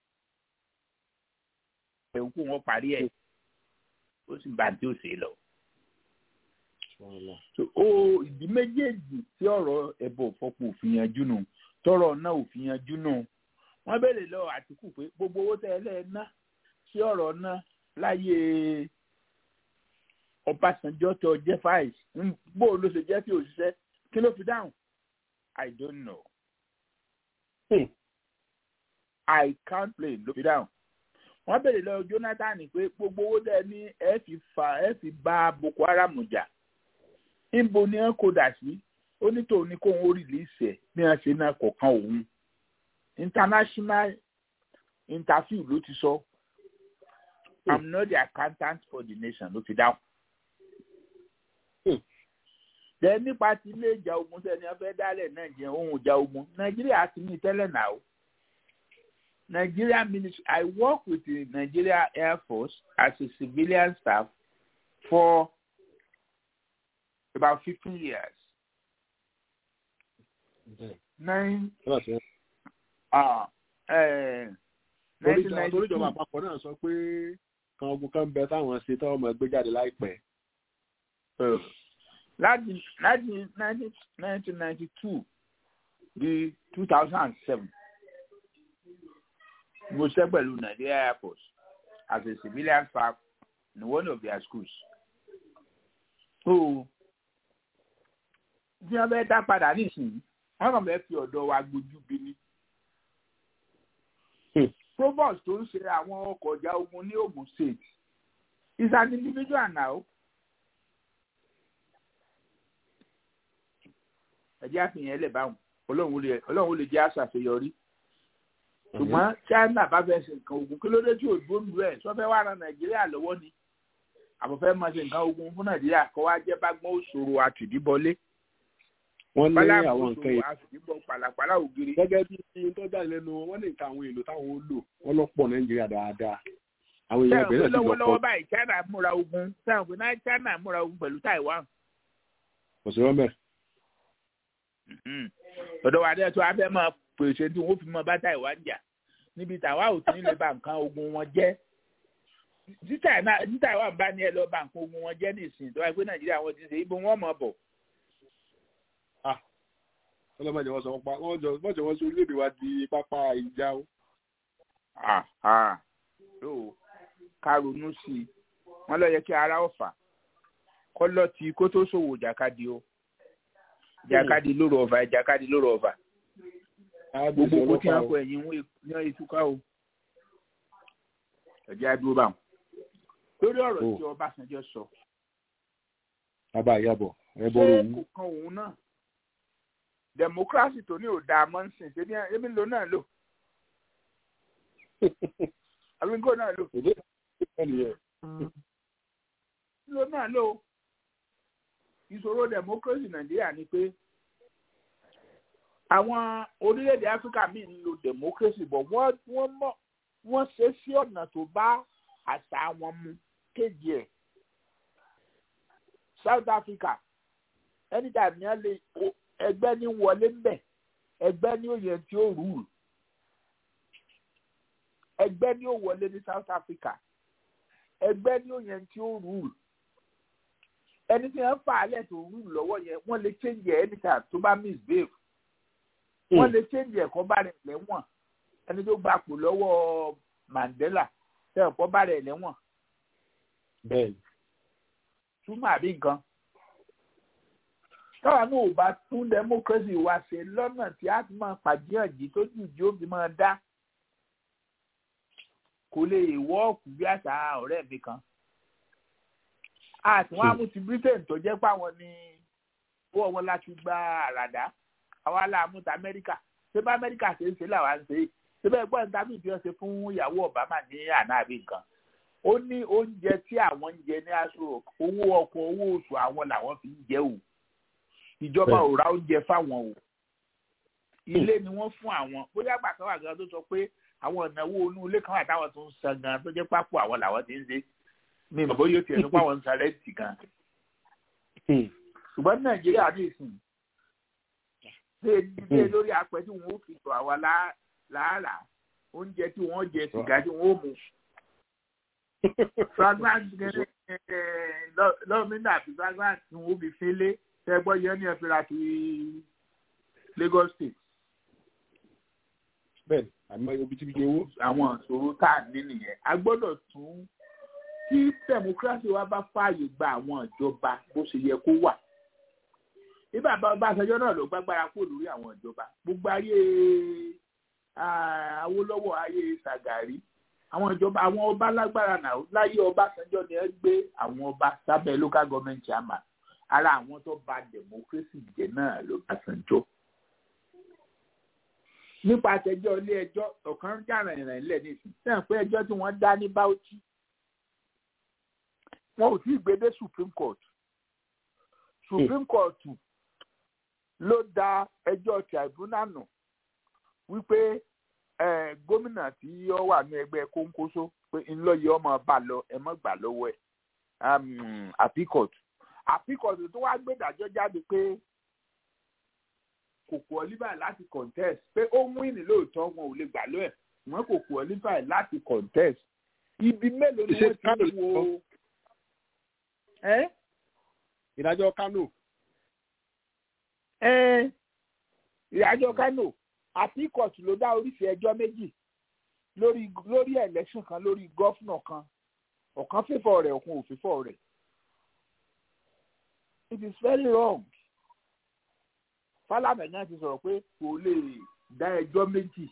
ogun wọn parí ẹ̀ ó sì ń ba ní ó ṣe é lọ. So, ó ìdí méjèèjì tí ọ̀rọ̀ ẹ̀bọ̀ fọpọ̀ òfin yanjú nù tọrọ náà òfin yanjú nù wọ́n béèrè lọ Àtìkù pé gbogbo owó tẹ́ ẹ lẹ́ẹ̀ ná sí ọ̀rọ̀ náà láyé Ọbásanjọ́ tó jẹ́ fáìs bó ló ṣe jẹ́ kí òṣìṣẹ́ kí ló fi dáhùn I don't know Hmm. I can't play ló fi dáhùn wọ́n béèrè lọ Jonathan pé gbogbo owó tẹ́ ẹ ní ẹ fi fa ẹ fi bá Boko Haram jà níbo ni ẹ kó dà sí ó ní tòun ní kóun ó rìlíìsì ẹ bí wọn ṣe náà kọ̀ọ̀kan òun international interview ló ti sọ i'm not the accountant for the nation ló fi dáhùn. Hmm. Then nípa ti ilé ìjà ogun sẹ́ni wọ́n fẹ́ dálẹ̀ nàìjíríà ohun ìjà ogun nàìjíríà ti ní tẹ́lẹ̀ náà o. Nigeria ministry I work with the Nigeria Air Force as a civilian staff for about fifteen years. Nine uh, uh, torí ìjọba àpapọ̀ náà sọ pé kan ogun kan bẹ táwọn ṣe táwọn ọmọ ẹgbẹ́ jáde láìpẹ́. láti láti nineteen ninety two di two thousand and seven mo ṣe pẹ̀lú Nigeria Air Force as a civilian staff in one of their schools. so bí wọ́n bẹ dá padà nísìnyí wọ́n kàn fẹ́ fi ọ̀dọ̀ wa gbójú bí ní. provost tó ń ṣe àwọn ọkọ̀ ọjà ogun ní Ogun State is an individual now. ẹ̀jẹ̀ àfihàn ẹlẹ́ báwọn ọlọ́run lè jẹ́ àṣàṣeyọrí. ṣùgbọ́n China bá fẹ́ ṣe nǹkan ogun kí ló dé tí òdúró ń lu ẹ̀ sọ fẹ́ wá ran Nàìjíríà lọ́wọ́ ni àbọ̀fẹ́ máa ṣe nǹkan ogun fún Nàìjíríà kọ́ wá jẹ́ bá gbọ́n òṣòro àtìdíbọlé wọ́n ní pálá àwọn nǹkan yìí àtìdíbọ pàlàpàlà ògiri. gẹ́gẹ́ bí iye tó jáde lẹ́nu wọn wọ́n ní nǹkan àwọn èlò táwọn ó lò wọ́n lọ pọ̀ Nàìjíríà dáadáa àwọn èèyàn sẹ́wọ̀n bẹ̀rẹ̀ pé sí lọ lọ́wọ́lọ́wọ́ pọ̀ báyìí China múra ogun sẹ́wọ̀n pé náà China múra ogun pẹ̀lú Taiwan. kò sí rọ́mẹ̀. Mhm. ọ̀dọ̀ wa dẹ́ tó a fẹ́ máa pèsè tí wọ́n fi mọ bá Taiwan jà níbi Taiwan ò tí ń lè ba nǹkan ogun wọn jẹ́ tí China- tí Taiwan bá ní ẹ lọ ba nǹkan ogun wọn jẹ́ nìsín tó wáyé pé Nàìjíríà wọn ti ṣe ibo wọn mọ̀ bọ̀. ọlọ́mọdé wọn sọ wọn pa wọ́n jọ wọ́n jọ wọ́n sí orílẹ̀-èdè wa di pápá ìjà o. Àhà. Tó ká ronú sí i wọ́n lọ yẹ kí ara ọ̀fà kọ́ lọ ti kó tó ṣòwò jàkadì o jàkadì lóru ọ̀fà jàkadì lóru ọ̀fà gbogbo owó tí wọ́n kọ ẹ̀yìn wọn ní ìtúká o ẹ̀jẹ̀ àdúró bá wọn. lórí ọ̀rọ̀ Oh. tí Ọbásanjọ́ sọ bàbá ìyàbọ̀ ẹ ṣé bọ́rọ̀ òun. kò kan òun náà democracy tó ní òdà mọ́nsìn ṣé ní ẹbí ló náà lò àbí nǹkan náà lò èdè ìpínlẹ̀ ló náà lò ìṣòro democracy Nàìjíríà ni pé àwọn orílẹ̀-èdè áfíríkà míì ń lo democracy bọ̀ wọ́n wọ́n mọ̀ wọ́n ṣe sí ọ̀nà tó bá àṣà wọn mu kéde ẹ̀ south africa anytime ní wọ́n lè ẹgbẹ́ ní wọlé ń bẹ̀ ẹgbẹ́ ní òye tí ó rúùlù ẹgbẹ́ ní ó wọlé ní south africa ẹgbẹ́ ní òye tí ó rúùlù ẹni tí wọ́n fà á lẹ̀ tó rúùlù lọ́wọ́ yẹn wọ́n lè change ẹ̀ anytime tó bá misbehave wọ́n lè change ẹ̀kọ́ bá rẹ̀ lẹ́wọ̀n ẹni tó gbapò lọ́wọ́ mandela tẹ̀ ẹ̀kọ́ bá rẹ̀ lẹ́wọ̀n bẹ́ẹ̀ni túmọ̀ àbí nǹkan. táwa náà ò bá tún democracy wa ṣe lọ́nà tí a ti máa pàdéhànjì tó jù jí ó fi máa dá kò lè wọ́ọ̀kù bí àṣà ọ̀rẹ́ mi kan. àti wọn á mú ti britain tó jẹ́ páwọn ní owó wọn láti gba àràdá àwa láàmú ti amẹ́ríkà ṣé bá amẹ́ríkà ṣe ń ṣe làwa ń ṣe ṣé bẹ́ẹ̀ gbọ́dọ̀ tàbí ìdí ọ̀sẹ̀ fún ìyàwó obama ní àná àbí nǹkan ó ní oúnjẹ tí àwọn ń jẹ ní aṣọ owó ọkọ̀ owó oṣù àwọn làwọn fi ń jẹ o ìjọba ò ra oúnjẹ fáwọn o ilé ni wọ́n fún àwọn bóyá àgbà kan wà gan tó sọ pé àwọn ìnáwó inú ilé kan wà táwọn tó ń san gan tó jẹ́ pápó àwọn làwọn ti ń ṣe ní ìmọ̀ bóyá ó tiẹ̀ nípa àwọn ń san rẹ́ǹtì gan ṣùgbọ́n ní nàìjíríà ní ìsìn ṣé dídé lórí apẹ tí wọn ó fi tọ̀ àwa láàrà oúnjẹ tí wọ́n jẹ sìgá tí wọ́n ó mu fragrance lọ́mìnà àti fragrance tí wọ́n fi fílé tẹ́gbọ́ yẹn ní ẹ̀fíra ti Lagos State. bẹ́ẹ̀ni àmọ́ obitibiti owó. àwọn ìṣòro tá a ní nìyẹn a gbọ́dọ̀ tún tí democracy wa bá fààyè gba àwọn ìjọba bó ṣe yẹ kó wà bí bàbá Ọbásanjọ́ náà ló gbàgbára kúrò lórí àwọn ìjọba gbogbo ayé Awólọ́wọ̀ ayé Ṣàgàrí àwọn ìjọba àwọn ọba lágbára náà láyé Ọbásanjọ́ ni ẹ gbé àwọn ọba sábẹ́ local government chairman ara àwọn tó bà democracy jẹ́ náà lọ́básanjọ́. nípa àtẹjọ́ ilé ẹjọ́ ọ̀kan jàrà ìrìn ilẹ̀ nìsín sẹ́yìn pé ẹjọ́ tí wọ́n dá ní Bauchi wọn ò tí ì gbé dé Supreme Court Supreme Court ló dá ẹjọ́ tribunal nù wípé gómìnà tí ó wà ní ẹgbẹ́ kónkóso pé ńlọyẹ ọmọ bá lọ ẹ mọ́ gbà lọ́wọ́ ẹ̀ àpíkọ̀tù àpíkọ̀tù tó wá gbẹ̀dájọ́ jáde pé kò qualify láti contest pé ó mú ìní lóòótọ́ wọn ò lè gbà lọ́wọ́ ẹ̀ wọ́n kò qualify láti contest ibi mélòó ni wọ́n ti wo. ìdájọ́ Kánò. ìdájọ́ Kánò àpíkọ̀tù ló dá oríṣi ẹjọ́ méjì lórí lórí election kan lórí gọ́fúnà kan ọ̀kan fífọ́ rẹ̀ ọ̀kan ò fífọ́ rẹ̀ it is very wrong Fálànà náà ti sọ̀rọ̀ pé kò lè dá ẹjọ́ méjì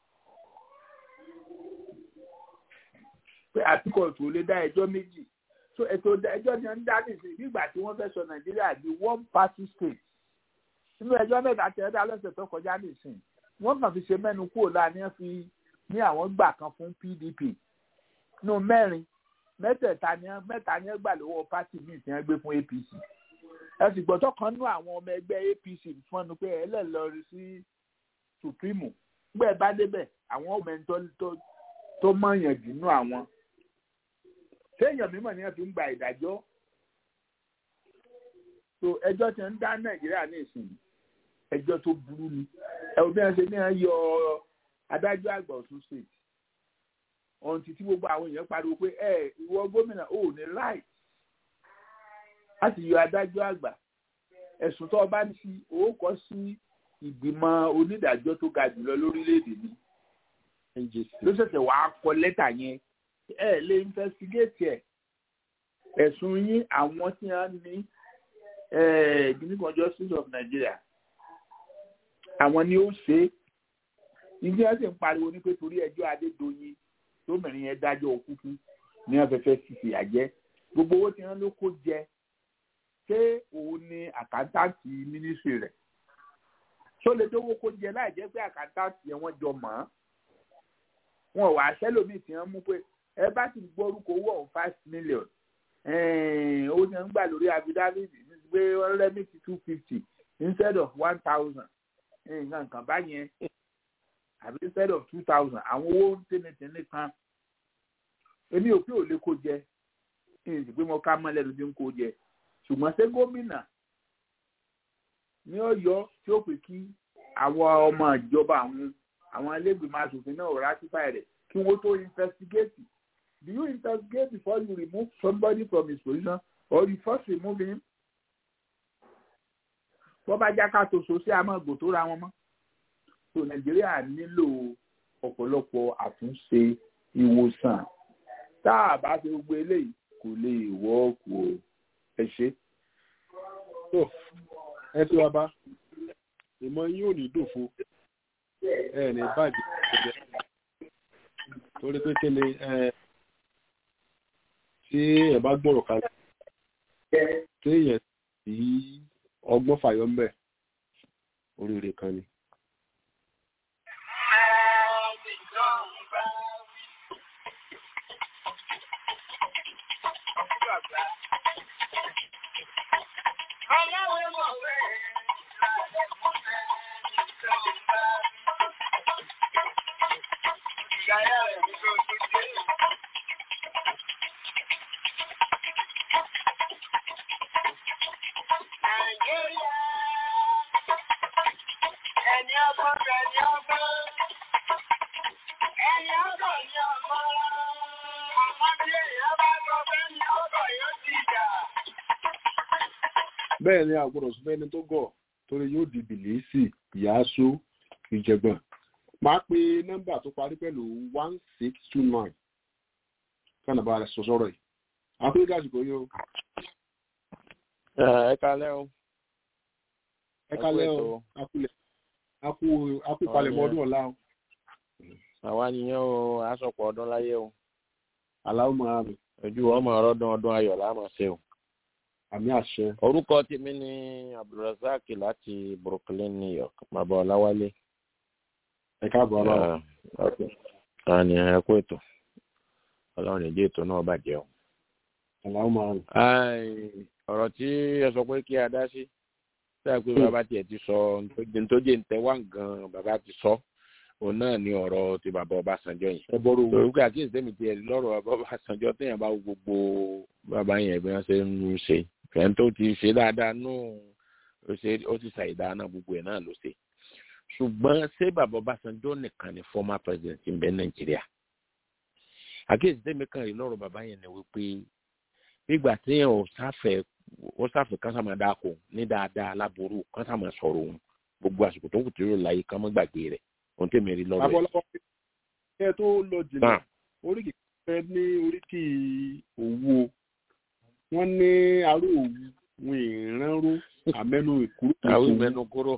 pé àpíkọ̀tù ò lè dá ẹjọ́ méjì so ètò ẹjọ́ ni wọ́n ń dá nìsín nígbà tí wọ́n fẹ́ sọ Nàìjíríà di one party state nínú ẹjọ́ mẹ́ta tẹ̀ ẹ́ dá lọ́sẹ̀ tó kọjá nìsín wọ́n kàn fi ṣe mẹ́nu kúrò láàrin ẹ̀ fi ní àwọn gbà kan fún PDP nù mẹ́rin mẹ́tẹ̀ẹ̀ta ni mẹ́ta ni ẹ gbà lọ́wọ́ pátì míì tí wọ́n gbé fún APC ẹ sì gbọ́dọ̀ kan nú àwọn ọmọ ẹgbẹ́ APC fọ́nù pé ẹ lè lọ rí sí Supreme gbẹ́ bá débẹ̀ àwọn ọmọ ẹni tó mọ̀yàn jù nú àwọn séèyàn mímọ̀ ni wọ́n fi ń gba ìdájọ́ so ẹjọ́ tí ń dá Nàìjíríà ní ìsìn ẹjọ́ tó burú ni ẹ̀rù bí wọ́n ṣe ní yọ adájọ́ àgbà Ọ̀ṣun state ọ̀hún títí gbogbo àwọn èèyàn pariwo pé ẹ ìwọ gómìnà ò ní right láti yọ adájọ́ àgbà ẹ̀sùn tó bá ní sí owó kọ́ sí ìgbìmọ̀ onídàájọ́ tó ga jùlọ lórílẹ̀‐èdè ni ló ṣẹ̀ṣẹ̀ wàá kọ lẹ́tà yẹn ẹ lè investigate ẹ̀ ẹ̀sùn yín àwọn tí wọ́n ní guinea justice of Nigeria àwọn ni ó ṣe é ìdí ẹ sì ń pariwo ní pé torí ẹjọ́ Adédoyin tómìnrin yẹn dájọ́ òkúkú ní afẹ́fẹ́ fífi àjẹ́ gbogbo owó tí wọ́n ló kó jẹ ṣé òun ni àkántàǹtì mínísírì rẹ̀ tó lè dówó kó jẹ láì jẹ́ pé àkántàǹtì yẹn wọ́n jọ mọ̀ ọ́n wọn wà sẹ́lòmíì tí wọ́n mú pé ẹ bá ti gbórúkọ owó ọ̀hún five million owó tí wọ́n ń gbà lórí affidavit pé wọ́n rẹ́mìtì two fifty instead of one thousand nǹkan kan báyẹn àbí instead of two thousand àwọn owó tẹ́nitẹ́ni kan èmi ò pé ò lè kó jẹ èyí sì pé mo ká mọ́ lẹ́nu tí ń kó jẹ ṣùgbọ́n ṣé gómìnà ní Ọ̀yọ́ tí ó pè kí àwọn ọmọ ìjọba àwọn àwọn ẹlẹ́gbẹ̀mọ aṣòfin náà ratify rẹ̀ kí wọ́n tó investigate do you investigate before you remove somebody from his position or you first remove him bọ́ bá já ká ṣoṣo sí amọ̀gbò tó ra wọn mọ́ so Nàìjíríà nílò ọ̀pọ̀lọpọ̀ àtúnṣe ìwòsàn tá a bá ṣe gbogbo eléyìí kò lè wọ́ọ̀kù o ẹ ṣe. tó ẹ tí wàá bá ìmọ̀ yín ò ní dòfo ẹ ní bàjẹ́ ìjẹ́ torí pé kí ni tí ẹ bá gbọ́rọ̀ kalẹ̀ tí èèyàn sí ọgbọ́n fàyọ́ ń bẹ̀ oríire kan ni. bẹ́ẹ̀ ni àgbọ̀dọ̀ sọ fẹ́ni tó gọ̀ torí yóò di bìlísì ìyáṣó ìjẹ̀gbọ̀n máa pe nọ́mbà tó parí pẹ̀lú one six two nine kánà bá rẹ̀ sọ sọ́rọ̀ yìí àkúrẹ́ gàjùkọ yóò. ẹ kalẹ́ o. ẹ kalẹ́ o akulẹ̀ akú palẹ̀mọ́ ọdún ọ̀la o. àwa nìyẹn o aṣọpọ̀ ọdún láyé o. aláwọ̀ máa rìn. ojú ọmọ ọdún ọdún ayọ̀ láàmú ṣe o àmì àṣẹ. orúkọ tèmi ni abdulrasaq láti brooklyn new york bàbá ọláwálé. ẹ káàbọ̀ ọlọ́run. àní ẹ kú ètò ọlọ́run ìdí ètò náà bàjẹ́ o. aláwọ̀ máa rìn. ọ̀rọ̀ tí ẹ sọ pé kí a dá sí sáà pé bàbá tiẹ̀ ti sọ ntòjé ntẹ̀wá gan bàbá ti sọ òun náà ni ọ̀rọ̀ ti bàbá ọbásanjọ́ yìí. ẹ bọ́rọ̀ torí pé àkíyèsí tèmi tiẹ̀ lọ́rọ̀ bàbá ọbásanjọ́ téèyàn bá wo gbogbo bàbá yẹn bí wọ́n ṣe ń ṣe fẹ́ẹ́ tó ti ṣe dáadáa nù ó ti ṣàìdá náà gbogbo ẹ̀ náà ló ṣe ṣùgbọ́n ṣé bàbá ọbásanjọ́ nìkan ni former president ń bẹ nàìjíríà àkíyèsí tèmi kan rí lọ́rọ̀ bàbá yẹn ni wípé nígbà téèyàn ò sáfẹ́ ó sáfẹ́ kásámàdá kò ní dáadáa aláboró kásámà sọ̀rọ̀ òun gbogbo àsìkò tó kù tí yóò láyé ká mọ́ gbàgbé rẹ̀ ohun tèmi rí lọ́rọ̀ yẹn. àbọ̀lọ́wọ́ kẹ́ ẹ tó lọ jìnnà oríkì fẹ́ ní oríkì òwú o wọ́n ní aró òwú wọn ìrànró àmẹ́nu ìkúrò. àwọn ìmẹ́nu kúrò.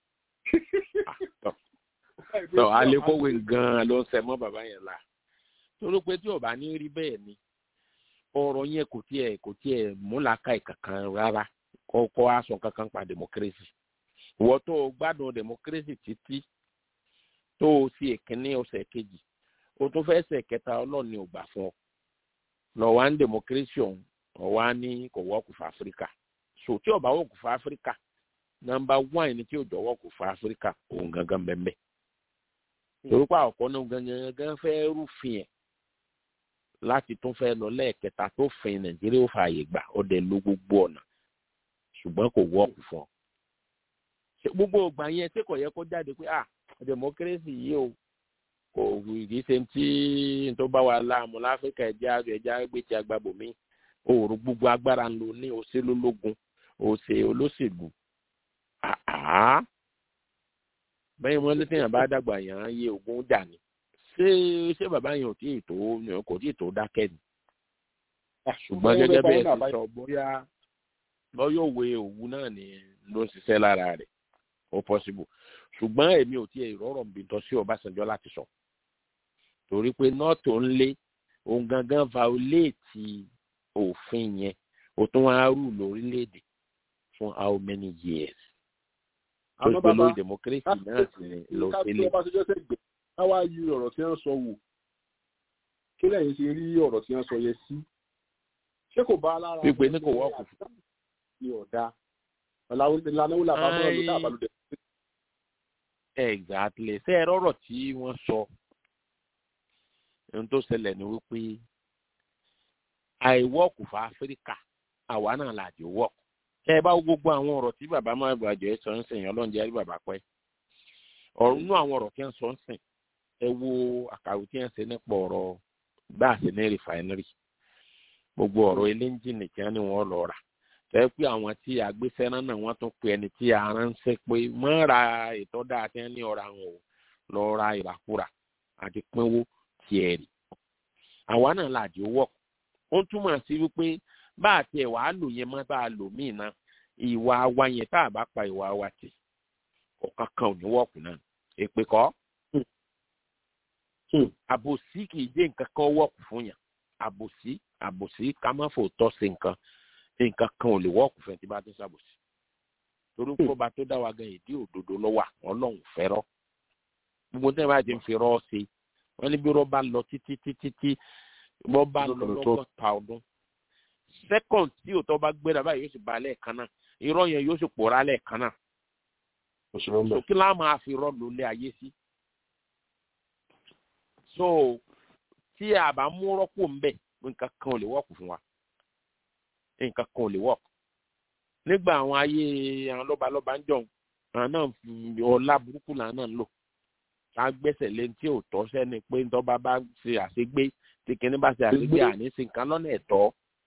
tọ́ alẹ́kọ̀wé gan-an ló ń sẹ mọ́ bàbá yẹn la torí pé tí ọba ní rí bẹ́ẹ̀ ni ọ̀rọ̀ yẹn kò tiẹ̀ kò tiẹ̀ múlaka ìkankan rárá kọ́kọ́ aṣọ kankan pa democracy ìwọ tó o gbádùn democracy títí tó o sì èkínní ọ̀sẹ̀ kejì o tún fẹ́ ṣe kẹta ọlọ́ọ̀ni ò gbà fún ọ lọ́wọ́ ń democracy ọ̀hún ọ̀wá ní kò wọ́ọ̀kù fún áfíríkà so tí ọba wọ́ọ̀kù fún áfíríkà nọmba one ni tí ò jọ wọ́ọ̀kù fún áfíríkà òun gangan bẹ́ẹ̀ torí pé àkọ́kọ́ náà gangan fẹ́ rúfin ẹ̀ láti tún fẹ́ lọ lẹ́ẹ̀kẹta tó fin nàìjíríà ó fààyè gbà ó dẹ̀ lo gbogbo ọ̀nà ṣùgbọ́n kò wọ́ọ̀kù fún ọ. gbogbo ògbà yẹn tí kò yẹ kó jáde pé ah democracy yìí o kò kì í ṣe tí tó bá wa láàmú láfíríkà ẹja ẹja gbé tí agbábò mi òòrùn gbogbo agbára ń lò ní òṣèlú ológun òṣè olóṣèlú bẹ́ẹ̀ wọ́n lé téèyàn bá dàgbà yàn án yé ogun jà ní ṣé ṣé bàbá yẹn ò tí ì tó kò tí ì tó dákẹ́ ni ṣùgbọ́n gẹ́gẹ́ bí ẹ ti sọ bóyá bóyá òwe òwú náà ni ló ń ṣiṣẹ́ lára rẹ̀ ó possible ṣùgbọ́n èmi ò tí ì rọrọ̀ bí tọ́ sí ọbásanjọ́ láti sọ torí pé nọ́ọ̀tò ń lé òun gangan violate òfin yẹn ó tún wá rù lórílẹ̀‐èdè fún how many years tó gbé lórí democracy náà sì ni ló ṣe lé. káwá yí ọ̀rọ̀ tí wọ́n sọ wò kí lẹ́yìn ṣe rí ọ̀rọ̀ tí wọ́n sọ yẹ sí ṣé kò bá lára pípé ní kò wọ́ọ̀kù fún. ní ọ̀dà ìlànà wo làbá mọ́ ọdún tá àbálòdẹ. exactly ṣé ẹ rọrọ tí wọ́n sọ ohun tó ṣẹlẹ̀ ni wípé àìwọ́ọ̀kù fún áfíríkà àwa náà là jẹ́ wọ́ọ̀kù ẹ bá wo gbogbo àwọn ọ̀rọ̀ tí bàbá máa bàjẹ́ sọ ń sìn ọlọ́run jẹ́ rí bàbá pẹ́ ọ̀rọ̀ inú àwọn ọ̀rọ̀ tí wọ́n sọ ń sìn ẹ wo àkàwé tí wọ́n ṣe nípa ọ̀rọ̀ bá a ṣe ní rìfàìnírì gbogbo ọ̀rọ̀ eléńjìnì tí wọ́n ní wọ́n lọ rà tẹ́ pé àwọn tí agbésẹ́rán náà wọ́n tún pe ẹni tí a ránṣẹ́ pé mọ́ ra ètò dáa tí wọ́n ní ọ̀rọ̀ àwọn ò lọ ra ìràkúrà àti pínwó tiẹ̀ rì àwa náà làjò wọ̀ ó túmọ̀ sí wípé bá a tiẹ̀ wàá lò yẹn mọ́ bá a lò míì náà ìwà wa yẹn tá a bá pa ìwà wa tì ọ̀kan kan ò ní wọ̀kù náà èpè kọ́ àbòsí kì í dé nǹkan kan wọ̀kù fún yàn àbòsí àbòsí ká má fò tọ́ sí nǹkan nǹkan kan ò lè wọ́ọ̀kù fẹ́ tí bá ti ṣàbòsí torí pé ọba tó dá wa gan ìdí òdodo lọ́wọ́ ọlọ́run fẹ́rọ́ gbogbo tí wọ́n bá ti ń fi rọ́ ṣe wọ́n ní bí rọ́bà lọ títí títí tí wọ́n bá lọ lọ́gọ́ta ọdún second tí òótọ́ bá gbéra báyìí yóò sì ba lẹ́ẹ̀kan náà irọ́ yẹn yóò sì pòórá lẹ́ẹ̀kan náà so kí láà máa fi rọ́ lólé ayé sí so tí a bá mú rọ́pò ń bẹ̀ nǹkan kan ò lè wọ́ọ̀kù fún wa nǹkan kan ò lè wọ́ọ̀kù nígbà àwọn ayé àwọn lọ́balọ́ba ń jọ̀hún àwọn náà ọlá burúkú làwọn náà ń lò ká gbẹ́sẹ̀ lé tí ò tọ́ sẹ́ni pé ntọ́ba bá ṣe àṣegbé tí kìnní bá ṣe àṣegbé àní sí nǹkan lọ́nà ẹ̀tọ́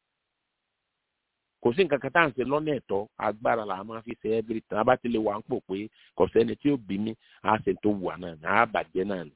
kò sí nǹkan kan tá à ń ṣe lọ́nà ẹ̀tọ́ agbára là máa fi ṣe ẹ́bírí tán bá ti lè wà ń pò pé kò sẹ́ni tí ó bí mi á ṣe tó wà náà ní á bàjẹ́ náà ni.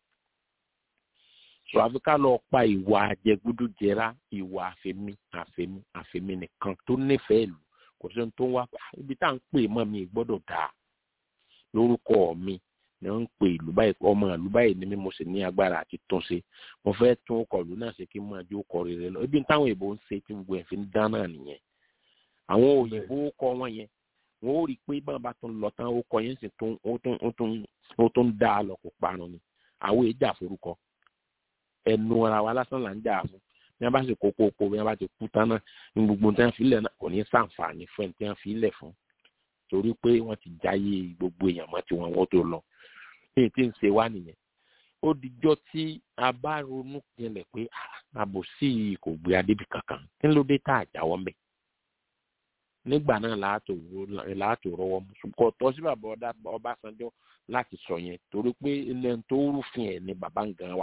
sọ àfi ká lọ pa ìwà àjẹgúdújẹrá ìwà àfẹmí àfẹmí àfẹmí nìkan tó nífẹ̀ẹ́ ìlú kò sí ohun tó ń wá ibi tá à ń pè mọ́ mi gbọ́dọ̀ dáa lórúkọ mi ni wọ́n ń pè ìlú báyìí ọmọ ìlú báyìí ni mí mo sì ní agbára àti tún ṣe mo fẹ́ tún ọkọ̀ ìlú náà ṣe kí n máa jó ọkọ̀ rere lọ ibi táwọn èèbò ń ṣe tí gbogbo ẹ̀ fi ń dán náà nìyẹn àwọn òyìnbó kọ wọn yẹn wọn ó rí i pé báwọn bá tún lọ tán ó kọ yẹn sì tún ó tún ó tún ó tún dá a lọ kó parun ni àwọn èèjà forúkọ ẹnu ara wa lásán là ń jà fún bí wọn bá sì kókó oko bí wọn bá ti kú tán náà ní gbogbo tí wọn fi lẹ̀ náà kò ní sàǹfààní fún ẹni tí wọn fi lẹ̀ fún torí pé wọn ti jáyé gbogbo èèyàn mọ́ tiwọn wọn tó lọ ní tí ń ṣe wá nìyẹn ó dijọ́ tí a bá ronú jinlẹ̀ pé àbòsí kò gbé adébí kankan kí ló dé tá a jáwọ́ mbẹ́ nígbà náà láàtò rọwọ́ mu kò tọ́ sí bàbá ọbásanjọ́ láti sọ yẹn torí pé ilẹ̀ tó rúfin ẹ̀ ni bàbá ń gan wa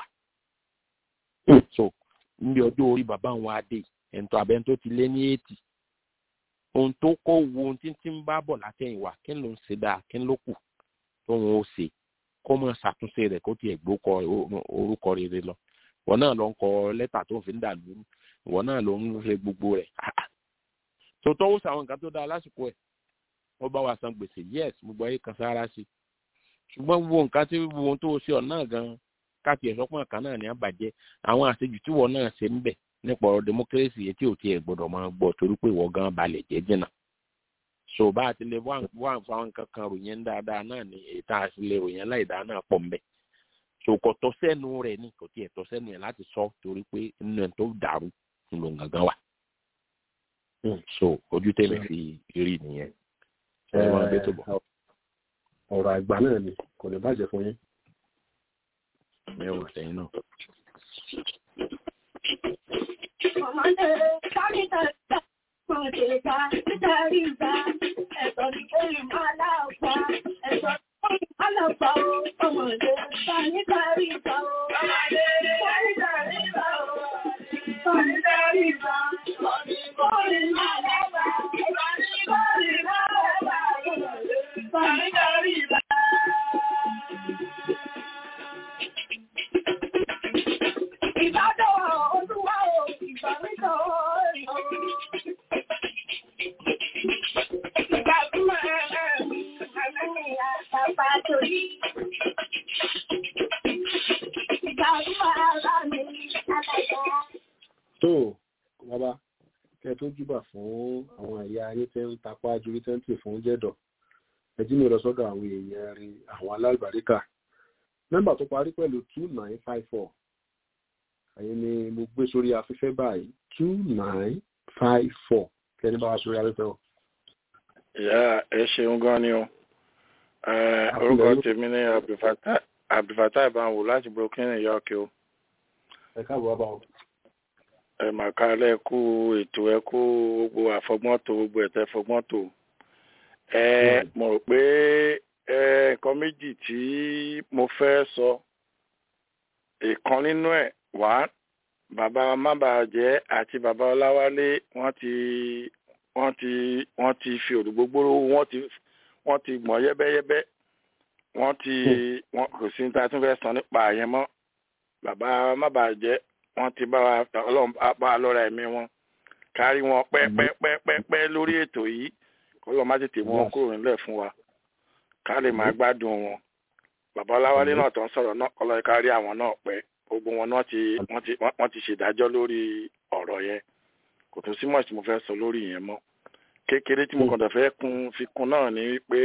so níbi ọjọ́ orí bàbá wọn adé ẹ̀ńtọ́ abẹ́ńtó ti lé ní èètì ohun tó kọ́ wo ohun tí ń bá bọ̀ látẹ̀yìnwá kí ló ń ṣe dáa kí ló kù tóun ó ṣe kó mọ ṣàtúnṣe rẹ̀ kó tiẹ̀ gbókọ orúkọ rere lọ wọn náà ló ń kọ lẹ́tà tó ń fi ń dà lóru wọn náà ló ń ṣe gbogbo rẹ̀ tó tọ́wọ́ sàwọn nǹkan tó dáa lásìkò ẹ̀ wọ́n bá wa san gbèsè yes gbogbo ayé kan sára sí ṣùgbọ́n gbogbo nǹkan tí gbogbo ohun tó ṣe ọ̀ náà gan káàkiri ẹ̀sọ́pọ̀ kan náà ní àbàjẹ́ àwọn àṣejù tí wọ́n náà ṣe ń bẹ̀ nípa ọ̀rọ̀ democracy yẹn tí ò tiẹ̀ gbọ́dọ̀ máa gbọ́ torí pé ìwọ gan balẹ̀ jẹ́ jìnnà so bá a ti lè wá fún àwọn nǹkan kan ròyìn dáadáa náà ni ètò àti lè ròyìn láìdáa náà pọ̀ mbẹ́ so kò tọ́ sẹ́nu rẹ̀ ní kò tiẹ̀ tọ́ sẹ́nu yẹn láti sọ torí pé inú ẹ̀ tó dàrú ló ń gangan wà so ojú tèmi fi rí nìyẹn ẹ máa gbé tó bọ̀. ọ̀rọ̀ àgbà náà ni kò lè bàjẹ́ fún yín. mẹ́wàá sẹ́yìn náà. Ọmọdé sáré tẹ̀sán. Mọ̀tẹ̀ká nítorí ìgbà ẹ̀sọ́ ní kéré máa láàpá ẹ̀sọ́ ní àlàpà o. Ọmọdé sá nítorí ìgbà o. Ọmọdé sá nítorí ìgbà o. Sá nítorí ìgbà. Ọdún kórè máa láàpá. Ọdún kórè máa láàpá. Sá nítorí ìgbà. Ìbádọ́ olúwa o, ìbáwítọ̀ ọ̀rọ̀. tó bàbá kẹ tó júbà fún àwọn ẹ̀yà ayé tẹ́ ń tapá jurí tẹ́ǹtì fún jẹ́dọ̀ ẹjí mi lọ sọ́dọ̀ àwọn èèyàn rí àwọn alábàríkà nọ́mbà tó parí pẹ̀lú two nine five four ẹ̀yin ni mo gbé sórí afẹ́fẹ́ báyìí two nine five four kẹ́ni bá wá sórí afẹ́fẹ́ o. ìyá ẹ ṣeun gan ni o Eh, orúkọ tèmi ní Abdulfatah- abdulfatah ìbáwò láti brooklyn new york o ẹ káàbọ̀ bàbá o. ẹ mà kálẹ̀ kú ètò ẹ kú gbogbo àfọgbọ́ntò gbogbo ẹ̀tẹ́ fọgbọ́ntò ẹ mo rò pé ẹ nǹkan méjì tí mo fẹ́ sọ ìkan nínú ẹ̀ wá bàbá mábàjẹ́ àti bàbá ọláwálé wọ́n ti wọ́n ti wọ́n ti fi òdùgbògbòrò wọ́n ti wọ́n ti gbọ̀n yẹ́bẹ́yẹ́bẹ́ wọ́n ti wọ́n kò sí ní ta tún fẹ́ sọ nípa àyẹn mọ́ bàbá mábàjẹ́ wọ́n ti bá wa ọlọ́run bá wa lọ́ra ẹ̀mí wọn kárí wọn pẹ́pẹ́pẹ́pẹ́ lórí ètò yìí kó lọ́ọ́ má tètè mú wọn kúrò nílẹ̀ fún wa ká lè máa gbádùn wọn bàbá ọláwálé náà tó ń sọ̀rọ̀ náà kọ́ lọ́ọ́ kárí àwọn náà pẹ́ gbogbo wọn náà ti wọ́n ti wọ́n ti ṣèdájọ́ lórí ọ̀rọ̀ yẹn kò tún sí mọ̀ tí mo fẹ́ sọ lórí yẹn mọ́ kékeré tí mo kàn dẹ̀ fẹ́ kún fi kún náà ni pé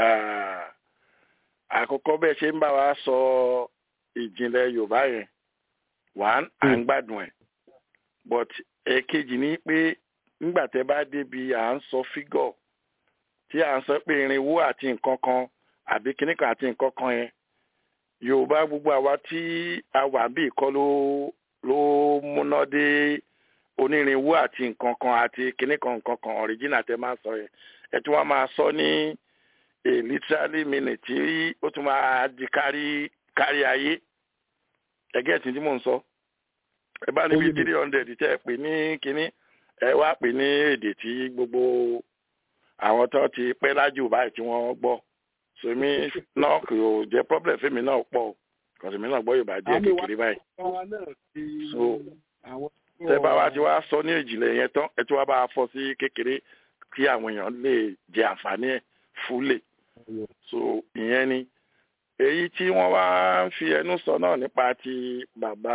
àkọ́kọ́ bẹ́ẹ̀ ṣe ń bá wa sọ ìjìnlẹ̀ yorùbá yẹn one à ń gbádùn ẹ̀ but èkejì ni pé nígbà tẹ́ bá débi à ń sọ fígọ̀ tí à ń sọ pé irinwó àti nǹkan kan àbí kinní kan àti nǹkan kan yẹn yorùbá gbogbo àwa tí a wà bí ìkọ́ ló ló múná dé onírinwó àti nǹkan kan àti kinní kan nǹkan kan original tẹ́ máa sọ yẹn ẹ tí wọ́n máa sọ ní a literally minute tí ó tún máa di kárí kárí ayé ẹgẹ́ tí tí mò ń sọ ẹ bá níbi three hundred tẹ́ ẹ pè ní kínní ẹ wá pè ní èdè tí gbogbo àwọn tó ti pẹ́ lájú báyìí tí wọ́n gbọ́ sèmi náà kò jẹ́ problem fèmi náà pọ̀ o kò sèmi náà gbọ́ Yorùbá díẹ̀ kékeré báyìí so tẹ bá wa ti wá sọ ní ìjìnlẹ̀ yẹn tán ẹ tí wá bá a fọ́ sí kékeré kí àwọn èèyàn lè jẹ àǹfààní ẹ̀ fúlẹ̀ so ìyẹn ni èyí tí wọ́n wá ń fi ẹnu sọ náà nípa ti bàbá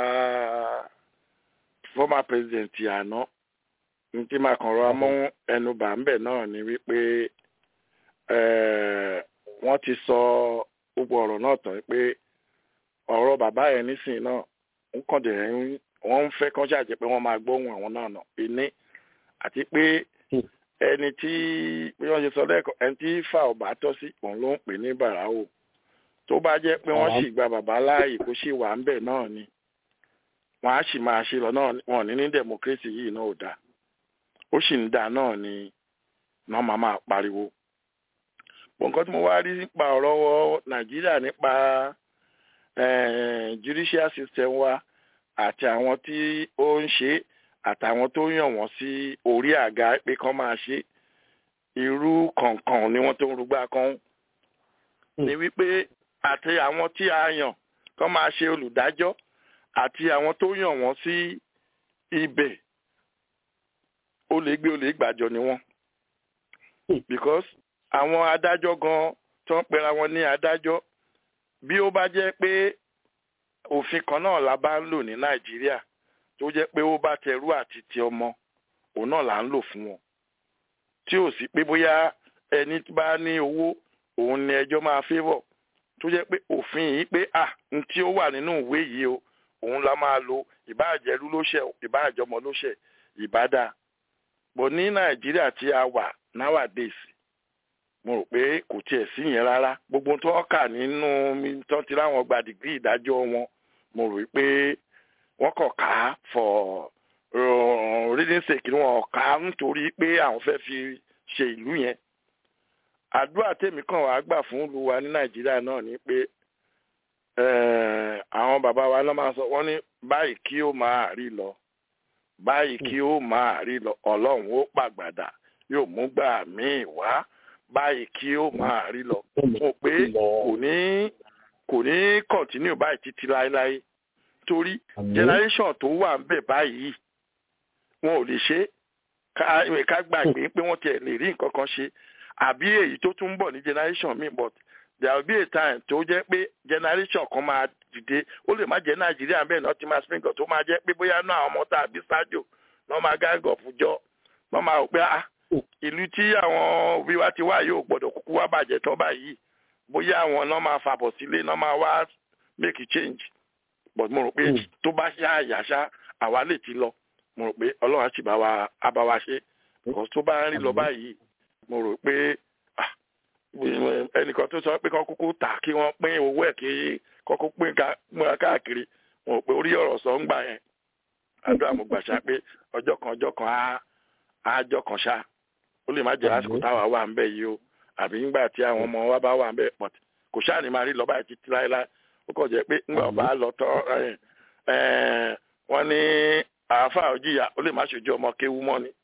former president àná ní tí màá kàn rọra mú ẹnu bà ń bẹ̀ náà ni wípé wọ́n ti sọ gbogbo ọ̀rọ̀ náà tán pé ọ̀rọ̀ bàbá yẹn nísìnyí náà ń kàn dé wọ́n ń fẹ́ kán ṣàjẹ́ pé wọ́n máa gbóhùn àwọn náà nà ìní àti pé ẹni tí bí wọ́n ṣe sọ lẹ́ẹ̀kan ẹni tí fà ọ̀bà tọ́ sí òun ló ń pè ní bàràwò tó bá jẹ́ pé wọ́n sì gba bàbá láàyè kó sì wà ń bẹ̀ náà ni wọ́n á sì máa ṣe lọ náà wọ́n ní ní democracy yìí náà ò dáa ó sì ń dáa náà ni náà máa máa pariwo bọ̀ nǹkan tí mo wá rí nípa ọ̀rọ̀ nàìjíríà nípa judicial system wa àti àwọn tí ó ń ṣe àtàwọn tó yàn wọ́n sí orí àga pé kán máa ṣe irú kọ̀ọ̀kan ni wọ́n tó ń rúgbà kan ni wípé àti àwọn tí a yàn kán máa ṣe olùdájọ́ àti àwọn tó yàn wọ́n sí ibẹ̀ ó lè gbé ó lè gbàjọ ni wọ́n because àwọn adájọ́ gan tó ń pera wọn ní adájọ́ bí ó bá jẹ́ pé òfin kan náà la bá ń lò ní nàìjíríà tó jẹ́ pé ó bá tẹrú àti ti ọmọ òun náà là ń lò fún wọn tí ò sí pé bóyá ẹni bá ní owó òun ni ẹjọ́ máa favour tó jẹ́ pé òfin yìí pé à n tí ó wà nínú ìwé yìí o òun la máa lo ìbáàjẹ́rú ló ṣẹ̀ ìbáàjọmọ ló ṣẹ̀ ìbádà bọ̀ ní nàìjíríà tí a wà nowadays mo rò pé kò tiẹ̀ sí yẹn rárá gbogbo tó kà nínú tó ti láwọn gba dìgírì ìdájọ́ wọn mo rò pé wọ́n kàn ká for reading sake ni wọ́n ká nítorí pé àwọn fẹ́ fi ṣe ìlú yẹn àdúrà tèmi kàn wá gbà fún ìlú wa ní nàìjíríà náà ni pé àwọn bàbá wa náà máa sọ wọ́n ní báyìí kí ó máa rí lọ báyìí kí ó máa rí lọ ọlọ́run ó pàgbàdà yóò mú gbà míì wá báyìí kí ó máa rí lọ mo pé kò ní kò ní kọ̀ntínú báyìí títí láéláé torí generation tó wà ń bẹ̀ báyìí wọn ò lè ṣe ká gbàgbé pé wọ́n tiẹ̀ lè rí nǹkan kan ṣe àbí èyí tó tún ń bọ̀ ní generation mi but there will be a time tó jẹ́ pé generation kan máa dìde ó lè má jẹ́ nàìjíríà bẹ́ẹ̀ náà ti máa spring up tó máa jẹ́ pé bóyá náà àwọn ọmọ tàbí sájò náà máa gángọ̀ fújọ́ náà máa rò pé ah ìlú tí àwọn òbí wa ti wá yóò gbọ́dọ̀ kúkú wá bàjẹ́ tán báyìí bóyá àwọn náà máa fàbọ̀ sílé náà máa wá make a change but mo rò pé tó bá ṣá àyàṣá àwa lè ti lọ mo rò pé ọlọ́run á sì bá wa á bá wa ṣe because tó bá ń rí lọ báyìí mo rò pé ẹnìkan tó sọ pé kán kúkú tà kí wọ́n pín owó ẹ̀ kí kọ́kọ́ pín káàkiri wọn ò pé orí ọ̀rọ̀ sọ ń gbà yẹn àdúrà mo gbà ṣá pé ọjọ́ kan ọjọ́ kan á ájọ́ kan ṣá ó lè má jẹ́ lásìkò táwa wà ń bẹ̀ yìí o àbí nígbà tí àwọn ọmọ wa bá wà ń bẹ̀ pọ̀ kò ṣáà ní máa rí lọ́ba ẹ̀ títí láéláé ó kàn jẹ́ pé ńgbà ọba lọ tọ́ wọ́n ní àáfàá òjìyà ó lè má ṣojú ọmọ kéwú mọ́ ni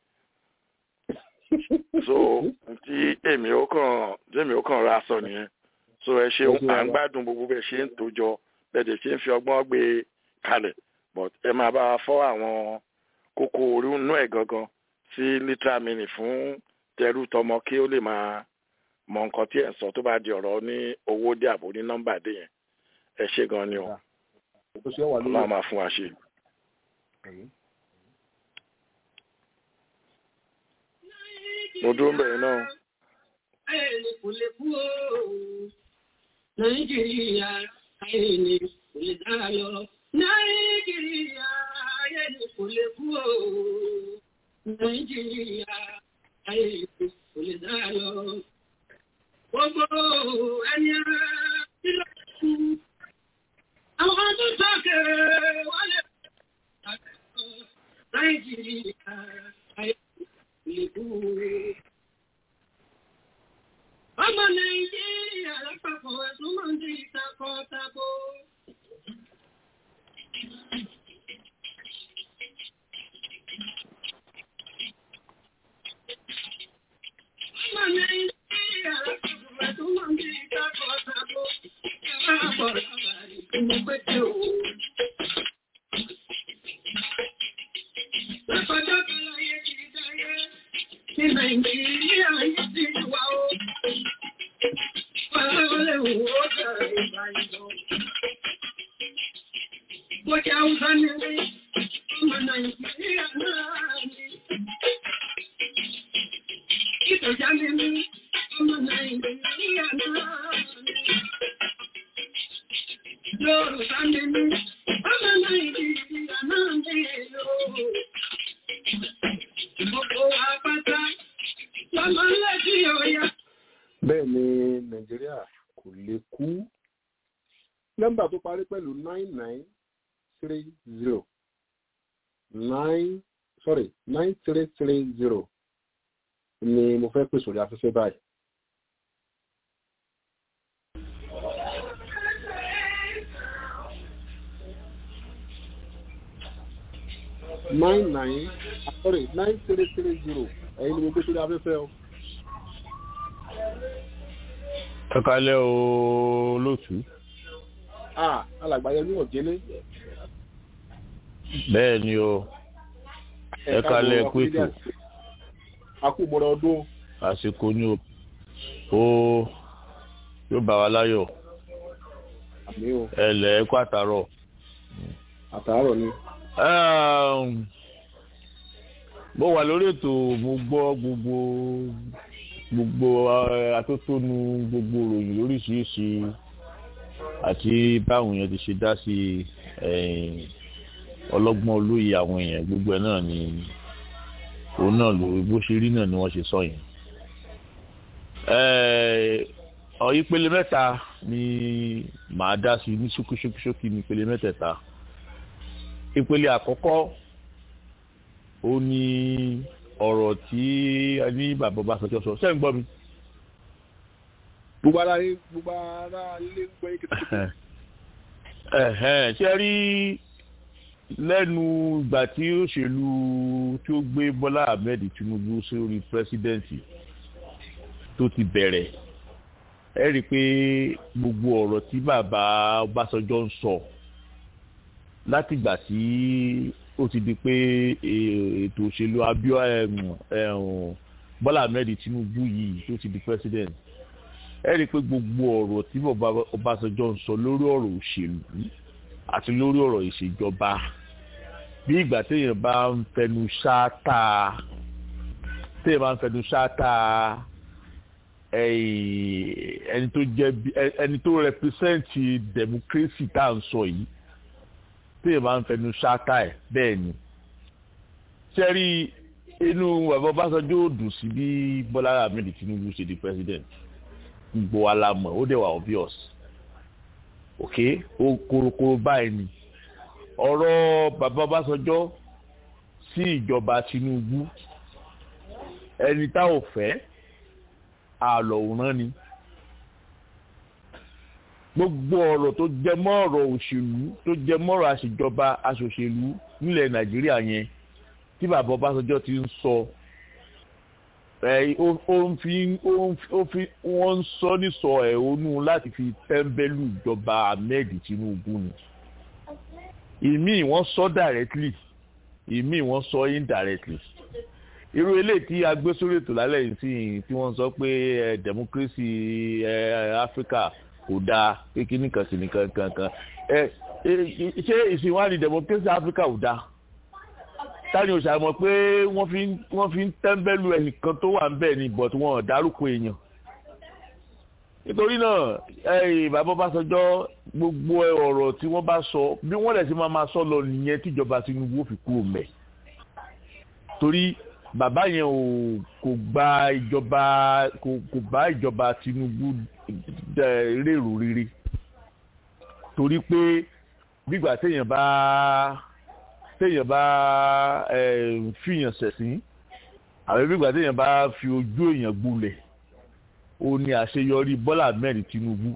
so tí èmi ó kàn tèmi ó kàn ra sọ nìyẹn so ẹ ṣeun à ń gbádùn gbogbo bẹ́ẹ̀ ṣe ń tòjọ bẹ́ẹ̀ dẹ̀ ṣe ń fi ọgbọ́n gbé kalẹ̀ but ẹ máa bá wa fọ́ àwọn kókó orí inú ẹ̀ gangan sí literal meaning fún tẹrú tọmọ kí ó lè máa mọ nǹkan tí ẹ̀ ń sọ tó bá di ọ̀rọ̀ ní owó dé àbò ní nọ́mbà dé yẹn ẹ ṣe gan ni o ọlọ́run máa fún wa ṣe. mo dúró bẹ̀rẹ̀ náà. Ayẹ̀lẹ̀ kò lè kú o. Nàìjíríà ayẹ̀lẹ̀ kò lè dára lọ. Nàìjíríà ayẹ̀lẹ̀ kò lè kú o. Nàìjíríà ayẹ̀lẹ̀ kò lè dára lọ. Gbogbo ẹni ara tí ló kú. Àwọn tó sọ́kẹ̀ wọlé. Nàìjíríà ayẹ̀lẹ̀ kò lè kú o. Ọmọ Nàìjíríà lápapọ̀ ẹ̀sùn máa ń di ìtakọ̀-tako. Ọmọ Nàìjíríà lápapọ̀ ẹ̀sùn máa ń di ìtakọ̀-tako. Ẹ̀rọ àpọ̀lọ̀ àbàrí ìpínlẹ̀ pété o. Lápapọ̀ kan láyé kìí dáyé. Ní Nàìjíríà yìí ti wà ó. Bọ́jà Hausa ni rí, ọmọ Nàìjíríà náà ni. Ìtọ̀já ni rí, ọmọ Nàìjíríà náà ni. Yorùbá ni rí, ọmọ Nàìjíríà náà ni yóò. Gbogbo àpáta, lọ́mọ lẹ́sí ọ̀yà bẹ́ẹ̀ ni nàìjíríà kò lè kú nọ́mbà tó parí pẹ̀lú nine nine three zero nine sorry nine three three zero ni mo fẹ́ pè sórí afẹ́fẹ́ báyìí. nine nine sorry nine three three zero ẹ̀yin ni mo gbé sórí afẹ́fẹ́ o. ẹ kalẹ o lótú. ah alàgbáyé ní òjélé. bẹ́ẹ̀ ni o ẹ kalẹ pẹtù. akúmọ̀rọ̀ ọdún. àsìkò ni o ó yóò bá wa láyọ̀. àmì o. ẹ lẹ ẹ kó àtàrọ. àtàrọ ni. mo wà lórí ètò mo gbọ́ gbogbo gbogbo atótónu gbogbo ròyìn lóríṣiríṣi àti báwọn èèyàn ti ṣe dá sí ọlọ́gbọ́n olóye àwọn èèyàn gbogbo ẹ̀ náà ni òun náà ló bó ṣe rí náà ni wọ́n ṣe sọ yẹn. ìpele mẹ́ta ni màá dá sí ní ṣókíṣókíṣókí ní ìpele mẹ́tẹ̀ẹ̀ta. ìpele àkọ́kọ́ ó ní ọ̀rọ̀ tí a ní bàbá bá sọjọ́ sọ ṣé ń gbọ́ mi. gbogbo ara gbogbo ara lé ń gbọ́ yín ṣe rí lẹ́nu ìgbà tí òṣèlú tí ó gbé bọ́lá ahmed tinubu sórí pírẹsidẹ́ǹtì tó ti bẹ̀rẹ̀ ẹ rí i pé gbogbo ọ̀rọ̀ tí bàbá ọbásanjọ́ ń sọ látìgbà tí ó ti di pé ètò òṣèlú abíọ́ bọ́lá ahmed tinubu yìí tó ti di president ẹ rí i pé gbogbo ọ̀rọ̀ tí bàbá ọbásanjọ́ ń sọ lórí ọ̀rọ̀ òṣèlú àti lórí ọ̀rọ̀ ìṣèjọba bí ìgbà téèyàn bá ń fẹnu ṣáátà téèyàn bá ń fẹnu ṣáátà ẹni tó jẹ ẹni tó rẹpísẹ́ǹtì democracy tá à ń sọ yìí téèyàn bá ń fẹnu ṣáátà ẹ̀ bẹ́ẹ̀ ni sẹ́rí inú bàbá ọbásanjọ́ ò dùn sí bí bọ́lá ahmed tinubu ṣe di president gbogbo wa la mọ̀ ó dẹ̀ wà obvious ok ó korokoro báyìí ni ọ̀rọ̀ bàbá Ọbásanjọ́ sí ìjọba Tinubu ẹni tá ò fẹ́ àlọ́wòrán ni gbogbo ọ̀rọ̀ tó jẹ mọ́ ọ̀rọ̀ òṣèlú tó jẹ mọ́ ọ̀rọ̀ àṣejọba aṣòṣèlú nílẹ̀ Nàìjíríà yẹn tí bàbá Ọbásanjọ́ ti ń sọ ẹ ó ń fi ó fi wọ́n ń sọ nísọ ẹ̀hónú láti fi tẹ́ḿbẹ́lú ìjọba Ahmed Tinubu ni ìmí wọ́n sọ directly ìmí wọ́n sọ indirectly irú eléyìí tí a gbé sórí ètò lálẹ́ yìí sí tí wọ́n sọ pé ẹ democracy ẹ Africa kò dáa pé kí nìkan sí nìkan kankan ẹ ṣé ìsìnwádìí democracy Africa ò dáa tani ò ṣàmọ̀ pé wọ́n fi wọ́n fi ń tẹ́ḿbẹ́lú ẹnìkan tó wà ń bẹ̀ ni but wọn ò dárúkọ èèyàn nítorí náà ẹ̀yìn bàbá Ọbásanjọ́ gbogbo ọ̀rọ̀ tí wọ́n bá sọ bí wọ́n lẹ̀ sí máa máa sọ lọ nìyẹn tíjọba Tinubu fi kúrò mẹ́ torí bàbá yẹn ò kò gba ìjọba kò kò bá ìjọba Tinubu rèrò rere torí pé gbígbà téèyàn bá téèyàn bá fìyàn ṣẹ̀sín àbí gbígbà téèyàn bá fi ojú èèyàn gbolẹ̀ ó ní àṣeyọrí Bọ́lá Ahmed Tinubu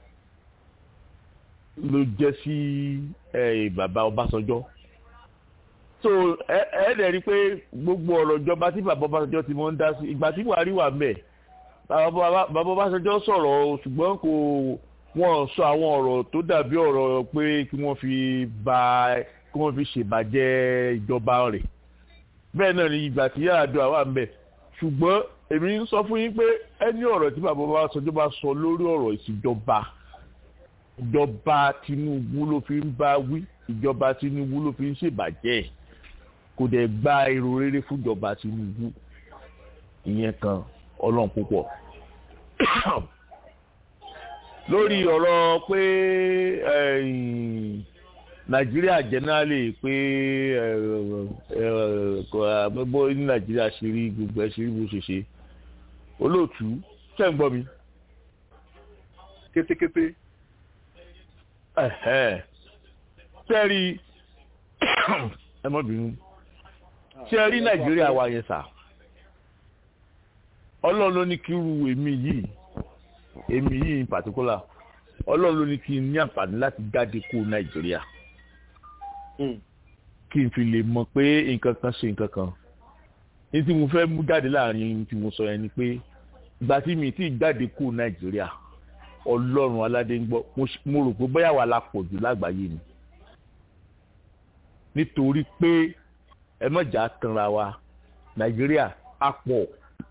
ló jẹ́ sí bàbá Ọbásanjọ́ so ẹ ẹ dẹ̀ rí i pé gbogbo ọ̀rọ̀ ìjọba tí bàbá Ọbásanjọ́ ti mọ́ ń dá sí ìgbà tí Buhari wà mẹ́ bàbá Ọbásanjọ́ sọ̀rọ̀ ṣùgbọ́n kò wọ́n sọ àwọn ọ̀rọ̀ tó dàbí ọ̀rọ̀ pé kí wọ́n fi ba kí wọ́n fi ṣèbàjẹ́ ìjọba rẹ̀ bẹ́ẹ̀ náà ni ìgbà tí Yar'Adua wà mẹ́ ṣùgbọ́n èmi ń sọ fún yín pé ẹni ọ̀rọ̀ tí bàbá Ọbásanjọ́ bá sọ lórí ọ̀rọ̀ ìṣèjọba ìjọba Tinubu ló fi ń bá wí ìjọba Tinubu ló fi ń ṣèbàjẹ́ kò dẹ̀ gba èrò rere fúnjọba Tinubu ìyẹn kan ọlọ́run púpọ̀ lórí ọ̀rọ̀ pé Nàìjíríà generally pé bó ní Nàìjíríà ṣe rí gbogbo ẹ̀ ṣe rí bó ṣe ṣe olóòtú ṣe ń gbọ́ mi. kétékété. sẹ́ẹ̀rì ẹ mọ́ bínú sẹ́ẹ̀rì Nàìjíríà wa yẹn sà ọlọ́run ló ní kí irú èmi yìí èmi yìí in particular ọlọ́run ló ní kí n ní àǹfààní láti jáde kó Nàìjíríà kí n fi lè mọ̀ pé nǹkan kan ṣe nǹkan kan ní tí mo fẹ́ mú jáde láàrin tí mo sọ yẹn ni pé ìgbà tí mi ti jáde kó Nàìjíríà ọlọ́run aládé ń gbọ́ mo rò pé bóyá wà la pọ̀ jù lágbàáyé ni nítorí pé ẹ mọ̀jà tanra wa Nàìjíríà á pọ̀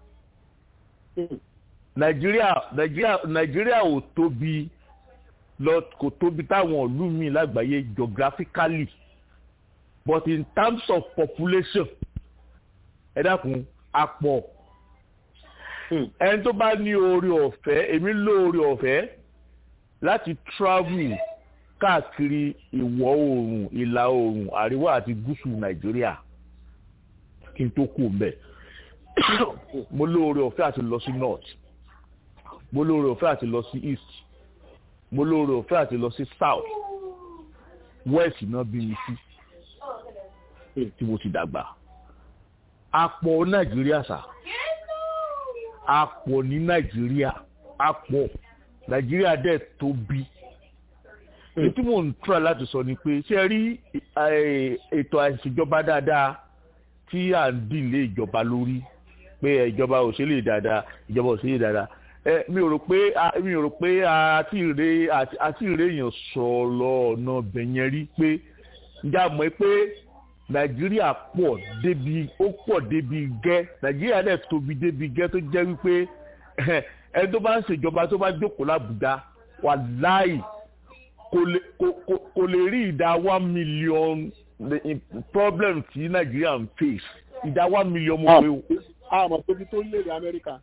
Nàìjíríà Nàìjíríà Nàìjíríà ò tóbi lọ kò tóbi táwọn ìlú mi lágbàáyé geographically but in terms of population ẹ dákun á pọ̀ ẹni tó bá ní oore ọ̀fẹ́ èmi ló oore ọ̀fẹ́ láti travel káàkiri ìwọ̀ oòrùn ìlà oòrùn àríwá àti gúúsù nàìjíríà kí n tó kù mbẹ̀ mo lóore ọ̀fẹ́ àti lọ sí north mo lóore ọ̀fẹ́ àti lọ sí east mo lóore ọ̀fẹ́ àti lọ sí south west náà bí mi sí tí mo ti dàgbà àpọ̀ nàìjíríà sà àpọ̀ ní nàìjíríà àpọ̀ nàìjíríà dẹ̀ tóbi ètí mò ń tura láti sọ ni pé ṣé ẹ rí ètò àìsèjọba dáadáa tí à ń dìlé ìjọba lórí pé ìjọba ò ṣe lè dáadáa ìjọba ò ṣe lè dáadáa ẹ mi ò rò pé mi ò rò pé àti ìrè àti ìrè èèyàn sọ̀rọ̀ ọ̀nà bẹ̀yẹn rí pé ǹjẹ́ àmọ́ pé nàìjíríà pọ̀ débi ó pọ̀ débi gẹ́ nàìjíríà dẹ̀ tóbi débi gẹ́ tó jẹ́ wípé ẹni tó bá ń ṣèjọba tó bá jókòó lábùdá wà láì kò lè rí ìdá one million problem tí nàìjíríà ń face ìdá one million mo pé o. àmọ́ tóbi tó lè rí amẹ́ríkà.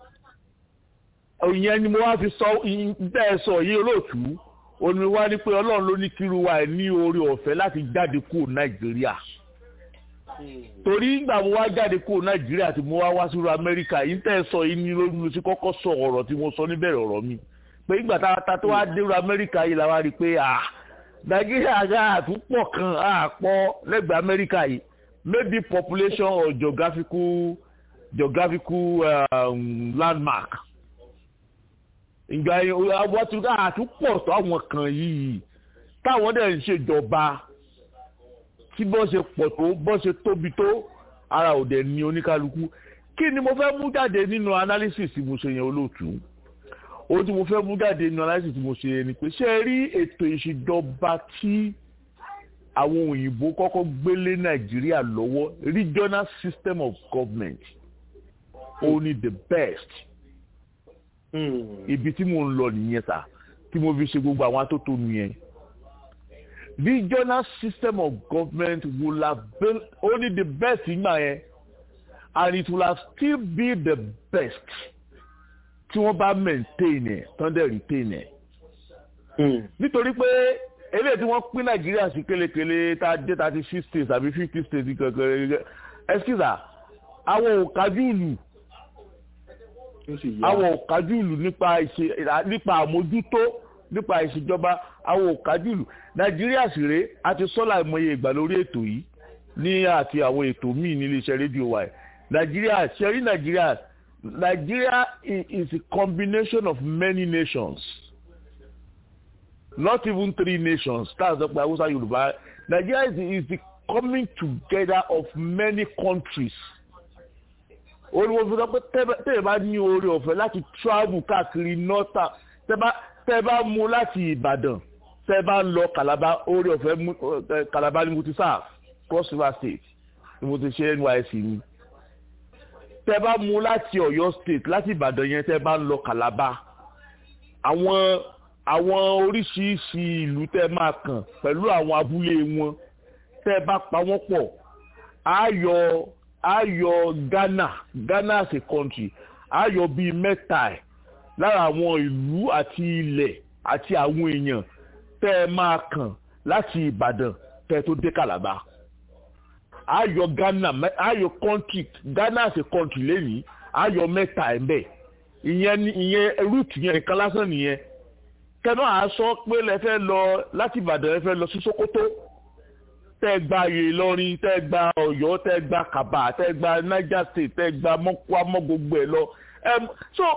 ìyẹn ni mo wá fi sọ bẹ́ẹ̀ sọ yìí olóòtú omi wá ní pé ọlọ́run ló ní kíru wa ní orí ọ̀fẹ́ láti jáde kúrò nàìjíríà torí ìgbà mo wá jáde kúrò nàìjíríà tí mo wá wá sí amẹ́ríkà yìí tẹ́ ẹ sọ yìí ní lórí mo ti kọ́kọ́ sọ ọ̀rọ̀ tí mo sọ níbẹ̀rẹ̀ ọ̀rọ̀ mi pé ìgbà tá a ta tó wá dé amẹ́ríkà yìí la wá rí i pé à nàìjíríà ga àtúpọ̀ kan àpọ̀ lẹ́gbẹ̀ẹ́ amẹ́ríkà yìí maybe population or geographical geographical um, landmark ìgbà yẹn wọ́n ti ká àtúpọ̀ tó àwọn kan yìí táwọn dẹ̀ ń ṣèjọba tí bọ́ ṣe pọ̀ tó bọ́ ṣe tóbi tó ara ò dẹ̀ ní oníkálukú kí ni mo fẹ́ mú jáde nínú analysis tí mo ṣe yẹn olóòtú ohun tí mo fẹ́ mú jáde nínú analysis tí mo ṣe yẹn ni pé ṣé ẹ rí ètò ìṣèjọba tí àwọn òyìnbó kọ́kọ́ gbélé nàìjíríà lọ́wọ́ regional system of government only the best ibi tí mo ń lọ nìyẹn sà tí mo fi ṣe gbogbo àwọn atótónu yẹn regional system of government will have been only the best nígbà yẹn and it will have still be the best tí wọ́n bá maintain ẹ̀ tán dẹ̀ retain ẹ̀. nítorí pé eléyìí tí wọ́n pín nàìjíríà sí kélekèle tá a dé thirty six states àbí fifty states kankan ẹsikísà àwọn ò kájú ìlú àwọn ò kájú ìlú nípa nípa àmójútó nípa ìṣèjọba àwọn ò kájú ìlú nàìjíríà sì rèé a ti sọ́là ìmọye ìgbà lórí ètò yìí ní àti àwọn ètò míì ní iléeṣẹ́ rédíò wa ẹ̀ nàìjíríà ṣẹ́rí nàìjíríà nàìjíríà is a combination of many nations not even three nations that's the hausa yorùbá nigeria is the, is the coming together of many countries olùwòsàn pé tẹ́lẹ̀ bá ní oore ọ̀fẹ́ láti travel káàkiri north tẹ́ bá mú láti ìbàdàn tẹ́ bá lọ calabar oore ọ̀fẹ́ calabar ni mo ti sáà cross river state ni mo ti ṣe nysc ni tẹ́ bá mú láti ọ̀yọ́ state láti ìbàdàn yẹn tẹ́ bá lọ calabar àwọn àwọn oríṣiríṣi ìlú tẹ́ máa kàn pẹ̀lú àwọn abúlé wọn tẹ́ bá pa wọ́n pọ̀ á yọ á yọ ghana ghana as a country á yọ bíi mẹ́ta ẹ̀ lára àwọn ìlú àti ilẹ̀ àti àwọn èèyàn tẹ́ ẹ máa kàn láti ìbàdàn tẹ́ ẹ tó dé calabar á yọ ghana á yọ country ghana as a country lẹ́yìn á yọ mẹ́ta ẹ̀ bẹ́ẹ̀ ìyẹn ìyẹn root yẹn nìkan lásán nìyẹn kẹ́nà á sọ pé lẹ fẹ́ lọ láti ìbàdàn ẹ fẹ́ lọ sí sokoto tẹ́ gba ìlọrin tẹ́ gba ọ̀yọ́ tẹ́ gba kaba tẹ́ gba niger state tẹ́ gba mọ́kúá mọ́ gbogbo ẹ̀ lọ so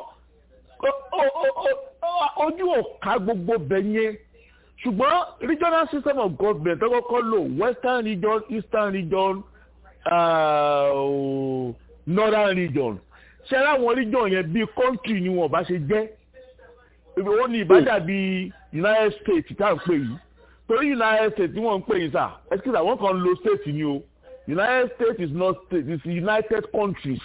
ojú ọ̀ka gbogbo bẹ̀ yẹn ṣùgbọ́n regional system of government tọ́kọ́ kọ́ lò western region eastern region uh, northern region ṣe láwọn region yẹn bíi country ni wọn bá ṣe jẹ́ ó ní ìbádà bíi united states tá à ń pè yìí torí united states tí wọ́n ń pè yìí sà excuse àwọn kan lo state ni o united states is not state it's united countries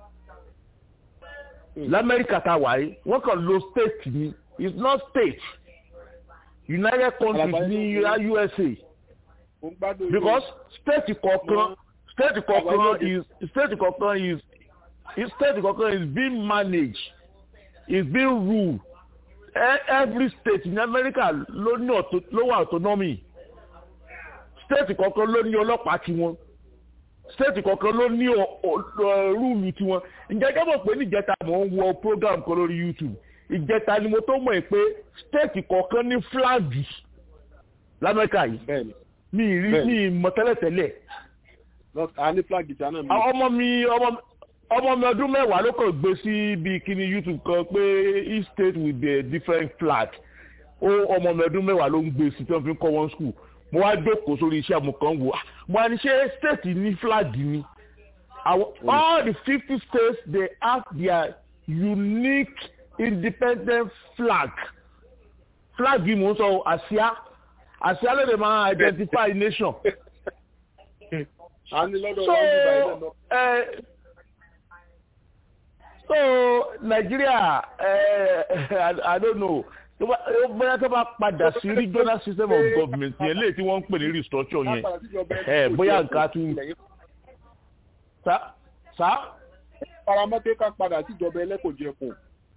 lamẹ́ríkà tá a wà yìí wọ́n kàn lo state ni it's not state united countries ní usa because state kọ̀ọ̀kan state kọ̀ọ̀kan is state kọ̀ọ̀kan is state kọ̀ọ̀kan is being managed is being ruled every state in america ló ní ló wà autonomy state kọ̀ọ̀kan ló ní ọlọ́pàá tiwọn state kọ̀ọ̀kan ló ní rúùlù tiwọn ǹjẹ́ jẹ́ mọ̀ pé níjẹta mò ń wọ program kan lórí youtube ìjẹta ni mo tó mọ̀ ẹ́ pé state kọ̀ọ̀kan ní fúláàgì lamẹ́ríkà yìí mi rí mi mọ̀ tẹ́lẹ̀tẹ́lẹ̀ ọmọ mi ọmọ mi ọmọ mi ọdún mẹ́wàá ló kàn gbé sí ibi kíní youtube kan pé each state with a different flag ó ọmọ mi ọdún mẹ́wàá ló ń gbé sí tí wọ́n fi ń kọ́ wọn school mo wá jókòó sórí iṣẹ́ mo kàn wò mo wá ní ṣé state ní flag ni all the fifty states they have their unique independent flag flag yìí mò ń sọ àsíá àsíá ló dé máa identify nation. so uh, so nigeria uh, i don't know bóyá tó bá padà sí regional system of government yẹn léyìí tí wọ́n ń pè ní restructure yẹn bóyá nǹkan tún. sá sá. paramọ́tẹ́ ká padà síjọba ẹlẹ́kọ̀ọ́jẹ̀kùn.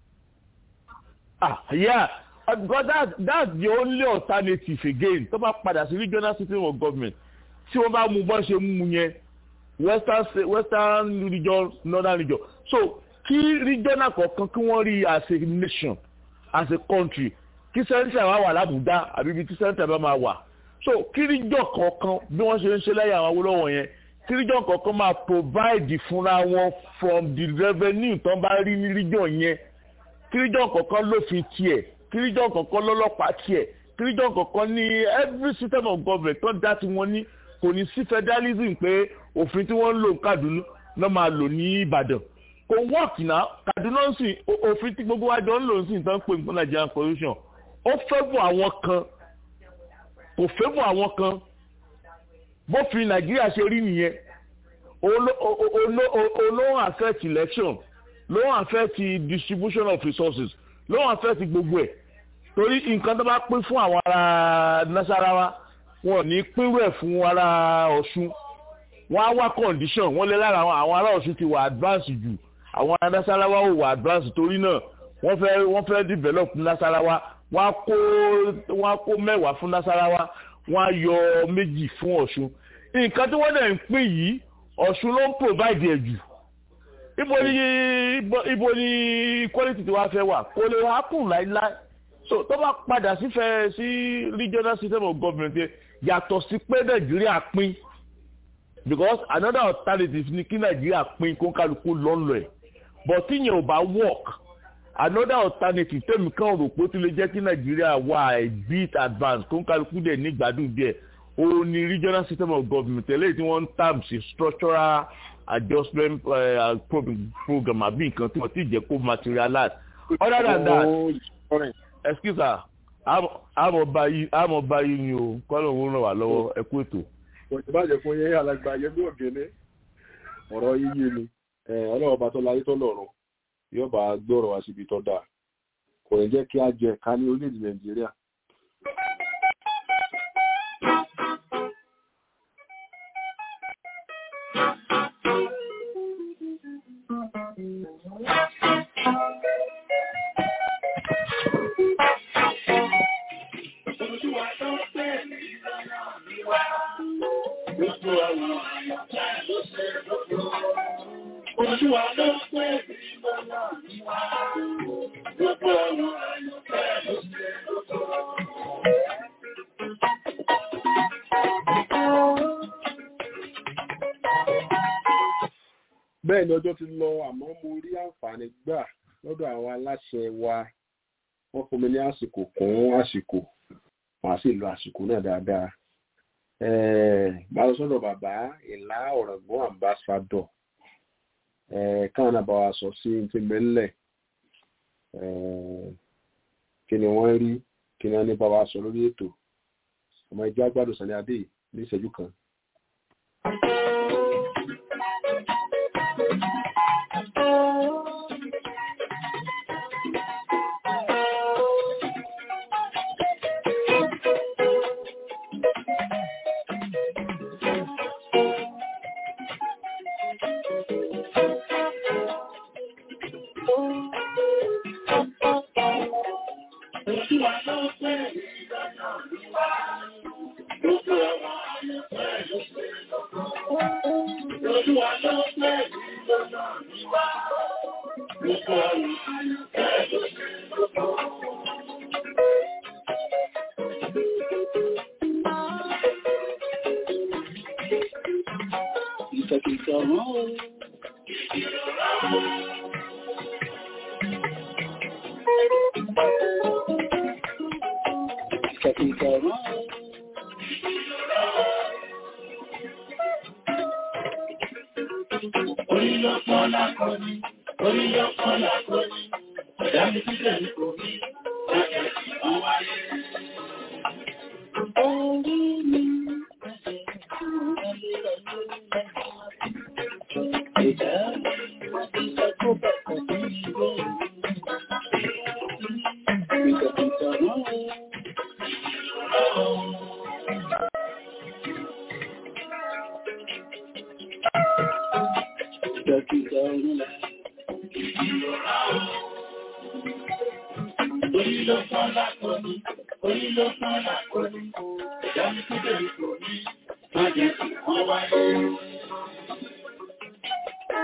ah yeah because that that's the only alternative again tó bá padà sí regional system of government tí wọ́n bá mú bọ́ ṣe mú yẹn western state western region northern region so kí regional kọ̀ọ̀kan kí wọ́n rí as a nation as a country kí central wá wà lábùdá àbí ibi tí central bá máa wà so kí region kọ̀ọ̀kan bí wọ́n ṣe ń ṣe lẹ́yìn àwọn Awólọ́wọ̀ yẹn kí region kọ̀ọ̀kan máa provide fúnra wọn from the revenue tán bá rí ní region yẹn kí region kọ̀ọ̀kan lófin tiẹ̀ kí region kọ̀ọ̀kan lọ́lọ́pàá tiẹ̀ kí region kọ̀ọ̀kan ní every system of government tán dá tí wọ́n ní kò ní sí federalism pé òfin tí wọ́n ń lò ní Kaduna náà máa lò ní Ìbàdàn kò work náà Kaduna ń sìn òfin tí gbogbo wa jọ ń lò ń sìn tán pé nǹkan Nigerian constitution ó fẹ́ bọ̀ àwọn kan kò fẹ́ bọ̀ àwọn kan bófin Nàìjíríà ṣe rí nìyẹn olóhùn affect election lóhùn affect distribution of resources lóhùn affect gbogbo ẹ̀ torí nǹkan tó bá pín fún àwọn ará Nasarawa wọn ò ní pínrú ẹ̀ fún ará Ọ̀ṣun wọ́n á wá condition wọ́n lé lára àwọn ará Ọ̀ṣun ti wà advance jù àwọn ará Nasarawa ò wà advance torí náà wọ́n fẹ́ wọ́n fẹ́ develop Nasarawa wọ́n á kó wọ́n á kó mẹ́wàá fún Nasarawa wọ́n á yọ méjì fún Ọ̀ṣun nǹkan tí wọ́n dẹ̀ ń pín yìí Ọ̀ṣun ló ń provide ẹ̀ jù ibo ni ibo ni quality tí wàá fẹ́ wà kò lè happen láíláí so tó bá padà sífẹ́ sí regional system of government yàtọ̀ sí pé Nàìjíríà pín because another alternative ni kí Nàìjíríà pín kó kálukú lọ́nlọ́ ẹ̀ but tíyẹn ò bá work another alternative tẹ́mi kan rò pé ó ti lè jẹ́ kí Nàìjíríà wà a bit advanced kó kálukú dẹ̀ ní gbádùn díẹ̀ ó ní regional system of government eléyìí tí wọ́n ń term sí structural adjustment uh, program àbí nǹkan tí wọ́n ti jẹ́ kó materialize other than that excuse me àmọ̀ báyìí ni o kọ́lọ̀ ń ràn wá lọ́wọ́ ẹ kú ètò. ìbàjẹ́ fún yẹn alàgbà yẹn bí ògèlè ọ̀rọ̀ yíyé ni ọlọ́wọ́ bá tó láyé tó lọ́rùn yóò bá gbọ́rọ̀ wá síbi tó dáa kò ní jẹ́ kí á jẹ ká ní orílẹ̀-èdè nàìjíríà. Olúwa ló pè mí lọ́nà níwá. Gbogbo àwọn àyọ̀kẹ́ ló ṣe lóko. bẹ́ẹ̀ ni ọjọ́ ti lọ àmọ́ mo rí àǹfààní gbà lọ́dọ̀ àwọn aláṣẹ wa wọ́n fún mi ní àsìkò kún àsìkò màá sì lo àsìkò náà dáadáa. bá lọ sọ́dọ̀ bàbá ìlà ọ̀rọ̀gbọ́n àmbásádọ̀ káwọn náà bá wa sọ sí ti mẹ́lẹ̀ kí ni wọ́n rí kí ni wọ́n ní bá wa sọ lórí ètò ọmọ ìjọ agbádùn sani adé ní ìṣẹ́jú kan.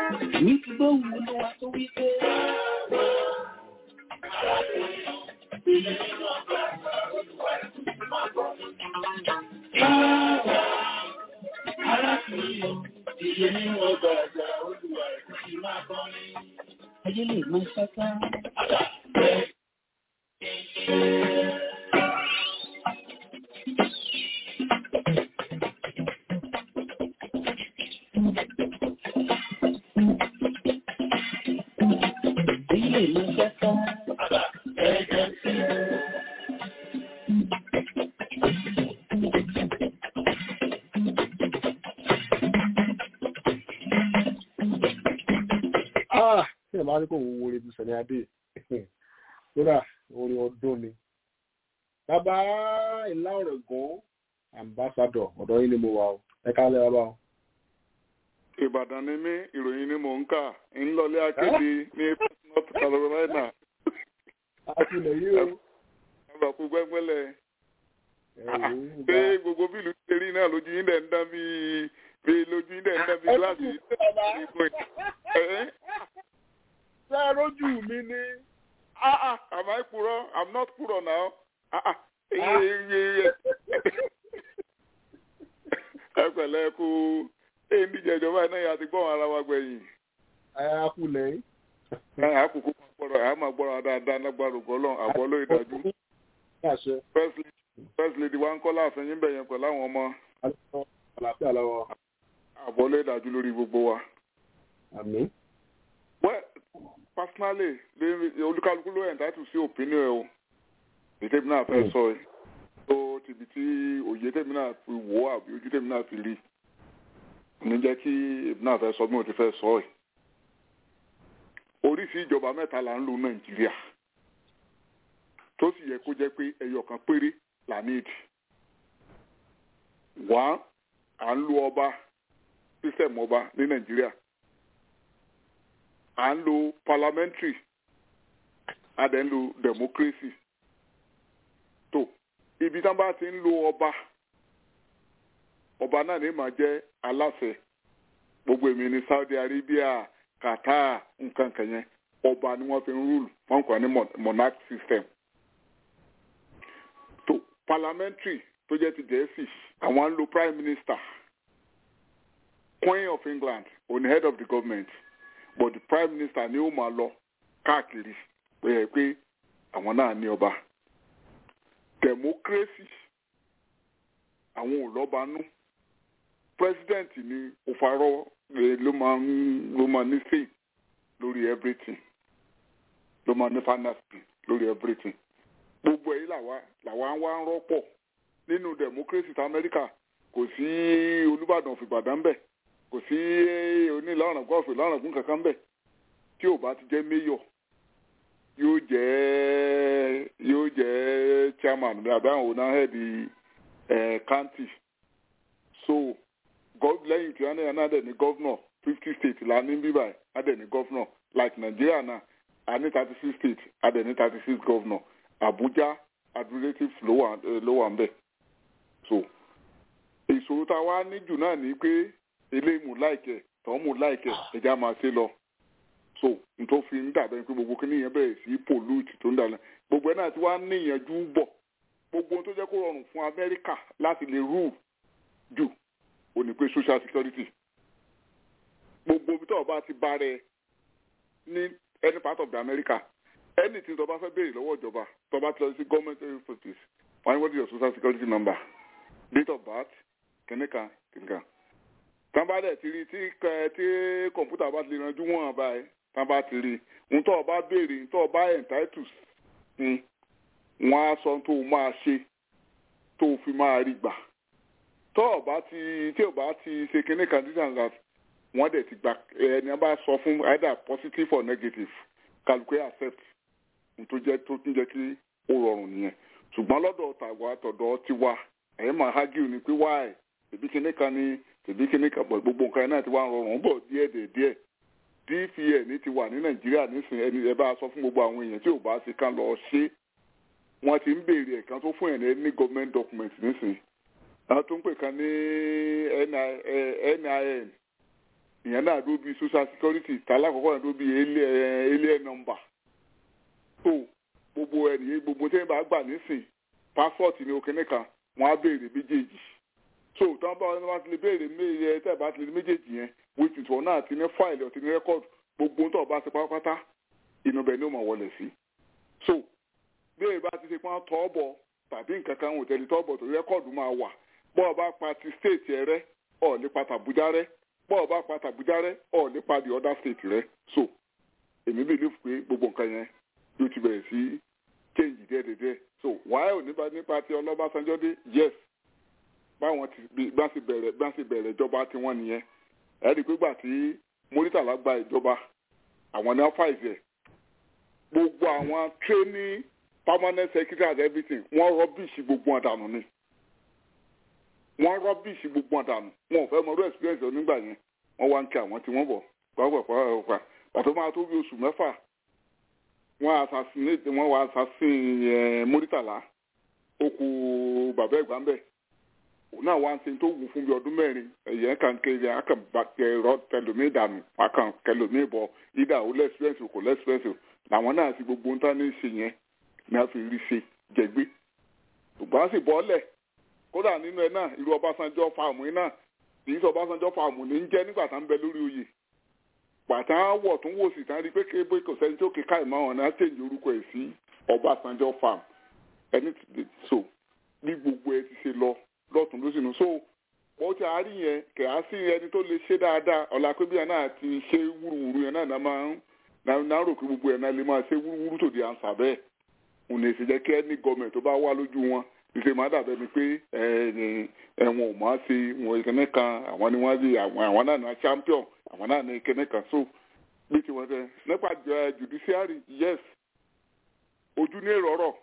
Ní ti gbóhùn olúwa tó wí pé. Ayé lè máa ṣáká. Ayé lè máa ṣáká. Ah, ṣé ẹ máa ní kó wo orin ibi sẹ̀ni adé kódà orin ọdún ni. bàbá ìlà ọ̀rọ̀ gan ambassadọ̀ ọ̀dọ́ yín ni mo wà o ẹ ká lẹ́ bàbá o. ìbàdàn ni mí ìròyìn ni mò ń kà ń lọlé akéde ní north carolina a ti lè yí o. àbàkù gbẹgbẹlẹ ẹ̀yìn pé ìgbà gbogbo bílù ṣe rí náà lójú yín dẹ̀ ń dán bí bí lójú yín dẹ̀ ń dán bí gíláàsì ṣé ẹ rójú mi ni. ah ah am I purọ́ i'm not purọ́ now ah ah iye iye ẹ pẹ̀lẹ́ kú èyí ń díje ìjọba iná yà ti gbọ́n ara wa gbẹ̀yìn ẹ á kú lẹ́yìn. àkókò máa gbọ́rọ̀ àá máa gbọ́rọ̀ dáadáa lágbára ògbọ́lọ́ àbọ̀ lóye dájú àṣẹ first lady first lady wa ń kọ́ láàfin yín bẹ̀yẹn pẹ̀lú àwọn ọmọ alẹ́ àlàáfíà lọ́wọ́ àbọ̀ lóye dájú lórí gbogbo wa. àmì. well personally lè- olúkálukú ló entitled sí opinion ẹ o èyí tèmi náà fẹ́ sọ ẹ tó tìbí tí òye tèmi náà fi wò ó àbí ojú tèmi náà fi rí ní jẹ́ kí èmi náà fẹ́ sọ bí mo ti fẹ́ sọ ẹ. oríṣi ìjọba mẹ́ta là ń lo nàìjíríà tó sì yẹ kó jẹ́ pé ẹyọ kan péré là ní ìdí. wá à ń lo ọba sísẹ̀mù ọba ní nàìjíríà à ń lo parliamentary a dẹ̀ ń lo democracy tó ibi tí wọ́n bá ti ń lo ọba ọba náà ní máa jẹ́ aláṣẹ gbogbo èmi ní Saudi Arabia Qatar nǹkan kan yẹn ọba ni wọ́n fi ń rúlù wọ́n kàn ní mon- monarch system tó parliamentary tó jẹ́ ti gẹ̀ẹ́sì àwọn ń lo prime minister Queen of England on the head of the government but the prime minister ni ó máa lọ káàkiri pé ẹ pé àwọn náà ní ọba democracy àwọn ò lọ́ba nú president ni òfarọ́ eh, ló máa ń ló máa ní say lórí everything ló máa ní final say lórí everything gbogbo èyí làwa làwa ń wá ń rọ́pọ̀ nínú democracy ti Amẹ́ríkà kò sí Olúbàdàn fìbàdàn bẹ́ẹ̀ kò sí onílànà gọ́ọ̀fù ìlànà gún kankan bẹ́ẹ̀ tí ò bá ti jẹ́ mayor yóò jẹ́ yóò jẹ́ chairman bí àbáwọn ọ̀nà head ẹ̀ county so gov- lẹ́yìn tí wọ́n náà dẹ̀ ní governor fifty states la ní bíbá ẹ̀ á dẹ̀ ní governor like Nigeria náà a ní thirty six states a dẹ̀ ní thirty six governor Abuja administrative ló wà eh, ló wà ń bẹ̀ so ìṣòro tá a wá ní jù náà ní pé eléyìí mú láìkẹ tọ́hún mú láìkẹ ẹja máa ṣe lọ so n tó fi ń dàbẹ̀ pé gbogbo kíní yẹn bẹ̀rẹ̀ sí pollute tó ń dàlẹ̀ gbogbo ẹ̀ náà ti wá níyànjú bọ̀ gbogbo ohun tó jẹ́ kó rọrùn fún Amẹ́ríkà láti lè rule jù ò ní pé social security gbogbo ibi tó o bá ti bá rẹ ní any part of the America anything tó o bá fẹ́ béèrè lọ́wọ́ ìjọba tó o bá ti lọ sí government offices wọ́n ní what is your social security number date of birth kìnìkan kìnìkan tán bá dẹ̀ ti rí tí kẹ- tí kọ̀ǹpútà bá ti lè ranjú wọ̀n báyìí tán bá ti rí ohun tó o bá béèrè ohun tó o bá entitled sí wọ́n á sọ ohun tó o máa ṣe tó o fi máa rí gbà tó o bá ti tí o bá ti ṣe kinní kan this and that wọ́n dẹ̀ ti gbà ẹni bá sọ fún either positive or negative kálukú accept ohun tó jẹ́ tó tún jẹ́ kí ó rọrùn nìyẹn ṣùgbọ́n lọ́dọ̀ tàwa tọ̀dọ̀ tiwa ẹ̀yìn máa hágìrì ni pé wáì tèbí kinní kan ni tèbí kinní kan bọ̀ gbogbo nǹkan náà ti wá ń rọrùn bọ̀ díẹ̀ díẹ̀ díẹ̀ dpn ti wà ní nàìjíríà nísìnyí ẹni ẹ bá sọ fún gbogbo àwọn èèyàn tí ò bá ṣe kán lọ ṣe wọ́n ti ń béèrè ẹ̀kan tó fún ẹ̀ ní ní government document nísìnyí àwọn tó ń pè kan ní NI- eh, nin ìyẹn náà dó bí social security tàlákọ̀ọ́kọ́ náà dó bí alien number so gbogbo ẹnìyẹn gbogbo tí wọ́n bá gbà nísìn passport ní òkè nìkan wọ́n á béèrè méjèèjì so tí wọ́n bá wọn ti lè béèrè méjèèjì tẹ́ ẹ̀ bá ti lè méjèèjì yẹn which is wọn náà ti ní fáìlì ọ̀tí ní rẹ́kọ̀d gbogbo ń tọ́ bá ṣe pátápátá inú bẹ̀ ni ó máa wọlé sí so béèrè bá ti ṣe pọ́n tọ́ bọ̀ tàbí nǹkan kan ò tẹ̀lé tọ́ bọ̀ tó rẹ́kọ̀dù máa wà bọ́ọ̀ bá pa ti state ẹ rẹ́ ọ̀ nípa tàbújá rẹ́ bọ́ọ̀ bá pa tàbújá rẹ́ ọ̀ nípa the other state rẹ́ so èmi believe pé gbogbo nǹkan yẹn ló ti bẹ̀rẹ̀ sí change díẹ̀díẹ̀ so wàá ò nípa nípa ti ọlọ́bàṣánjọ́ dé yes báwọn ti bá sì bẹ̀rẹ̀ bá sì bẹ̀rẹ̀ ìjọba tiwọn nìyẹn ẹ̀rí pígbà tí mórítàlá gba ìjọba àwọn ní ọ́fàìsì ẹ̀ gbogbo àwọn training permanent secretary and everything wọ́n rọ́bìṣì gbogbo ọ̀dànù ni wọ́n rọ́bìṣì gbogbo ọ̀dànù wọn ò fẹ́ mọ ọdún experience onígbà yẹn wọ́n wá ń kí àwọn tí wọ́n bọ̀ pàápàá pàtó máa tó bí oṣù mẹ́fà wọ́n assassinate wọ́n wá assassin mórítàlá ó kú bàbá ẹ̀gbá ń bẹ̀ òun náà wá ń ṣe tó wù fún bí ọdún mẹ́rin ẹ̀yẹ́ kan kéré akànbàkẹ́rọ tẹlomi dànù akàn kẹlomi bọ̀ ìdá ó lẹ́sìpẹ́sì kò lẹ́sìpẹ́sì làwọn náà ti gbogbo ń tán ní ṣe yẹn ní a fi rí ṣe jẹgbé ṣùgbọ́n a sì bọ́lẹ̀ kódà nínú ẹ náà irú Ọbásanjọ́ fáàmù yìí náà kìí sọ Ọbásanjọ́ fáàmù ní ń jẹ́ nígbà tá ń bẹ lórí oyè pàtà wọ̀ tún wò sí tán rí pé kébé kò sẹ́ni tó kíkà ìmọ̀ ọ̀nà á tẹ̀yìn orúkọ ẹ̀ sí Ọbásanjọ́ fáàmù ẹni so bí gbogbo ẹ ti ṣe lọ lọ́tún ló sínú so wọ́n ti àárín yẹn kẹ̀ á sí ẹni tó lè ṣe dáadáa ọ̀la pé bí ẹ náà ti ṣe wúruwúru yẹn náà náà máa ń náà rò pé gbogbo ẹ̀ náà lè máa ṣe wúruwúru tó di àǹsà bẹ́ẹ̀ òun lè ṣe jẹ́ kí ẹni gọ́ọ̀mẹ̀ tó bá wá lójú wọn ìṣe máa dàbẹ́ ni pé ẹ̀wọ̀n ò máa ṣe wọn ìkíní kan àwọn ni wọ́n lè àwọn náà ní champion àwọn náà ní ìkíní kan so bí tiwọn tẹ nípa judiciary yes ojú ní èrò ọ̀rọ̀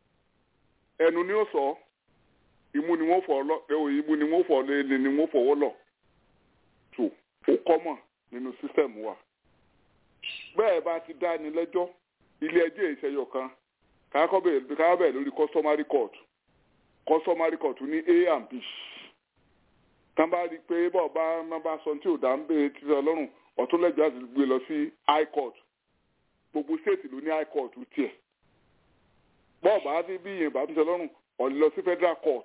ẹnu ni ó sọ ọ́ imú ni wọ́n fọ̀ lọ imú ni wọ́n fọ̀ lé ni wọ́n fọwọ́ lọ tó ó kọ́mọ̀ nínú sísẹ̀mù wa bẹ́ẹ̀ bá ti dá ni lẹ́jọ́ ilé ẹjọ́ ìṣẹ́yọ̀ kan káàkọ́ bẹ̀rẹ̀ lórí customary court customary court ní a and b tán bá rí i pé bọ́ọ̀ bá má bá sọ tí ò dá ń bèèrè títí ọlọ́run ọ̀tún lẹ́jọ́ àti gbé lọ sí high court gbogbo state ló ní high court tiẹ̀ bọ́ọ̀ bá rí bí ìyẹn bá tún tẹ lọ́rùn ọ̀n lọ sí federal court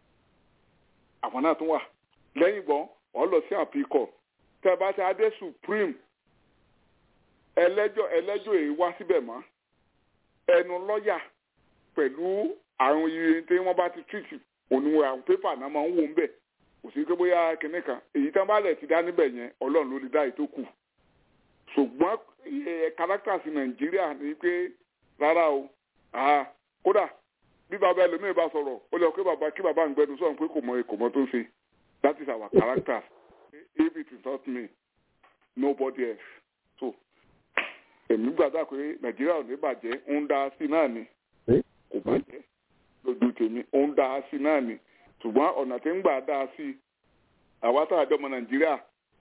àwọn náà tún wà lẹ́yìn gbọ́n ọ̀n lọ sí àpíkọ̀ tẹ́ bá ti adé supreme ẹlẹ́jọ́ ẹlẹ́jọ́ èyí wá síbẹ̀ mọ́ ẹnu lọ́ọ̀yà pẹ̀lú àrùn iye tí wọ́n bá ti treat òníwọ̀n àwọn pépà náà máa ń wò ń bẹ̀ kò sí pé bóyá kinní kan èyí tán bá lẹ̀ ti dá níbẹ̀ yẹn ọlọ́run ló lè dá ètò kù ṣùgbọ́n characters nàìjíríà ni pé rárá o kódà bí bàbá ẹlòmíì bá sọ̀rọ̀ ó lọ pé bàbá kí bàbá ń gbẹnu sọ̀rọ̀ pé kò mọ kò mọ tó ń ṣe that is our character if it is not me nobody else so èmi gbàdá pé nàìjíríà ò ní bàjẹ́ ń dá sí náà ni kò bàjẹ́ lójú tèmi ń dá sí náà ni ṣùgbọ́n ọ̀nà tí ń gbà dá sí àwa tá a jọ ọmọ nàìjíríà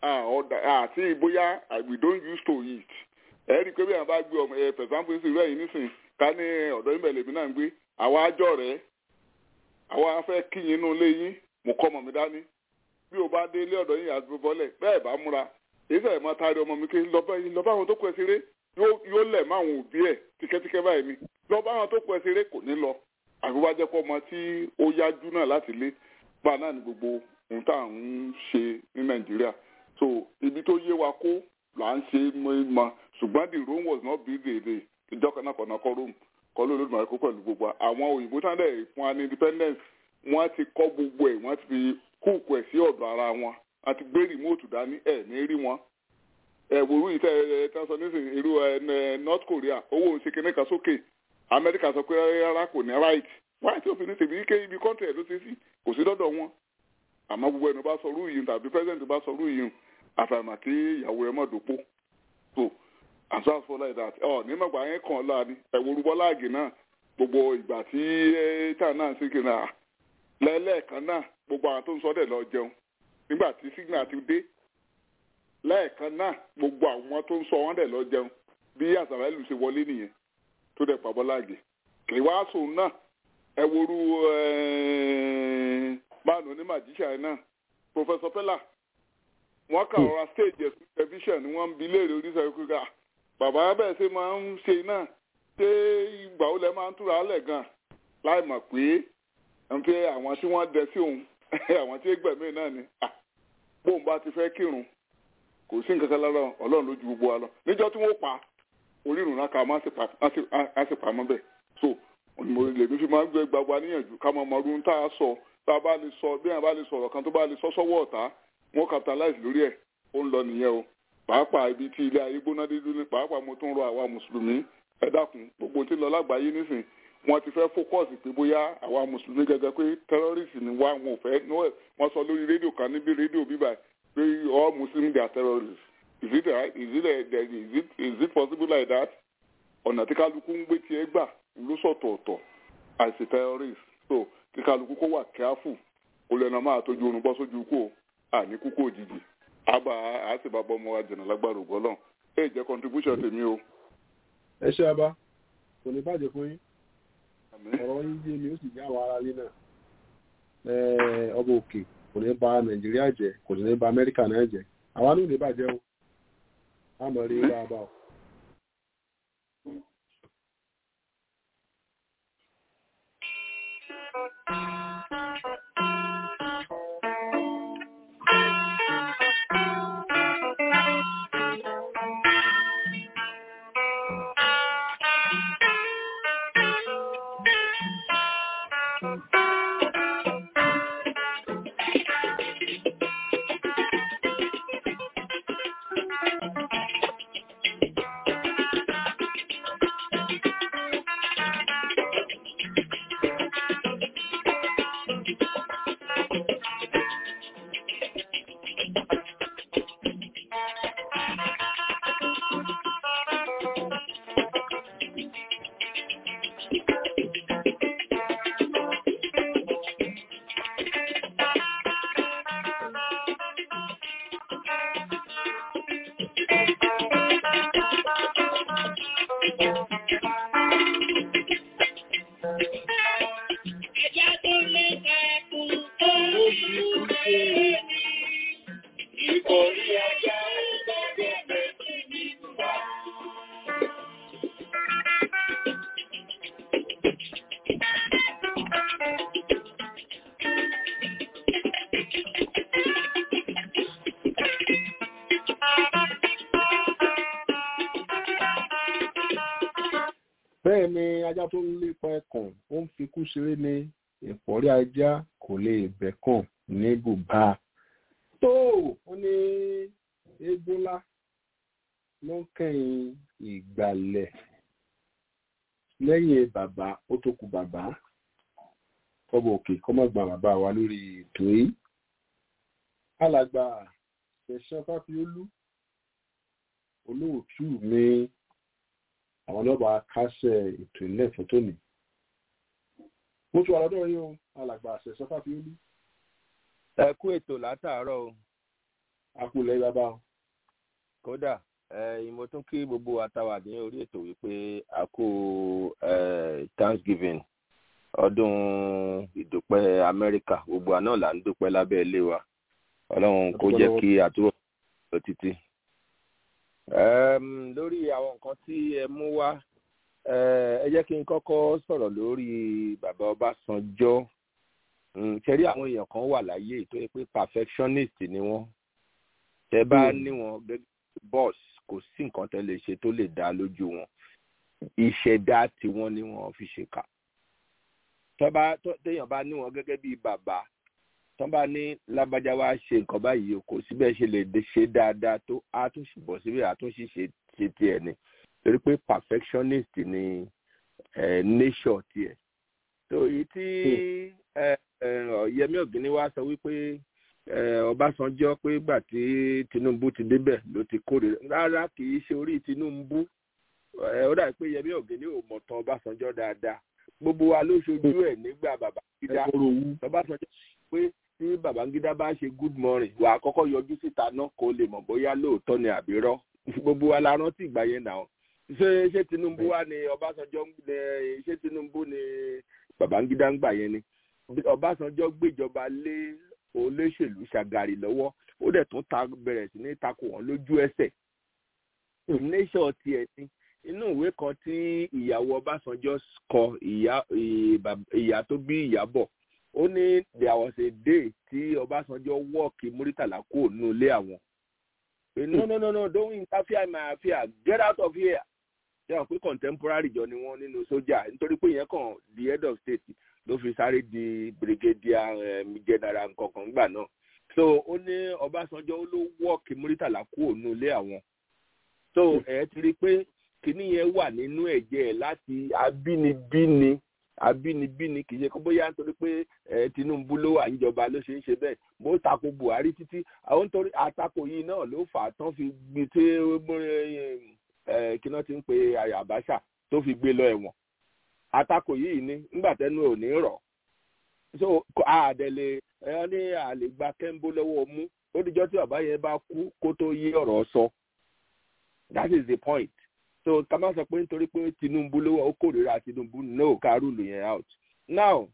àti bóyá we don't use to it ẹ rí i pé bí àwọn bá gbé ọmọ ẹ for example sí ìlú ẹ̀yìn nísìnyí ká ní ọ̀dọ́ ìmẹ̀lẹ̀ mi náà ń gbé àwa àjọ rẹ̀ àwa fẹ́ kíyìn inú ilé yín mo kọ́ ọmọ mi dání bí o bá dé ilé ọ̀dọ́ yín àti bọ́lẹ̀ bẹ́ẹ̀ bá múra èyí sẹ́yìn máa taari ọmọ mi kí lọ́ba àwọn tó kọ ẹ ṣeré yóò lẹ̀ mọ́ àwọn òbí ẹ̀ tíkẹ́tíkẹ́ báyìí ni lọ́ba àwọn tó kọ ẹ ṣeré kò ní lọ àbí wá jẹ́ kó ọmọ tí ó yájú náà láti lé bá náà ní gbogbo ohun tá à ń ṣe ní nàìjíríà so ibi tó yé wa kó là ń ṣe mọ́ ṣùgbọ́n the Rome was not built a day ìjọ kan náà kọ̀ náà kọ́ Rome kọ́ ló lódùmarè kó pẹ̀lú gbogbo àwọn òyìnbó tán dẹ̀ fún wa ní independence wọ́n ti kọ́ gbogbo ẹ̀ wọ́n ti fi kúùkù ẹ̀ sí ọ̀dọ̀ ara wọn a ti gbé rìmóòtù dání ẹ̀ ní rí wọn. ẹ̀ wòrú yìí tẹ́ ẹ tán sọ nísìnyí irú ẹ North Korea owó ń ṣe kíní kan sókè Amẹ́ríkà sọ pé rárá kò ní right wáyé tí òfin ní tèmi ike ibi kọ́ńtì ẹ̀ ló ṣe sí kò sí dọ́dọ̀ wọn. àmọ́ gbogbo ẹnu bá sọ rú yìí tàbí president bá sọ rú yìí àfàìmà kí ìyàwó ẹ mọ̀ dòpó so and so as for like that ọ ní mọ̀gbà yẹn kàn láàánú ẹ̀wòrú bọ́láàgì náà gbogbo ìgbà tí tá náà ṣe kí náà lẹ́ẹ̀kan náà gbogbo àwọn tó ń sọdẹ̀ lọ jẹun nígbà tí signal ti dé lẹ́ẹ̀kan náà gbogbo àwọn tó ń sọ wọ́n dẹ̀ lọ jẹun bí àṣàrẹ́lù ṣe wọlé nìyẹn tó dẹ̀ pa bọ́láàgì kì í wá sùn náà ẹ̀wòrú báàlù ní màjíṣà náà Professor Pella wọ́n kà ọ̀rọ̀ stage ẹ̀sùn tẹlifíṣàn ni wọ́n ń bi léèrè oríṣiríṣi kúkà bàbá bẹ́ẹ̀ ṣe máa ń ṣe náà ṣé ìgbà ó lẹ máa ń túra lẹ̀ gan láì mọ̀ pé ń pé àwọn tí wọ́n dẹ sí òun àwọn tí gbẹ̀mí náà ni bóun bá ti fẹ́ kírun kò sí nǹkan kan lára ọlọ́run lójú gbogbo wa lọ níjọ́ tí wọ́n pa orírun náà ká má sì pamọ́ bẹ́ẹ̀ so mo lèmi fi máa ń gbé gbagba níyànjú ká máa mọ ọdún tá a sọ tá a bá lè sọ bí wọn bá lè sọ̀rọ̀ kan tó bá lè sọ sọ́wọ́ ọ̀tá wọn capitalize lórí ẹ̀ ó ń lọ nìyẹn o pàápàá ibi tí ilé ayé gbóná dídú ní pàápàá mo tún rọ àwa mùsùlùmí ẹ dákun gbogbo tí ń lọ lágbàáyé nísìn wọn ti fẹ́ fókọ̀sì pé bóyá àwa mùsùlùmí gẹ́gẹ́ pé terrorist ni wá wọn ò fẹ́ wọn sọ lórí rédíò kan níbi rédíò bíbá pé all muslims they are terrorists is it right is it is it is it possible like that ọ̀nà tí kálukú ń gbé tiẹ̀ gbà ló sọ̀tọ̀ọ̀tọ̀ as a terrorist so kí kálukú kó wà careful kó lẹ́nu máa tójú oorun bọ́ sójú kó àní kúkú òjijì àbá àṣìbàbọ̀ ọmọ wa jẹ̀nà lágbára ògbọ́lọ̀ ẹ jẹ́ contribution tèmi o. ẹ ṣe abá kò ní bàjẹ́ fún yín ọ̀rọ̀ yín yé mi ó sì jẹ́ àwọn ará ilé náà ọba òkè kò ní bà nàìjíríà jẹ́ kò sì ní bà amẹ́ríkà náà jẹ́ àwa náà ò ní bàjẹ́ o àmọ́ rí bá a bá o. bẹ́ẹ̀ ni ajá tó ń lépa ẹkàn ó ń fikú ṣeré ní ìpọ́rí ajá kò lè bẹ̀kàn ní bùbá tó ó ní eégún ńlá ló ń kẹ́yìn ìgbàlẹ̀ lẹ́yìn bàbá ó tó kù bàbá kọ́bọ̀ òkè kọ́mọ̀gbà bàbá wa lórí ètò yìí alàgbà ṣẹ̀ṣẹ̀ fáfiolú olóòtú mi àwọn ọlọ́ba kásẹ̀ ètò ilé ẹ̀fọ́ tó ní. mo tún wà lọ́dọ̀ yín o alàgbà àṣẹ sọ́fà fi ó lú. ẹ kú ètò látàárọ̀ o. a kú lẹ́yìn bàbá o. kódà mo tún kí gbogbo àtàwà ní orí ètò wípé a kú thanksgiving ọdún ìdúpẹ́ amẹ́ríkà gbogbo àná là ń dúpẹ́ lábẹ́ ilé wa ọlọ́run kó jẹ́ kí àtúrò lọ títí um, lórí àwọn nǹkan tí ẹ mú wá ẹ jẹ́ kí n kọ́kọ́ sọ̀rọ̀ lórí bàbá Ọbásanjọ́ ṣẹ́rí àwọn èèyàn kan wà láyé tó yẹ pé perfectionist ni wọ́n tẹ́ bá ní wọn gẹ́gẹ́ boss kò sí nǹkan tẹ́ lè ṣe tó lè dá lójú wọn ìṣẹ̀dá tiwọn ni wọ́n fi ṣèkà téèyàn bá ní wọn gẹ́gẹ́ bí bàbá tán bá ní lágbájá wa ṣe nǹkan báyìí o kò síbẹ̀ ṣe lè ṣe dáadáa tó a tún sì bọ̀ síbẹ̀ a tún sì ṣe ṣe tiẹ̀ ni torí pé perfectionist ni nature tiẹ̀ tó èyí tí Yẹmí Ọ̀gíní wá sọ wípé Ọbásanjọ́ pé gbà tí Tinubu ti débẹ̀ ló ti kórè rárá kì í ṣe orí Tinubu ó dàbí pé Yẹmí Ọ̀gíní ò mọ̀ tán Ọbásanjọ́ dáadáa gbogbo wa ló ṣojú ẹ̀ nígbà bàbá gíga Ọbásanjọ́ pé tí Babangida bá ṣe good morning wà á kọ́kọ́ yọjú síta náà kó lè mọ̀ bóyá lóòótọ́ ni àbírọ́ gbogbo wa la rántí ìgbà yẹn náà ṣé ṣé Tinubu wá ní Ọbásanjọ́ ní ṣé Tinubu ní Babangida ń gbà yẹn ni Ọbásanjọ́ gbéjọba lé olóṣèlú Ṣàgàrì lọ́wọ́ ó dẹ̀ tún ta bẹ̀rẹ̀ sí ní takò wọ́n lójú ẹsẹ̀ nation tiẹ̀ ni inú ìwé kan tí ìyàwó ọbásanjọ́ kọ ìyá ìyá tó bí ìyàbọ̀ ó ní there was a day tí ọbásanjọ́ wọ́ọ̀kì muritàlá kúrò nínú ilé àwọn no no no no don't interfere in my affair get out of here ṣé wọn pé contemporary jọ ni wọn nínú sójà nítorí pé ìyẹn kàn the head of state ló fi sáré di brigadier um, general nkankan gbà náà so ó ní ọbásanjọ́ ó ló wọ́ọ̀kì muritàlá kúrò nínú ilé àwọn so ẹ ti rí i pé kinní yẹn wà nínú ẹ̀jẹ̀ ẹ̀ láti abínibíni abínibíni kì í ṣe kó bóyá nítorí pé ẹ tinubu ló wà níjọba ló ṣe ń ṣe bẹ́ẹ̀ bó tako buhari títí àwọn nítorí àtakò yìí náà ló fà á tán fi gbé tí ẹ kí náà ti ń pe àbáṣà tó fi gbé lọ ẹ̀wọ̀n àtakò yìí ni nígbà tẹnu ò ní rọ̀ so àdẹ̀lẹ̀ ẹ ní àlè gba kẹ́ńbó lọ́wọ́ mú ó dijọ́ tí bàbá yẹn bá kú kó tó yé ọ̀rọ̀ sọ that is the point so ká má sọ pé nítorí pé tinubu ló ó kórìíra tinubu no ká rúlù yẹn out now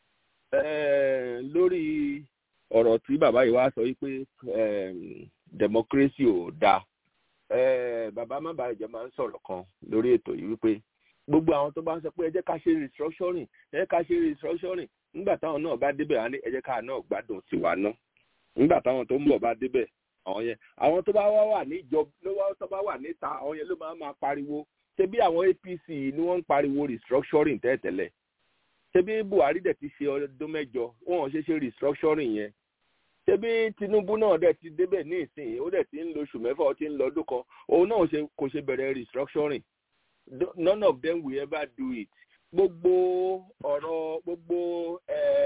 eh, lórí ọ̀rọ̀ tí bàbá yìí wá sọ wípé democracy ò dáa eh, bàbá má bàa ìjọba ń sọ̀rọ̀ kan lórí ètò yìí wípé gbogbo àwọn tó bá ń sọ pé ẹ jẹ́ ká ṣe restructuring ẹ jẹ́ ká ṣe restructuring nígbà táwọn náà bá débẹ̀ wá ní ẹ jẹ́ ká náà gbádùn tiwa náà nígbà táwọn tó ń bọ̀ bá débẹ̀ àwọn yẹn àwọn tó bá wá wà níjọba ló wá tó bá wà níta àwọn yẹn ló máa máa pariwo ṣebí àwọn apc ni wọ́n ń pariwo restructuring tẹ́tẹ̀lẹ̀ ṣebí buhari dẹ̀ ti ṣe ọdún mẹ́jọ wọn ò ṣe ṣe restructuring yẹn ṣebí tinubu náà dẹ̀ ti débẹ̀ ní ìsìn ó dẹ̀ ti ń lo oṣù mẹ́fà ó ti ń lọ ọdún kan òun náà kò ṣe bẹ̀rẹ̀ restructuring none of them will ever do it gbogbo ọ̀rọ̀ gbogbo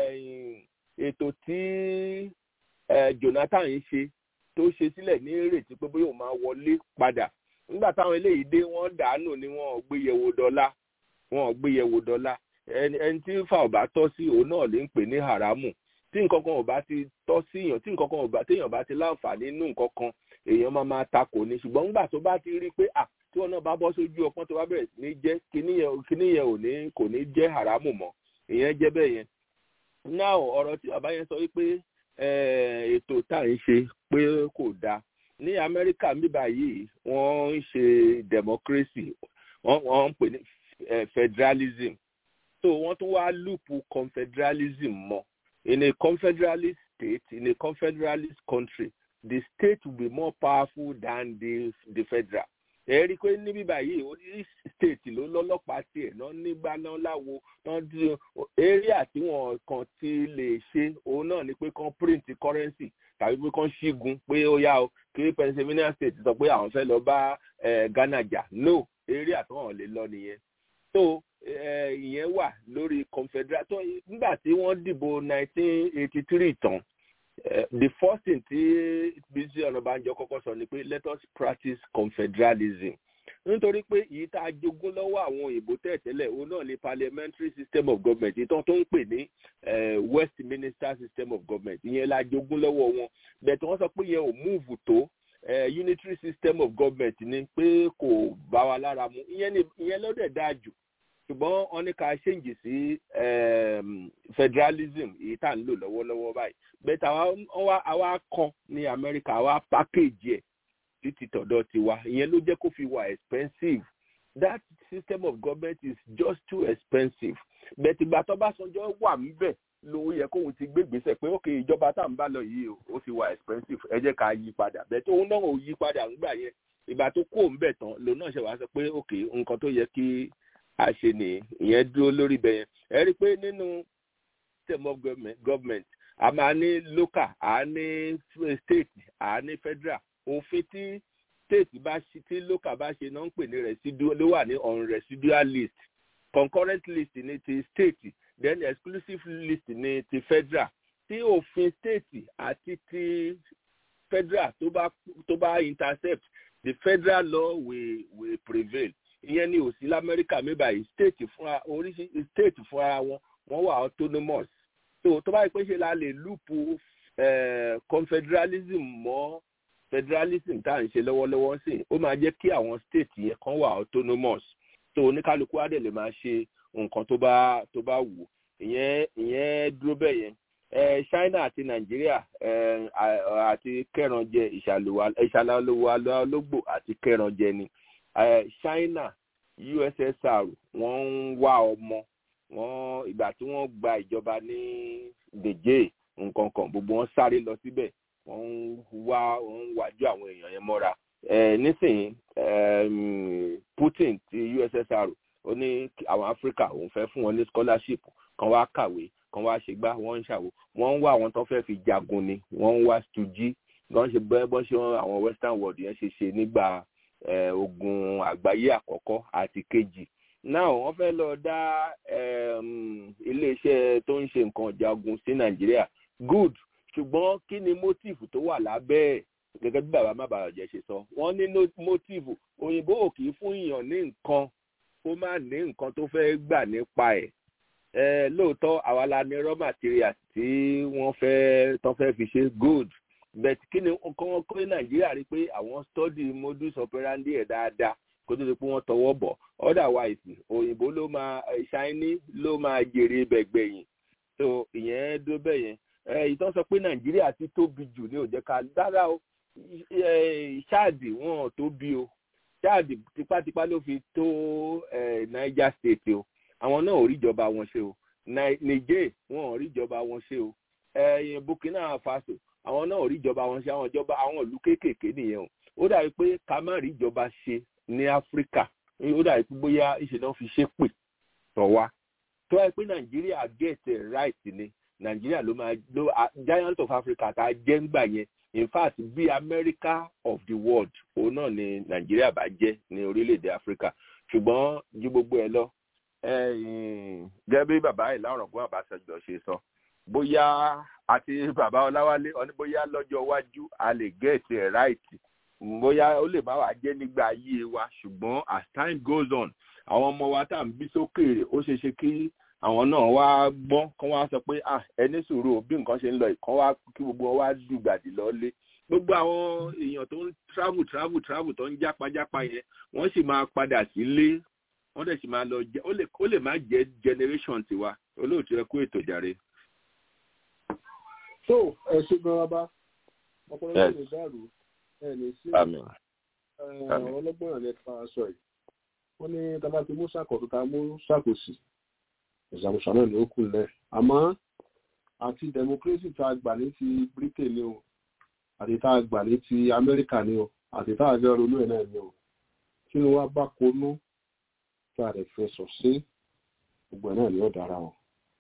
ètò tí jonathan ń ṣe tó ṣe sílẹ̀ ní ìrètí pé bóyá òun máa wọlé padà nígbà táwọn eléyìí dé wọ́n dànù ni wọ́n ò gbé yẹ̀wò dọ́là wọ́n ò gbé yẹ̀wò dọ́là ẹni tí ń fa ọ̀bá tọ́ sí òun náà lè ń pè ní haramu tí nǹkan kan ò bá ti tọ́ sí èèyàn tí nǹkan kan ò bá téèyàn bá ti láǹfààní nínú nǹkan kan èèyàn máa máa takò ní ṣùgbọ́n nígbà tó bá ti rí i pé à tí wọn náà bá bọ́ sójú ọpọ́n tó bá bẹ̀rẹ̀ sí ní jẹ́ kíní yẹn ò ní kò ní jẹ́ haramu mọ́ ìyẹn jẹ́ bẹ́ẹ̀ yẹn náà ọ̀rọ̀ tí bàbá yẹn sọ wípé ètò tá à ń ṣe pé kò dáa ní amẹ́ríkà níbà yìí wọ́n ń ṣe democracy wọ́n ń pè ní federalism so wọ́n tún wá lùpù confederalism mọ́ in a confederalist state in a confederalist country the state will be more powerful than the the federal ẹ rí i pé níbí báyìí orí state ló lọ́lọ́pàá tiẹ̀ náà nígbà náà láwo náà di area tí wọ́n kàn ti lè ṣe òun náà ni pé kàn print currency tàbí pé kàn ṣígun pé ó yá o kí pennsylvania state sọ pé àwọn fẹ́ lọ bá ghana jà no area tí wọ́n lè lọ nìyẹn so ìyẹn wà lórí confederate tó nígbà tí wọ́n dìbò nineteen eighty three tán Uh, the first thing tí bísí ọ̀nàbànjọ kọ́kọ́ sọ ni pé let us practice confederalism nítorí pé èyí tá a jogún lọ́wọ́ àwọn òyìnbó tẹ̀tẹ́lẹ̀ òun náà ni parliamentary system of government ìtàn tó ń pè ní westminster system of government ìyẹn la jogún lọ́wọ́ wọn bẹ̀tẹ̀ wọ́n sọ pé yẹn ò múùfù tó unitary system of government ni pé kò bá wa lára mu ìyẹn ló dẹ̀ dáa jù ṣùgbọ́n wọ́n ní ká ṣèǹjì sí federalism èyí tá à ń lò lọ́wọ́lọ́wọ́ báyìí bẹ́ẹ̀ àwa kan ní amẹ́ríkà àwa package ẹ̀ títí tọ̀dọ̀ tiwa ìyẹn ló jẹ́ kó fi wà expensive that system of government is just too expensive bẹ́ẹ̀ tìgbà tó bá sanjọ́ wà níbẹ̀ ló yẹ kóun ti gbé gbèsè pé ókè ìjọba tá à ń bá lọ yìí ó ti wà expensive ẹ jẹ́ ká yí padà bẹ́ẹ̀ tó náà ò yí padà ńgbà yẹn ìgbà tó kó òun bẹ̀ tán lòun náà ṣe wá sọ pé ókè nǹkan tó yẹ kí a ṣe nìyí ìyẹn dúró lórí bẹ́ẹ̀ yẹn ẹ rí i pé nínú system of government, government a máa ní local a ní state a ní federal òfin tí state bá ṣe tí local bá ṣe náà ń pè ní residual ló wà ní on residual list concurrent list ní ti state then exclusive list ní ti federal tí òfin state àti ti federal tó bá tó bá intercept the federal law will will prevail ìyẹn ní òsì lamẹ́ríkà mẹ́bàá state fúnra oríṣi state fúnra wọn wọ́n wà autonomous so tó bá yẹ pé ṣe la lè lùpù confederalism mọ́ federalism tá à ń ṣe lọ́wọ́lọ́wọ́ sí ó máa jẹ́ kí àwọn state yẹn kan wà autonomous so oníkálukú á dẹ̀ lè máa ṣe nǹkan tó bá tó bá wù ìyẹn ìyẹn dúró bẹ́ẹ̀ yẹn china àti nàìjíríà àti kẹrànjẹ ìṣàlàlówó alógbò àti kẹrànjẹ ni China USSR wọ́n ń wá ọmọ wọ́n ìgbà tí wọ́n gba ìjọba ní Niger nǹkan kan gbogbo wọn sáré lọ síbẹ̀ wọ́n ń wá wọ́n ń wájú àwọn èèyàn yẹn mọ́ra nísìnyí Putin ti USSR ó ní àwọn Áfíríkà òun fẹ́ fún wọn ní scholarship kan wá kàwé kan wá ṣe gbá wọ́n ń ṣàwò wọ́n ń wá àwọn tó fẹ́ fi jagun ni wọ́n ń wá stují wọ́n ṣe bẹ́ẹ̀ bọ́n ṣe àwọn western world yẹn ṣe ṣe nígbà ogun àgbáyé àkọ́kọ́ àti kejì náà wọ́n fẹ́ lọ dá iléeṣẹ́ tó ń ṣe nǹkan jagun sí Nàìjíríà good ṣùgbọ́n kí ni motive tó wà lábẹ́ ẹ̀ gẹ́gẹ́ bí bàbá má bàa jẹ́ ṣe sọ wọ́n ní motive òyìnbó ò kì í fún èèyàn ní nǹkan kó má ní nǹkan tó fẹ́ gbà nípa ẹ̀ ẹ lóòótọ́ àwa la ní raw materials tí wọ́n fẹ́ tán fẹ́ fi ṣe good but kí ni kọ́ wọ́n kọ́ ní nàìjíríà rí pé àwọn study modus operandi ẹ̀ dáadáa kó tó di pé wọ́n tọwọ́ bọ̀ otherwise òyìnbó ló máa ṣáínì ló máa jèrè bẹ̀gbẹ̀yìn so ìyẹn dó bẹ́ẹ̀ yẹn ẹ ìtàn sọ pé nàìjíríà ti tóbi jù ní òjẹ́ ká dára o ṣáàdì wọn ò tóbi o ṣáàdì tipátipá ló fi tó niger state o àwọn náà ò ríjọba wọn ṣe o niger wọn ò ríjọba wọn ṣe o ẹ̀yìn burkina faso àwọn náà ò ríjọba wọn ṣe àwọn ìjọba àwọn ìlú kéékèèké nìyẹn o ó dàbí pé ká má ríjọba ṣe ní áfíríkà ó dàbí pé bóyá ìṣe náà fi ṣe pè tọ̀ wá tó wáyé pé nàìjíríà get it right ni nàìjíríà ló máa ló giant of africa tá a jẹ́ ńgbà yẹn in fact bí america of the world òun náà ni nàìjíríà bá jẹ́ ní orílẹ̀-èdè áfíríkà ṣùgbọ́n ju gbogbo ẹ lọ gẹ́gẹ́ bí bàbá ìlàrọ̀gbọ́n àbáṣẹjọ ṣe sọ bóyá àti bàbá ọláwálé ọní bóyá lọ́jọ́ iwájú a lè get it right bóyá ó lè má wàá jẹ́ nígbà ayé wa ṣùgbọ́n as time goes on àwọn ọmọ wa tá à ń bí sókèèrè ó ṣeé ṣe kí àwọn náà wá gbọ́n kán wá sọ pé ah ẹni sùúrù bí nǹkan ṣe ń lọ ìkan wá kí gbogbo wọn wá dùgbàdì lọ́lé gbogbo àwọn èèyàn tó ń travel travel travel tó ń jápajápa yẹn wọ́n sì máa padà sílé wọ́n dẹ̀ sì máa lọ jẹ́ ó lè má jẹ́ generation tiwa olóòtú ẹ kú ètò jàre. tó ẹ ṣe gan bá ọpọlọ náà lè dàrú ẹ ní sí ọlọ́gbọ́n yẹn fa aṣọ yìí wọ́n ní tábà ti mú sàkóso tá a mú sàkóso ìṣàkóso náà ní ó kù lẹ̀ àmọ́ àti democracy tá a gbà ní ti britain ni o àti tá a gbà ní ti amẹ́ríkà ni o àti tá a fẹ́ ronú ẹ̀ náà ni o kí ni wọ́n bá konú tá a lè fẹ́ sọ sí gbogbo ẹ̀ náà ni ó dára o.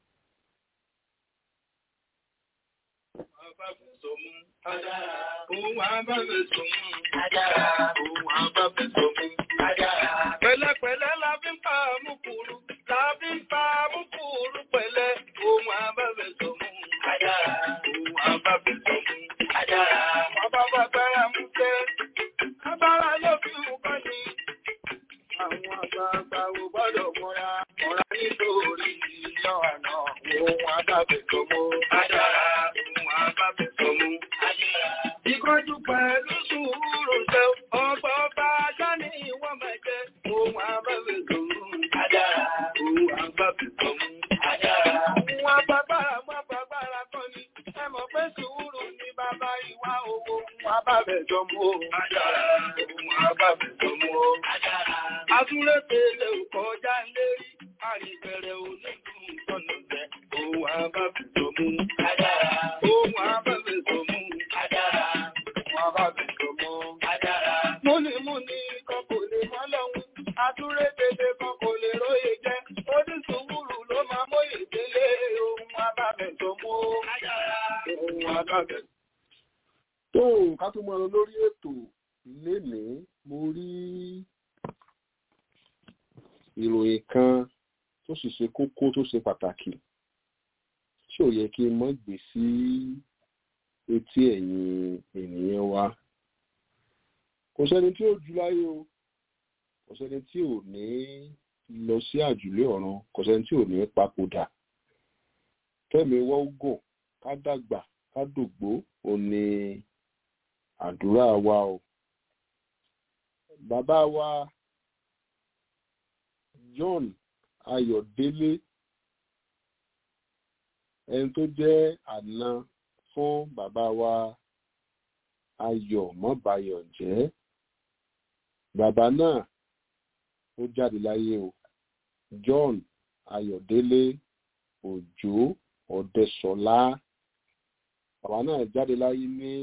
Òun àbábẹ̀ sọ̀mù. Òun àbábẹ̀ sọ̀mù. Pẹ̀lẹ́pẹ̀lẹ́ la fi ń pa àmúkúrú. La fi ń pa àmúkúrú pẹ̀lẹ́. Òun àbábẹ̀ sọ̀mù. Òun àbábẹ̀ sọ̀mù. Wọ́n bá bá gbára mú tẹ́. Agbára ló fi ń kọ́ ni. Àwọn àgbààgbà ò gbọ́dọ̀ mọ́ra. Mọ́ra nítorí ìyá àná. Òun àbábẹ̀ sọ̀mù. Òun àbábẹ̀ sọ̀mù. Ìkọjú pẹ̀lú sùúrù ṣe ọgbà ọba ajá ní ìwọ̀n mẹ́jẹ. Ohun àbábẹ̀ tòun. Ohun àbábẹ̀ tòun. Ohun àbábára mọ́ àbábára kan ni. Ẹ mọ̀ pé sùúrù ni bàbá ìwà owó. Ohun àbábẹ̀ tòun o. Ohun àbábẹ̀ tòun o. Atúlé tẹ̀lé òkọjá lérí. Àríbẹ̀rẹ̀ onígun sọ̀nà jẹ́. Ohun àbábẹ̀ tòun. Ohun àbábẹ̀ tòun. Múni múni kan kò lè mọ́ lọ́hun, àtúré tètè kan kò lè róye jẹ́, ó ní sùúrù ló máa mọ́yè délé ohun abábẹ̀ tó mú ohun abábẹ̀. tó ká tó mọ́ ọ lórí ètò lénìí mo rí ìròyìn kan tó sì ṣe kókó tó ṣe pàtàkì tí ò yẹ kí n mọ́ gbé sí etí ẹ̀yin ènìyàn wa kò sẹ́ni tí ò jù láyé o kò sẹ́ni tí ò ní lọ sí àjùlé ọ̀run kò sẹ́ni tí ò ní papòdà kẹ́mi wọ́gùn ká dàgbà ká dògbó ò ní àdúrà wa o bàbá wa John Ayọ̀délé ẹni tó jẹ́ àna fún bàbá wa ayọ̀ mọ́bayọ̀ jẹ́ bàbá náà ó jáde láyé o john ayọ̀délé òjò ọ̀dẹ́sọ̀lá bàbá náà jáde láyé ní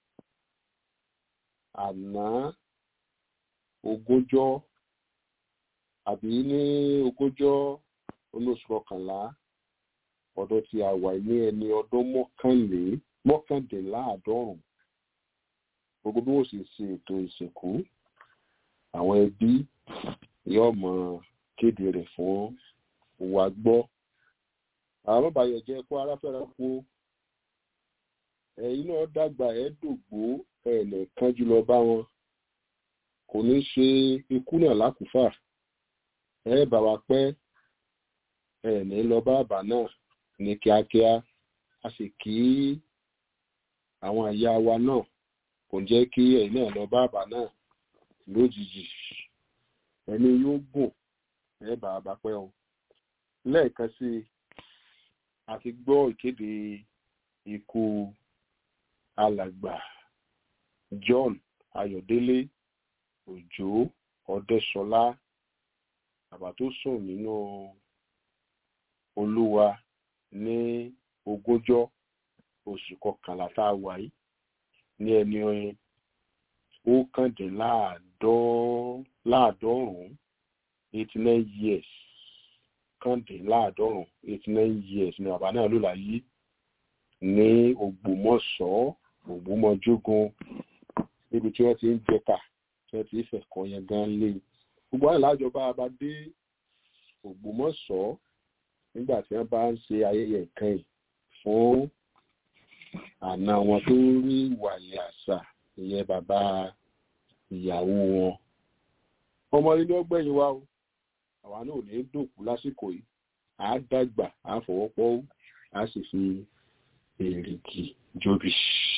àná ogúnjọ́ àbí ní ogúnjọ́ olóṣù kọkànlá ọdún tí a wà ní ẹni ọdún mọ́kànlé mọ́kàndínláàádọ́rùn gbogbo bí wọ́n sì ṣe ètò ìsìnkú àwọn ẹbí yóò mọ kéde rẹ̀ fún wa gbọ́ àwọn bàbáyọ̀ jẹ́ kó aráfẹ́ra kú ẹ̀yin náà dàgbà ẹ̀ dògbò ẹ̀ lẹ́ẹ̀kan jùlọ bá wọn kò ní ṣe ikú náà lákùúfà ẹ bá wa pẹ́ ẹ ní lọ bá àbá náà ní kíákíá a sì kí àwọn àyà wa náà kò jẹ́ kí ẹ̀yin náà lọ bá àbá náà lójijì ẹni yóò gùn ẹ bá a bá pẹ́ o lẹ́ẹ̀kan sí i a ti gbọ́ ìkéde ikú alàgbà John Ayọ̀délé Òjó Ọdẹ́ṣọlá bàbá tó sùn nínú Olúwa ní ogúnjọ́ oṣù kọkànlá tá a wà yìí ní ẹni ókàndínláàádọ́rùn-ún eighty nine years kàndínláàádọ́rùn eighty nine years ni bàbá náà lò láyé ní Ògbómọ̀ṣọ́ Ògbómọ̀jógun níbi tí wọ́n ti ń jẹta tí wọ́n ti ń fẹ̀kọ́ yẹn gan lé gbogbo àwọn ìlàjọba bá dé Ògbómọ̀ṣọ́ nígbà tí wọ́n bá ń ṣe ayẹyẹ ìkẹyìn fún àna wọn tó rí wàyí àṣà ìyẹn bàbá ìyàwó wọn ọmọ ilé ọgbẹ́yìn wa o àwa náà ò ní dòkú lásìkò yìí à á dàgbà à á fọwọ́pọ́ à á sì fi èrìgì jóbi.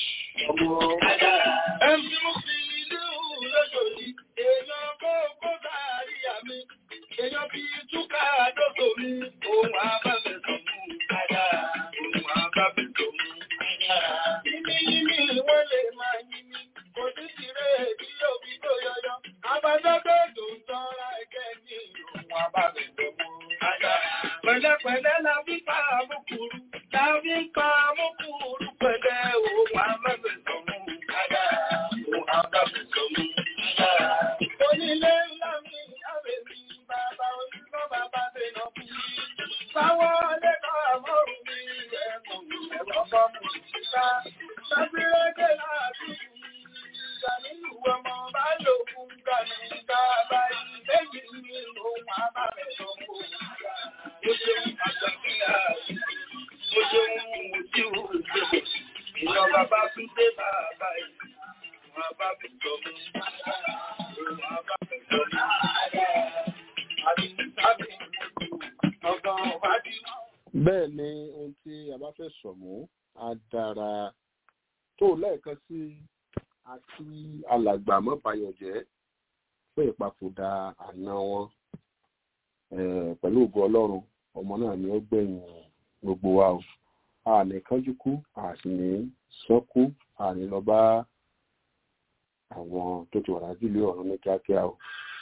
Ẹ̀mí mo fi ilé òun lọ́jọ́rí, èèyàn kó kó kárí àmì, èèyàn fi túká àdókò mi, òun àbábẹ̀ tó mú kájà, òun àbábẹ̀ tó mú kájà. Yíní yíní wọ́n lè máa yíní, kò sí tirẹ̀ bí òbí tó yọyọ, àbájọ́gbé tó ń tọ́ra ẹgẹ́ ní òun àbábẹ̀ tó mú kájà. Pẹ̀lẹ́pẹ̀lẹ́ la fi pa àmúkúrú, la fi pa àmúkúrú pẹ̀lẹ́ òun àbábẹ̀ tó mú kájà, òun àbábẹ̀ tó mú kájà. Onílé ńlá mi, àwẹ̀ mi, bàbá onílọ́ bàbá dènà bí. Báwo lẹ́kọ̀ọ́ àmọ́rù mi, ẹ̀kọ́ mi, ẹ̀kọ́ bọ́ mi síta. Sábírẹ́gẹ́ láàbí mi, ìgbàlú ọmọ bá lò fún gàmì bàbá ilé yìí ní òun àbábẹ̀ tó mú kájà. Ó ṣeun àjọ̀kíyà, ó ṣeun ojú òṣèlú. Ìjọba bá tún dé bàbá yìí, òun àbábẹ̀ tó mú kájà. Òun àbábẹ̀ tó mú kájà. Àbí sábì ọgbọ̀n wájú. bẹ́ẹ̀ ni ohun tí a bá fẹ́ sọ̀mú á dára tó lẹ́ẹ̀kan sí àti alàgbà mọ́bayọ̀jẹ́ fún ìpapòdà àna wọn Eh, pẹ̀lú ògo ọlọ́run ọmọ náà ni ó gbẹ̀yìn gbogbo wa o a ní kánjú kú a sì ní sọ́kú a ní lọ bá àwọn tó ti wà lájú ilé ọ̀run ní kíákíá o.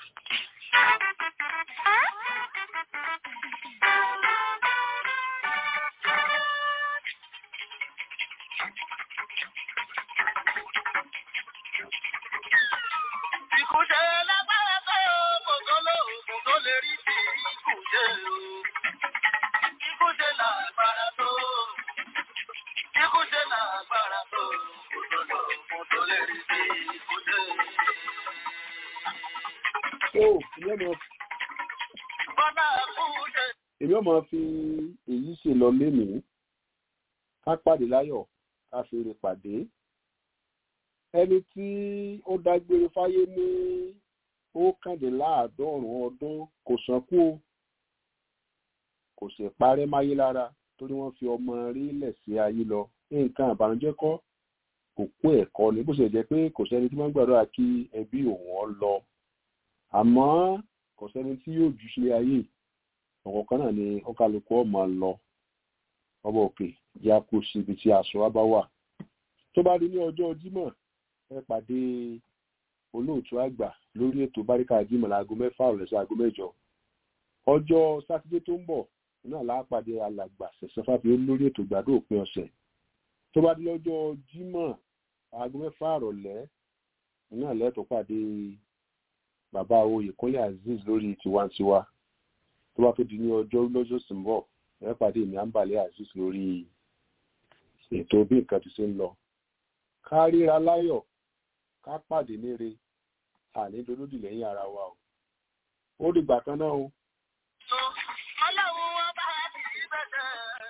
Ìkúṣe lágbára tó kò tó lóògùn tó lè rí sí ìkúṣe o. Ìkúṣe lágbára tó. Ìkúṣe lágbára tó kò tó lóògùn tó lè rí sí ìkúṣe. ó ìyẹn mọ Bọ́lá kúṣe. èmi ọmọ fi èyí ṣe lọ lénìí ká pàdé láyọ̀ ká fèrè pàdé ẹni tí ó dágbére fáyé ní ókàndínláàádọ́rùn ọdún kò sànkú o kò sì parẹ́ máyé lára torí wọ́n fi ọmọ rí lẹ̀ sí ayé lọ nǹkan àbànújẹ́ kọ́ kò kó ẹ̀kọ́ ni bó ṣe jẹ́ pé kò sẹ́ni tí wọ́n gbàdúrà kí ẹbí òun ọ lọ àmọ́ kò sẹ́ni tí yóò jù sílé ayé ọ̀kọ̀ kan náà ni ọkàlùkù ọmọ lọ ọba òkè yá kó síbi tí aṣọ wa bá wà tó bá di ní ọjọ́ jímọ̀ ẹ pàdé olóòtú àgbà lórí ètò báríkà jímọ̀ láago mẹ́fà ọ̀rẹ́ sí aago mẹ́jọ ọjọ́ sátidé tó ń bọ̀ náà lápàdé alàgbà ṣẹ̀ṣẹ̀ fàfi lórí ètò ìgbàdo òpin ọ̀sẹ̀ tó bá di lọ́jọ́ jímọ̀ aago mẹ́fà àrọ̀lẹ́ náà lẹ́tọ̀ọ́ pàdé bàbá oyèkúnlé azeez lórí tiwantiwa tó bá tó di ní ọjọ́ lọ́jọ́ sì ń bọ̀ ẹ pàdé mi àǹbàlẹ̀ azeez lórí ètò bí nǹkan ti ṣe ń lọ ká ríra láyọ̀ ká pàdé níre àní dolódì lẹ́yìn ara wa o ó dìgbà kan náà o. Ọlọ́run ọba ti bẹ̀rẹ̀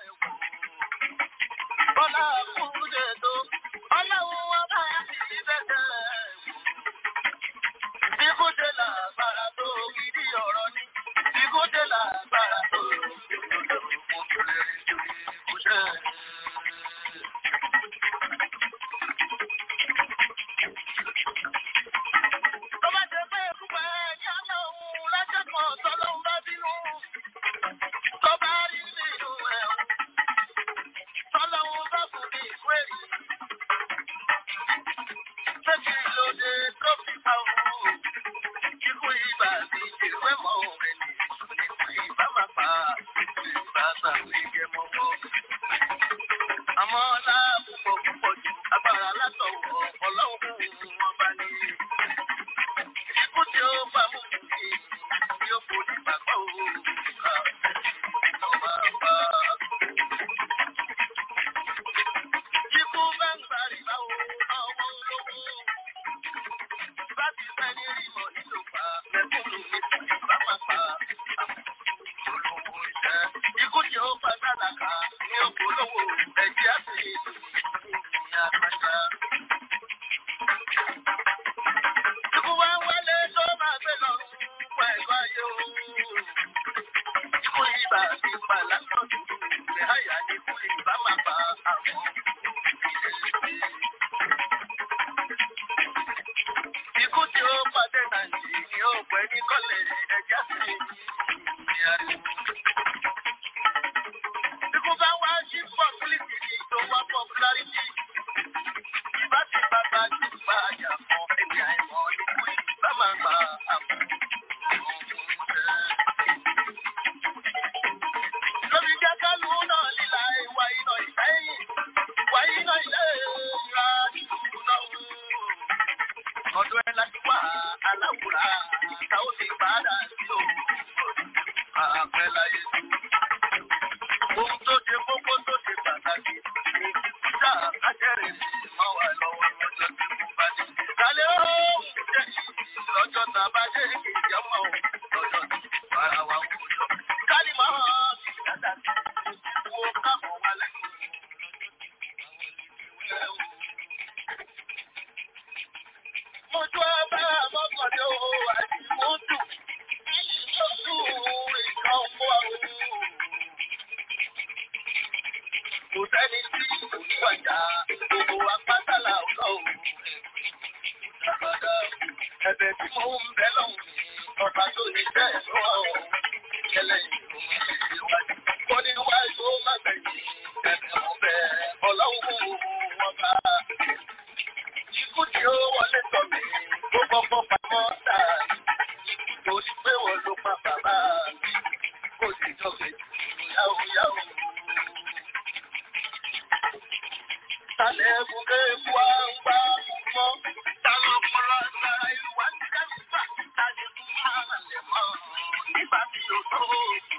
wò. Ọlá kúndé tó. Ọlọ́run ọba ti bẹ̀rẹ̀ wò. Ikúdé làgbára tó gidi ọ̀rọ̀ ni. Ikúdé làgbára tó gidi ọ̀rọ̀ ni. Mo kéré nítorí ikúṣẹ́. Tó bá jẹ́ pé ìkúpẹ́ ní Ọlọ́run lọ́jọ́ kan tọ́lọ́run bá bínú. Tó bá rí nínú ẹ̀ o. Tọ́lọ́run bá kù ní ìwé rí. Ṣé kí ló dé tó fi pa òun? Ikú ibà mi ìwé mọ́ òun ni. Ikú ibà máa pa ìbá sàwé jẹ mọ́mọ́. Àmọ́ ọlá púpọ̀ púpọ̀ ju agbára látọ̀wọ̀ ọlọ́run wọn bá ní. Ikú tí ó bá mú mi ni ó kò ní bàbá òun. Ikú bá ń gbàrí báwo ọmọ olówó. Bá ti fẹ́ ní rí mọ̀ nínú pa mẹ́kúnnù mi sì bá máa pa olówó iṣẹ́. Ikú tí ó bá sàdákà ní òpólówó ẹ̀jẹ̀ àti ìyá àgbàjá. Ikú wá wálé tó máa gbé lọ́rùn pẹ̀lú ayé o. Ikú ibà ti pa lásán dúdú, ìgbé àyà ni ikú ibà máa pa àwọn ìdílé. Ikú tí ó pàdé Nàìjí ni ó pẹ́ ní kọ́lẹ̀ ẹja sí ìyá rẹ̀. Ikú bá wá sí pọ̀pùlìtì ní tó wá pọ̀pùlárìtì. Ìbá ti bàbá jù bá àyà mọ́ ẹ̀mí àìmọ́ ikú ìbá máa pa àwọn Lórí jẹ́ kálù náà líla ìwà iná ìfẹ́yìn. Ìwà iná ilé ìra ìlú náà wò. Ọdún ẹ láti wá aláwùrá táwọn ti padà sí òun. Àpẹ láyé tó. Ohun tó ṣe kókó tó ṣe pàtàkì ni títà kájẹ́rẹ́ sí máa wà lọ́wọ́ lọ́jọ́ tí mo bá dé. Kálẹ̀ ó ń jẹ́ lọ́jọ́ tá a bá dé ìjẹ́ ọmọ òun lọ́jọ́ tí ara wa kò jọ. Kálí máa fi dáadáa sí wo káàmọ̀ wá lẹ́nu. Mo tún ẹ bá mọ́kànlé o, àti mo dùn. Mo dùn ìkan fún àwọn. Kò sẹ́ni tí oníwàjà gbogbo apátálà ọlọ́run. Ẹ̀bẹ̀ tí mo ń bẹ lọ́hùn mi, ọba tó ní bẹ́ẹ̀ lọ́wọ́. Kẹlẹ́ ìlú mi ṣe wájú. Mo ní wájú ó má gbẹ̀yìn. Ẹ̀bẹ̀ mo bẹ̀ ọlọ́run wọn bá. Ikú tí ó wọlé tọ̀ mí, ó kọ́kọ́ pamọ́ sáà. Kò sí pé wọ́n ló pa bàbá mi. Kò sí jọ́kẹ́ yáwó yáwó. Tálẹ̀ ẹ̀kúnké fún wa ń gbá mọ́. Táwọn ọpọlọ sára ìlú wa ti dẹ́rù bà. Tálẹ̀ fún wa lẹ̀ mọ́. Nígbà tí o tó